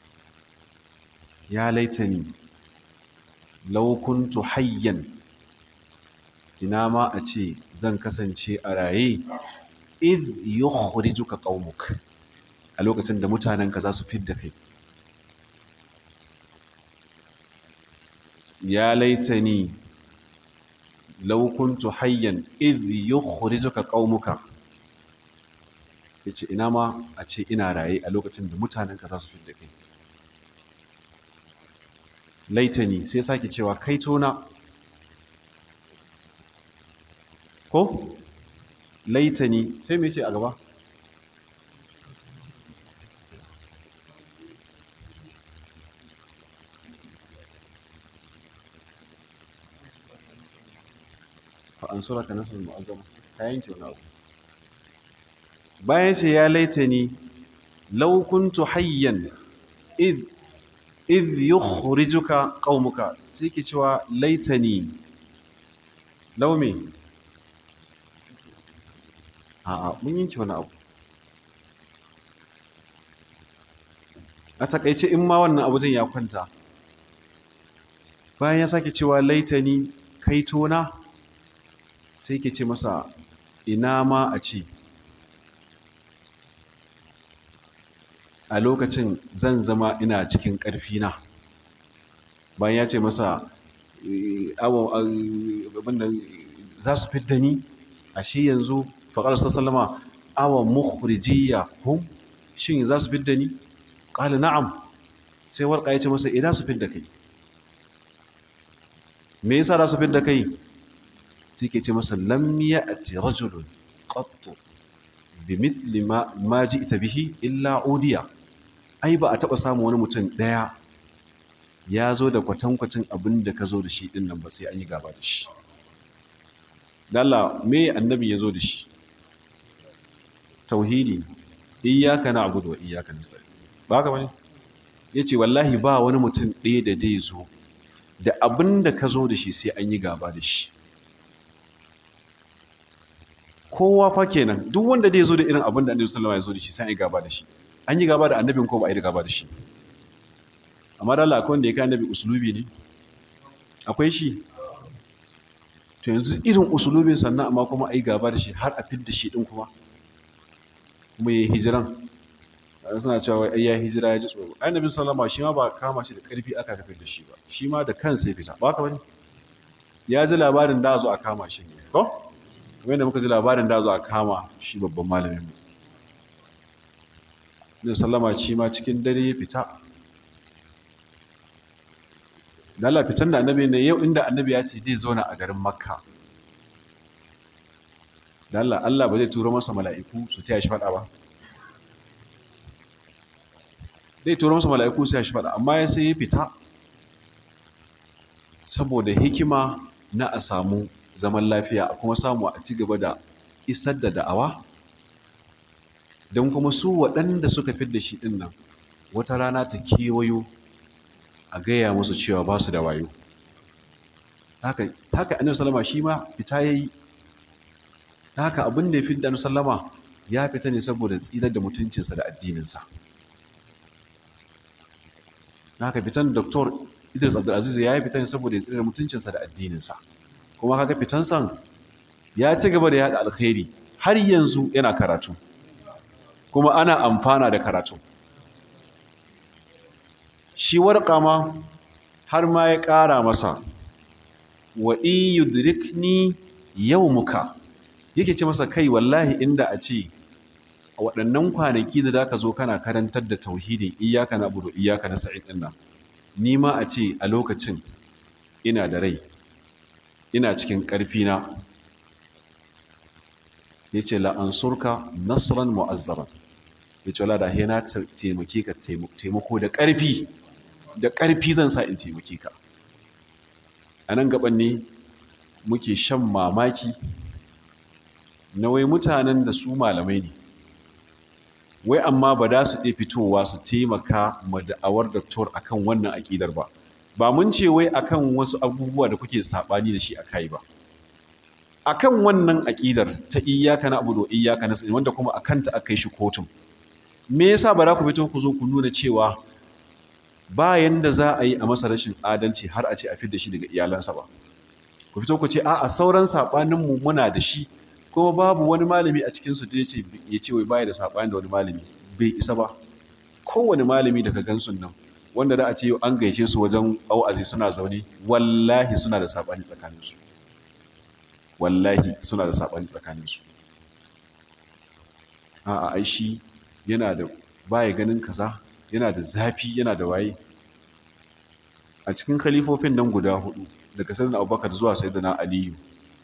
ya laitani law kuntu hayyan ina ma a ce zan kasance a raye iz yukhrijuka qaumuk a lokacin da mutanenka za su fidda kai ya laitani law kuntu hayyan iz yukhrijuka qaumuka yace ina ma a ce ina raye a lokacin da mutanenka za su fidda kai laitani sai sake cewa kai tona ko laitani sai me ce a gaba fa an sura ka nasu mu'azzama ka yanke wani abu bayan ce ya laitani law kuntu hayyan id idh yukhrijuka qaumuka sai ke cewa laitani law me a'a mun yanke wani abu a takaice in ma wannan abu ya kwanta bayan ya sake cewa laitani kai tona sai ke ce masa ina ma a ce a lokacin zan zama ina cikin ƙarfina bayan ya ce masa abinda za su fidda ni ashe yanzu faƙar sassalama awon mukhrijiyya hum shin za su fidda ni ƙali na'am sai warƙa ya ce masa ina su fidda kai me yasa za su fidda kai sai ke ce masa lam ya'ti rajulun qattu bi mithli ma ma ji'ta bihi illa udiya ai ba a taba samu wani mutum daya ya zo da kwatankwacin abin da ka zo da shi din nan ba sai an yi gaba da shi dalla me annabi ya zo da shi tauhidi iyyaka na'budu wa iyyaka nasta'in ba haka bane yace wallahi ba wani mutum ɗaya da dai zo da abin da ka zo da shi sai an yi gaba da shi kowa fa kenan duk wanda zai zo da irin abin da annabi sallallahu alaihi wasallam ya zo da shi sai an yi gaba da shi an yi gaba da annabin ko ba a yi gaba da shi amma da Allah akwai wanda ya kai annabi usulubi ne akwai shi to yanzu irin usulubin sannan amma kuma a yi gaba da shi har a fidda shi din kuma kuma ya yi hijiran suna cewa ai ya hijira ya ji tsoro annabin sallama shi ma ba kama shi da karfi aka kafin da shi ba shi ma da kansa ya fita ba ka bane ya ji labarin da zo a kama shi ne ko kamar yadda muka ji labarin da zo a kama shi babban malamin mu ne sallama shi ma cikin dare ya fita da Allah fitan da annabi ne yau inda annabi ya ce zai zauna a garin makka da Allah Allah ba zai turo masa mala'iku su taya shi fada ba zai turo masa mala'iku su taya shi fada amma ya sai ya fita saboda hikima na a samu zaman lafiya a kuma samu a ci gaba da isar da da'awa don kuma su waɗanda suka fi da shi ɗin nan wata rana ta kewayo a gaya musu cewa ba su da wayo haka annabi salama shi ma fita ya yi haka abin da ya fi da annabi salama ya fita ne saboda tsirar da mutuncinsa da addininsa haka fitan doktor idris abdulaziz ya yi fita ne saboda ya tsirar da mutuncinsa da addininsa kuma kaga fitansan ya ci gaba da yada alkhairi har yanzu yana karatu kuma ana amfana da karatu shi warƙa ma har ma ya ƙara masa wa iyudrikni muka yake ce masa kai wallahi inda a ce a waɗannan kwanaki da za ka zo kana karantar da tauhidin iyaka na budu iyaka na sa'id ɗin nan ni ma a ce a lokacin ina da rai ina cikin ƙarfina ya ce la'ansurka nasiran mu'azzaran ya ce wala da na taimake ka taimako da ƙarfi da ƙarfi zan sa in taimake ka a nan gaban ne muke shan mamaki na wai mutanen da su malamai ne wai amma ba da su ɗaya fitowa su taimaka ma da'awar doktor akan wannan aƙidar ba ba mun ce wai akan wasu abubuwa da kuke saɓani da shi a kai ba akan wannan aƙidar ta iyaka na abu da iyaka na wanda kuma a kanta aka yi shi kotun me yasa ba za ku fito ku zo ku nuna cewa bayan da za a yi a masa rashin adalci har a ce a fidda shi daga iyalansa ba ku fito ku ce a a sauran saɓaninmu muna da shi kuma babu wani malami a cikinsu da ya ce wai baya da saɓani da wani malami bai isa ba kowane malami daga gansun nan wanda da a ce an gaishe su wajen au'azi suna zaune wallahi suna da saɓani tsakaninsu wallahi suna da saɓani tsakaninsu a a shi yana da baya ganin kaza yana da zafi yana da waye a cikin khalifofin nan guda hudu daga sayyidina abubakar zuwa sayyidina aliyu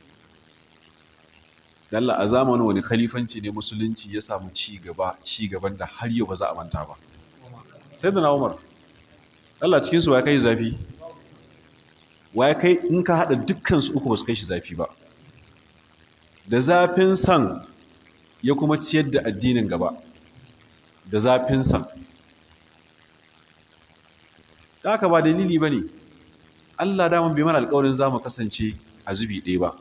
dalla a zamanin wani khalifanci ne musulunci ya samu ci gaba ci gaban da har yau ba za a manta ba sayyidina umar Allah cikin su ya kai zafi ya kai in ka hada dukkan su uku ba su kai shi zafi ba da zafin san ya kuma ciyar da addinin gaba da zafin san da haka ba dalili ba ne allah daman bai mana alkawarin za mu kasance a zubi ɗaya ba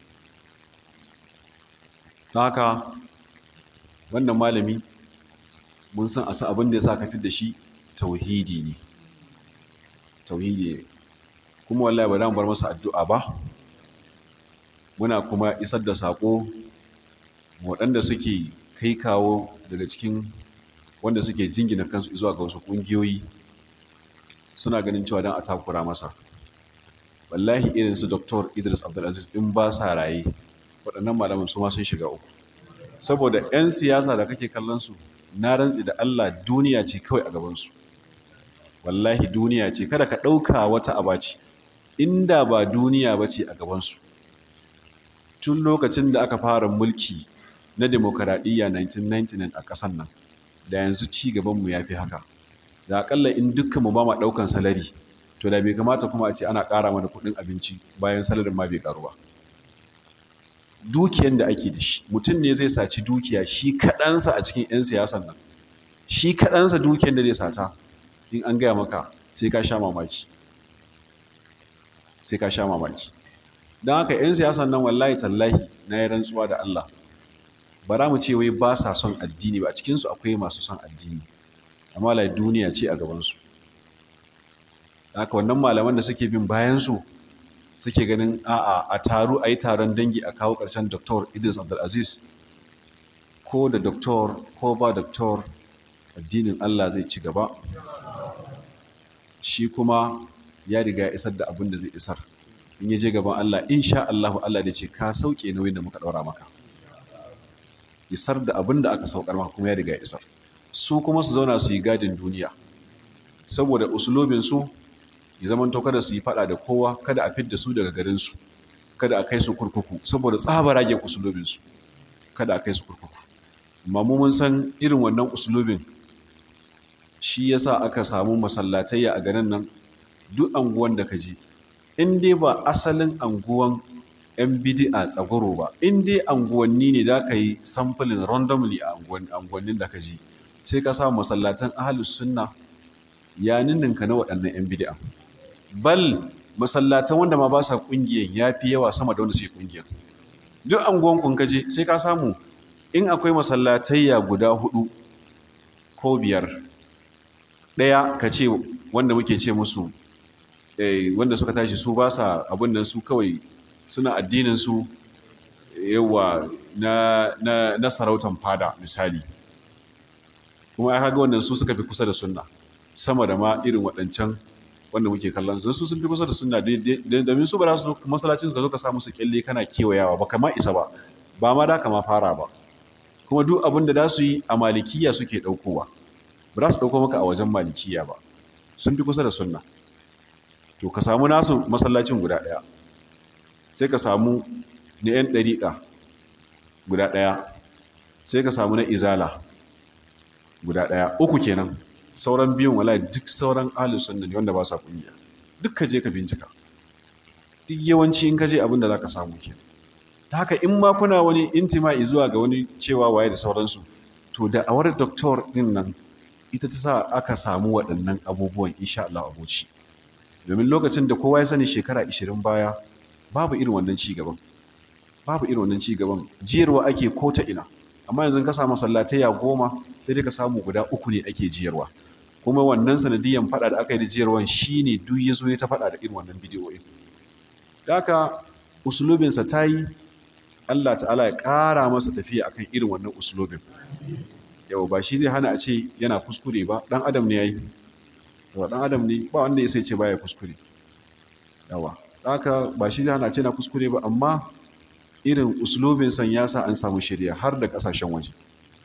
da haka wannan malami mun san a abin da ya sa kafin da shi tauhidi ne tauhidi ne kuma wallahi ba mu bar masa addu'a ba muna kuma isar da saƙo waɗanda suke kai kawo daga cikin wanda suke jingina kansu zuwa ga wasu ƙungiyoyi suna ganin cewa don a takura masa wallahi irin su dr idris abdulaziz in ba sa raye waɗannan malaman su ma sun shiga uku saboda 'yan siyasa da kake kallon su na rantsi da allah duniya ce kawai a gabansu wallahi duniya ce kada ka ɗauka wata abaci inda ba duniya ba ce a gabansu tun lokacin da aka fara mulki na demokaradiyya 1999 a ƙasan nan da yanzu ci gabanmu ya fi haka da akalla in dukkanmu ba ma ɗaukan salari to da bai kamata kuma a ce ana ƙara mana kuɗin abinci bayan salarin ma bai ƙaru ba dukiyan da ake da shi mutum ne zai saci dukiya shi kaɗansa a cikin 'yan siyasan nan shi kaɗansa dukiyan da zai sata in an gaya maka sai ka sha mamaki sai ka sha mamaki don haka 'yan siyasan nan wallahi tallahi na yi rantsuwa da Allah ba mu ce wai ba sa son addini ba a cikinsu akwai masu son addini amma lai duniya ce a gabansu haka wannan malaman da suke bin bayansu suke ganin a'a a taru a yi taron dangi a kawo ƙarshen Dr. Idris Abdulaziz ko da Dr. ko ba Dr. addinin Allah zai ci gaba shi kuma ya riga ya isar da abin da zai isar in ya je gaban Allah insha Allah Allah da ce ka sauke nauyin da muka ɗaura maka isar da abin da aka saukar maka kuma ya riga ya isar su kuma su zauna su yi gadin duniya saboda usulobinsu ya zama to kada su yi fada da kowa kada a fidda su daga garinsu kada a kai su kurkuku saboda tsabaragen usulobinsu kada a kai su kurkuku amma mu mun san irin wannan usulobin shi yasa aka samu masallatayya a garin nan duk anguwan da ka je in dai ba asalin anguwan yan bidi'a tsagoro ba in dai anguwanni ne da ka yi samfulin randomly a anguwannin da ka je sai ka samu masallatan ahalus sunna ya ninninka na waɗannan yan bidi'a bal masallatan wanda ma ba sa ƙungiyar ya fi yawa sama da wanda suke ƙungiyar duk anguwan kun kaje sai ka samu in akwai masallatayya guda hudu ko biyar ɗaya ka ce wanda muke ce musu wanda suka tashi su ba sa abin nan su kawai suna addinin su yawa na sarautan fada misali kuma ya kaga wannan su suka fi kusa da sunna sama da ma irin waɗancan wanda muke kallon su su sun fi kusa da sunna domin su ba za su masallacin su ka zo ka samu su kyalle kana kewayawa ba kama isa ba ba ma da kama fara ba kuma duk abin da za su yi a malikiya suke ɗaukowa ba za su ɗauko maka a wajen malikiya ba sun fi kusa da sunna to ka samu nasu masallacin guda ɗaya sai ka samu na 'yan ɗariƙa guda ɗaya sai ka samu na izala guda ɗaya uku kenan sauran biyun wala duk sauran ahlus sunna ne wanda ba sa kungiya duk ka je ka bincika duk yawanci in ka je abin da za ka samu ke ta haka in ma kuna wani intima'i zuwa ga wani cewa waye da sauransu to da awar doktor din nan ita ta sa aka samu waɗannan abubuwan insha Allah abuci domin lokacin da kowa ya sani shekara 20 baya babu irin wannan ci gaban babu irin wannan ci gaban jiyarwa ake ko ta ina amma yanzu ka samu sallatayya goma sai dai ka samu guda uku ne ake jiyarwa kuma wannan sanadiyan fada da aka yi da jiyarwan shine duk ya zo ya ta fada da irin wannan bidiyoyin da haka usulubinsa ta yi Allah ta'ala ya ƙara masa tafiya akan irin wannan usulubin yau ba shi zai hana a ce yana kuskure ba ɗan adam ne ya yi yawa ɗan adam ne ba wanda ya sai ce baya kuskure yawa haka ba shi zai hana a ce na kuskure ba amma irin uslubin san ya sa an samu shirya har da kasashen waje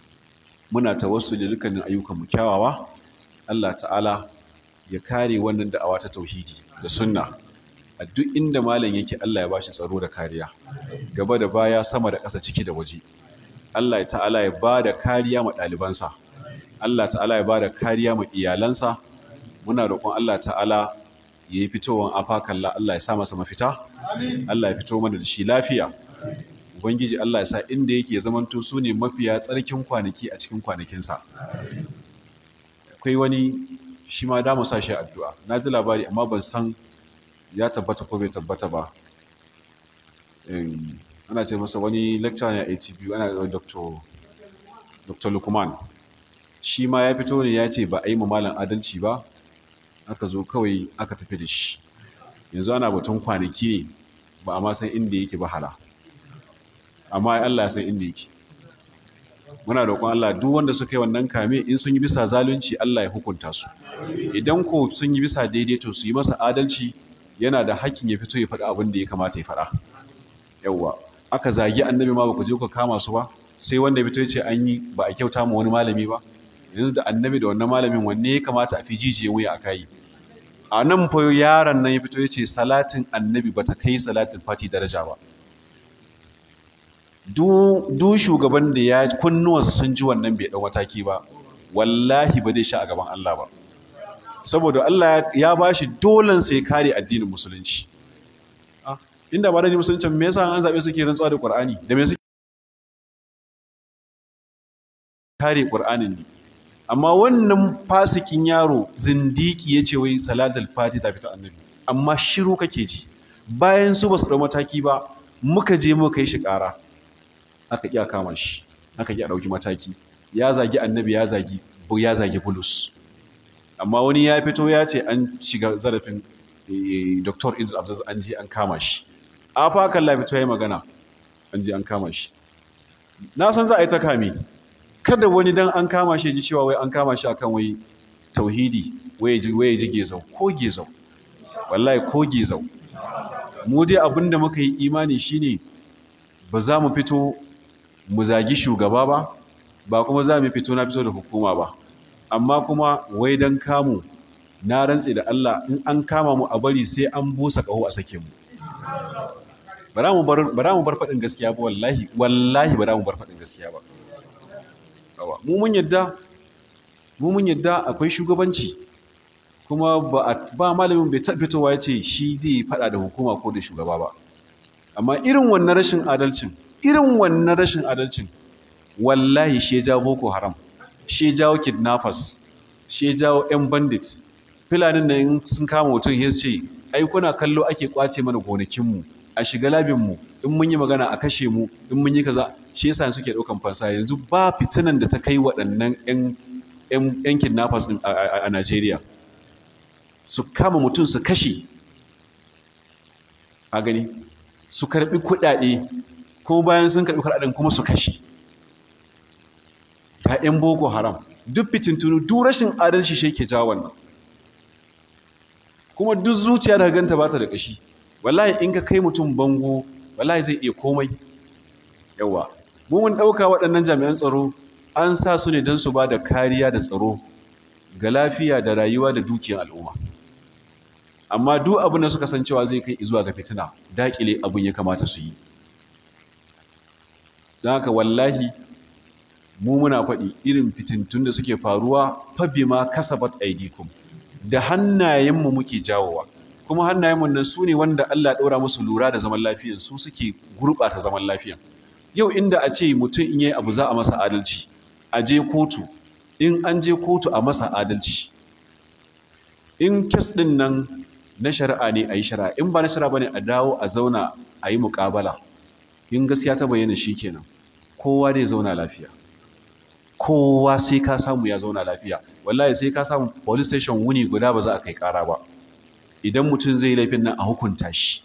muna tawassu da dukkanin ayyukanmu kyawawa Allah ta'ala ya kare wannan da'awa ta tauhidi da sunna a duk inda malam yake Allah ya bashi tsaro da kariya gaba da baya sama da ƙasa ciki da waje Allah ta'ala ya ba da kariya ma ɗalibansa Allah ta'ala ya ba da kariya ma iyalansa muna roƙon Allah ta'ala ya yi fitowar afakalla Allah ya sa masa mafita Allah ya fito mana da shi lafiya Ubangiji Allah ya sa inda yake zamanto su ne mafiya tsarkin kwanaki a cikin kwanakinsa. Akwai wani shi ma damu sa shi addu'a. Na ji labari amma ban san ya tabbata ko bai tabbata ba. Ana ce masa wani lecture ne a ATB ana da Dr. Dr. Lukman. Shi ma ya fito ne ya ce ba a yi malam adalci ba, aka zo kawai aka tafi da shi. Yanzu ana batun kwanaki ne ba a ma san inda yake ba hala. amma Allah ya san inda yake muna roƙon Allah duk wanda suka yi wannan kame in sun yi bisa zalunci Allah ya hukunta su idan ko sun yi bisa daidai to su yi masa adalci yana da hakkin ya fito ya faɗi abin da ya kamata ya faɗa yawwa aka zagi annabi ma ba ku je ku kama su ba sai wanda ya fito ya ce an yi ba a kyauta ma wani malami ba yanzu da annabi da wannan malamin wanne ya kamata a fi jijiye wuya a kai a nan fa yaron nan ya fito ya ce salatin annabi bata kai salatin fati daraja ba du shugaban da ya kunnuwansa sun ji wannan bai ɗau mataki ba wallahi ba zai sha a gaban Allah ba saboda Allah ya ba shi dolan sai kare addinin musulunci inda ba da musulunci me yasa an zaɓe suke rantsuwa da Qur'ani da me suke kare Qur'anin ne amma wannan fasikin yaro zindiki ya ce wai salatul fati ta fito annabi amma shiru kake ji bayan su ba su ɗau mataki ba muka je muka yi shi ƙara aka ƙi a kama shi aka ƙi a ɗauki mataki ya zagi annabi ya zagi ya zagi bulus amma wani ya fito ya ce an shiga zarafin dr idris abdul an je an kama shi a fa kan la fito ya yi magana an je an kama shi na san za a yi ta kame kada wani dan an kama shi ji cewa wai an kama shi akan wai tauhidi waye ji gezau ko gezau wallahi ko gezau mu dai abinda muka yi imani shine ba za mu fito mu zagi shugaba ba ba kuma za mu fito na fito da hukuma ba amma kuma wai dan kamu na rantse da Allah in an kama mu a bari sai an busa kaho a sake mu bara mu bar bara mu bar fadin gaskiya ba wallahi wallahi bara mu bar fadin gaskiya ba mu mun yadda mu mun yadda akwai shugabanci kuma ba ba malamin bai taɓa fitowa ya ce shi zai fada da hukuma ko da shugaba ba amma irin wannan rashin adalcin irin wannan rashin adalcin wallahi shi ya jawo boko haram shi ya jawo kidnappers shi ya jawo yan bandits filanin nan sun kama mutum ya ce ai kuna kallo ake kwace mana gonakinmu a shiga labinmu in mun yi magana a kashe mu in mun yi kaza shi yasa suke ɗaukan fansa yanzu ba fitinan da ta kai waɗannan yan kidnappers din a Najeriya su kama mutum su kashe a gani su karbi kuɗaɗe ko bayan sun karbi kuɗaɗen kuma su kashe ga 'yan boko haram duk fitintunu duk rashin adalci shi ke jawo wannan kuma duk zuciya da ganta ba ta da ƙashi wallahi in ka kai mutum bango wallahi zai iya komai yawa mu mun ɗauka waɗannan jami'an tsaro an sa su ne don su ba da kariya da tsaro ga lafiya da rayuwa da dukiyar al'umma amma duk abin da suka san cewa zai kai zuwa ga fitina daƙile abin ya kamata su yi don haka wallahi mu muna faɗi irin fitintun da suke faruwa fabi ma kasabat aidikum da hannayenmu muke jawowa kuma hannayenmu nan su ne wanda Allah ɗora musu lura da zaman lafiyan su suke gurɓata zaman lafiyan yau inda a ce mutum in yi abu za a masa adalci a je kotu in an je kotu a masa adalci in kes ɗin nan na shari'a ne a yi shari'a in ba na shari'a ba ne a dawo a zauna a yi muƙabala in gaskiya ta bayyana shi kenan kowa dai zauna lafiya kowa sai ka samu ya zauna lafiya wallahi sai ka samu police station wuni guda ba za a kai ƙara ba idan mutum zai laifin nan a hukunta shi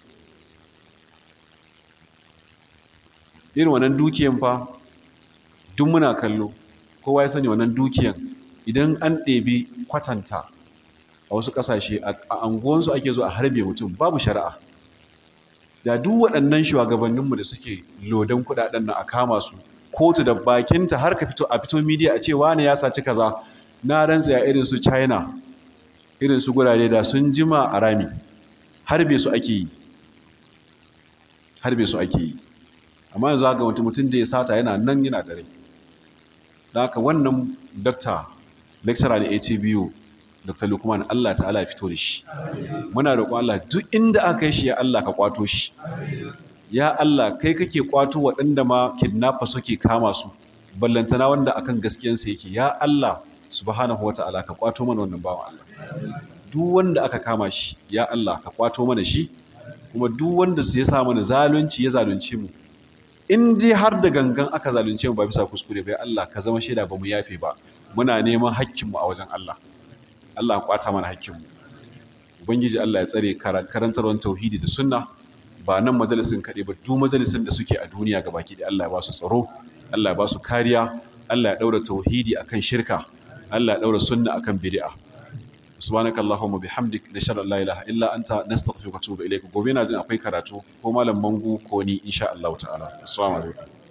irin wannan dukiyan fa duk muna kallo kowa ya sani wannan dukiyan idan an ɗebi kwatanta a wasu ƙasashe a anguwansu ake zo a harbe mutum babu shari'a da duk waɗannan shugabanninmu da suke lodan kuɗaɗen nan a kama su kotu da bakinta har ka fito a fito midiya a ce wani ya saci kaza na rantsa ya irin su china irin su gurare da sun jima a rami harbe su ake yi harbe su ake yi amma yanzu ga mutum mutum da ya sata yana nan yana da rai da haka wannan dokta lecturer da atbu dr lukman allah ta'ala ya fito da shi muna roƙon allah duk inda aka yi shi ya allah ka kwato shi ya allah kai kake kwato waɗanda ma kidnapper suke kama su ballantana wanda akan gaskiyansa yake ya allah subhanahu wa ta'ala ka kwato mana wannan bawan allah duk wanda aka kama shi ya allah ka kwato mana shi kuma duk wanda su ya sa mana zalunci ya zalunce mu in dai har da gangan aka zalunce mu ba bisa kuskure bai Allah ka zama shaida ba mu yafe ba muna neman hakkinmu a wajen Allah Allah kwata mana hakkinmu ubangiji Allah ya tsare karantarwar tauhidi da sunna ba nan majalisin kaɗai ba duk majalisin da suke a duniya ga baki da Allah ya ba su tsaro Allah ya ba su kariya Allah ya daura tauhidi akan shirka Allah ya daura sunna akan bid'a subhanaka allahumma bihamdik nashhadu an la ilaha illa anta nastaghfiruka wa atubu ilayk gobe na jin akwai karatu ko malam mangu ko ni insha Allah ta'ala assalamu alaikum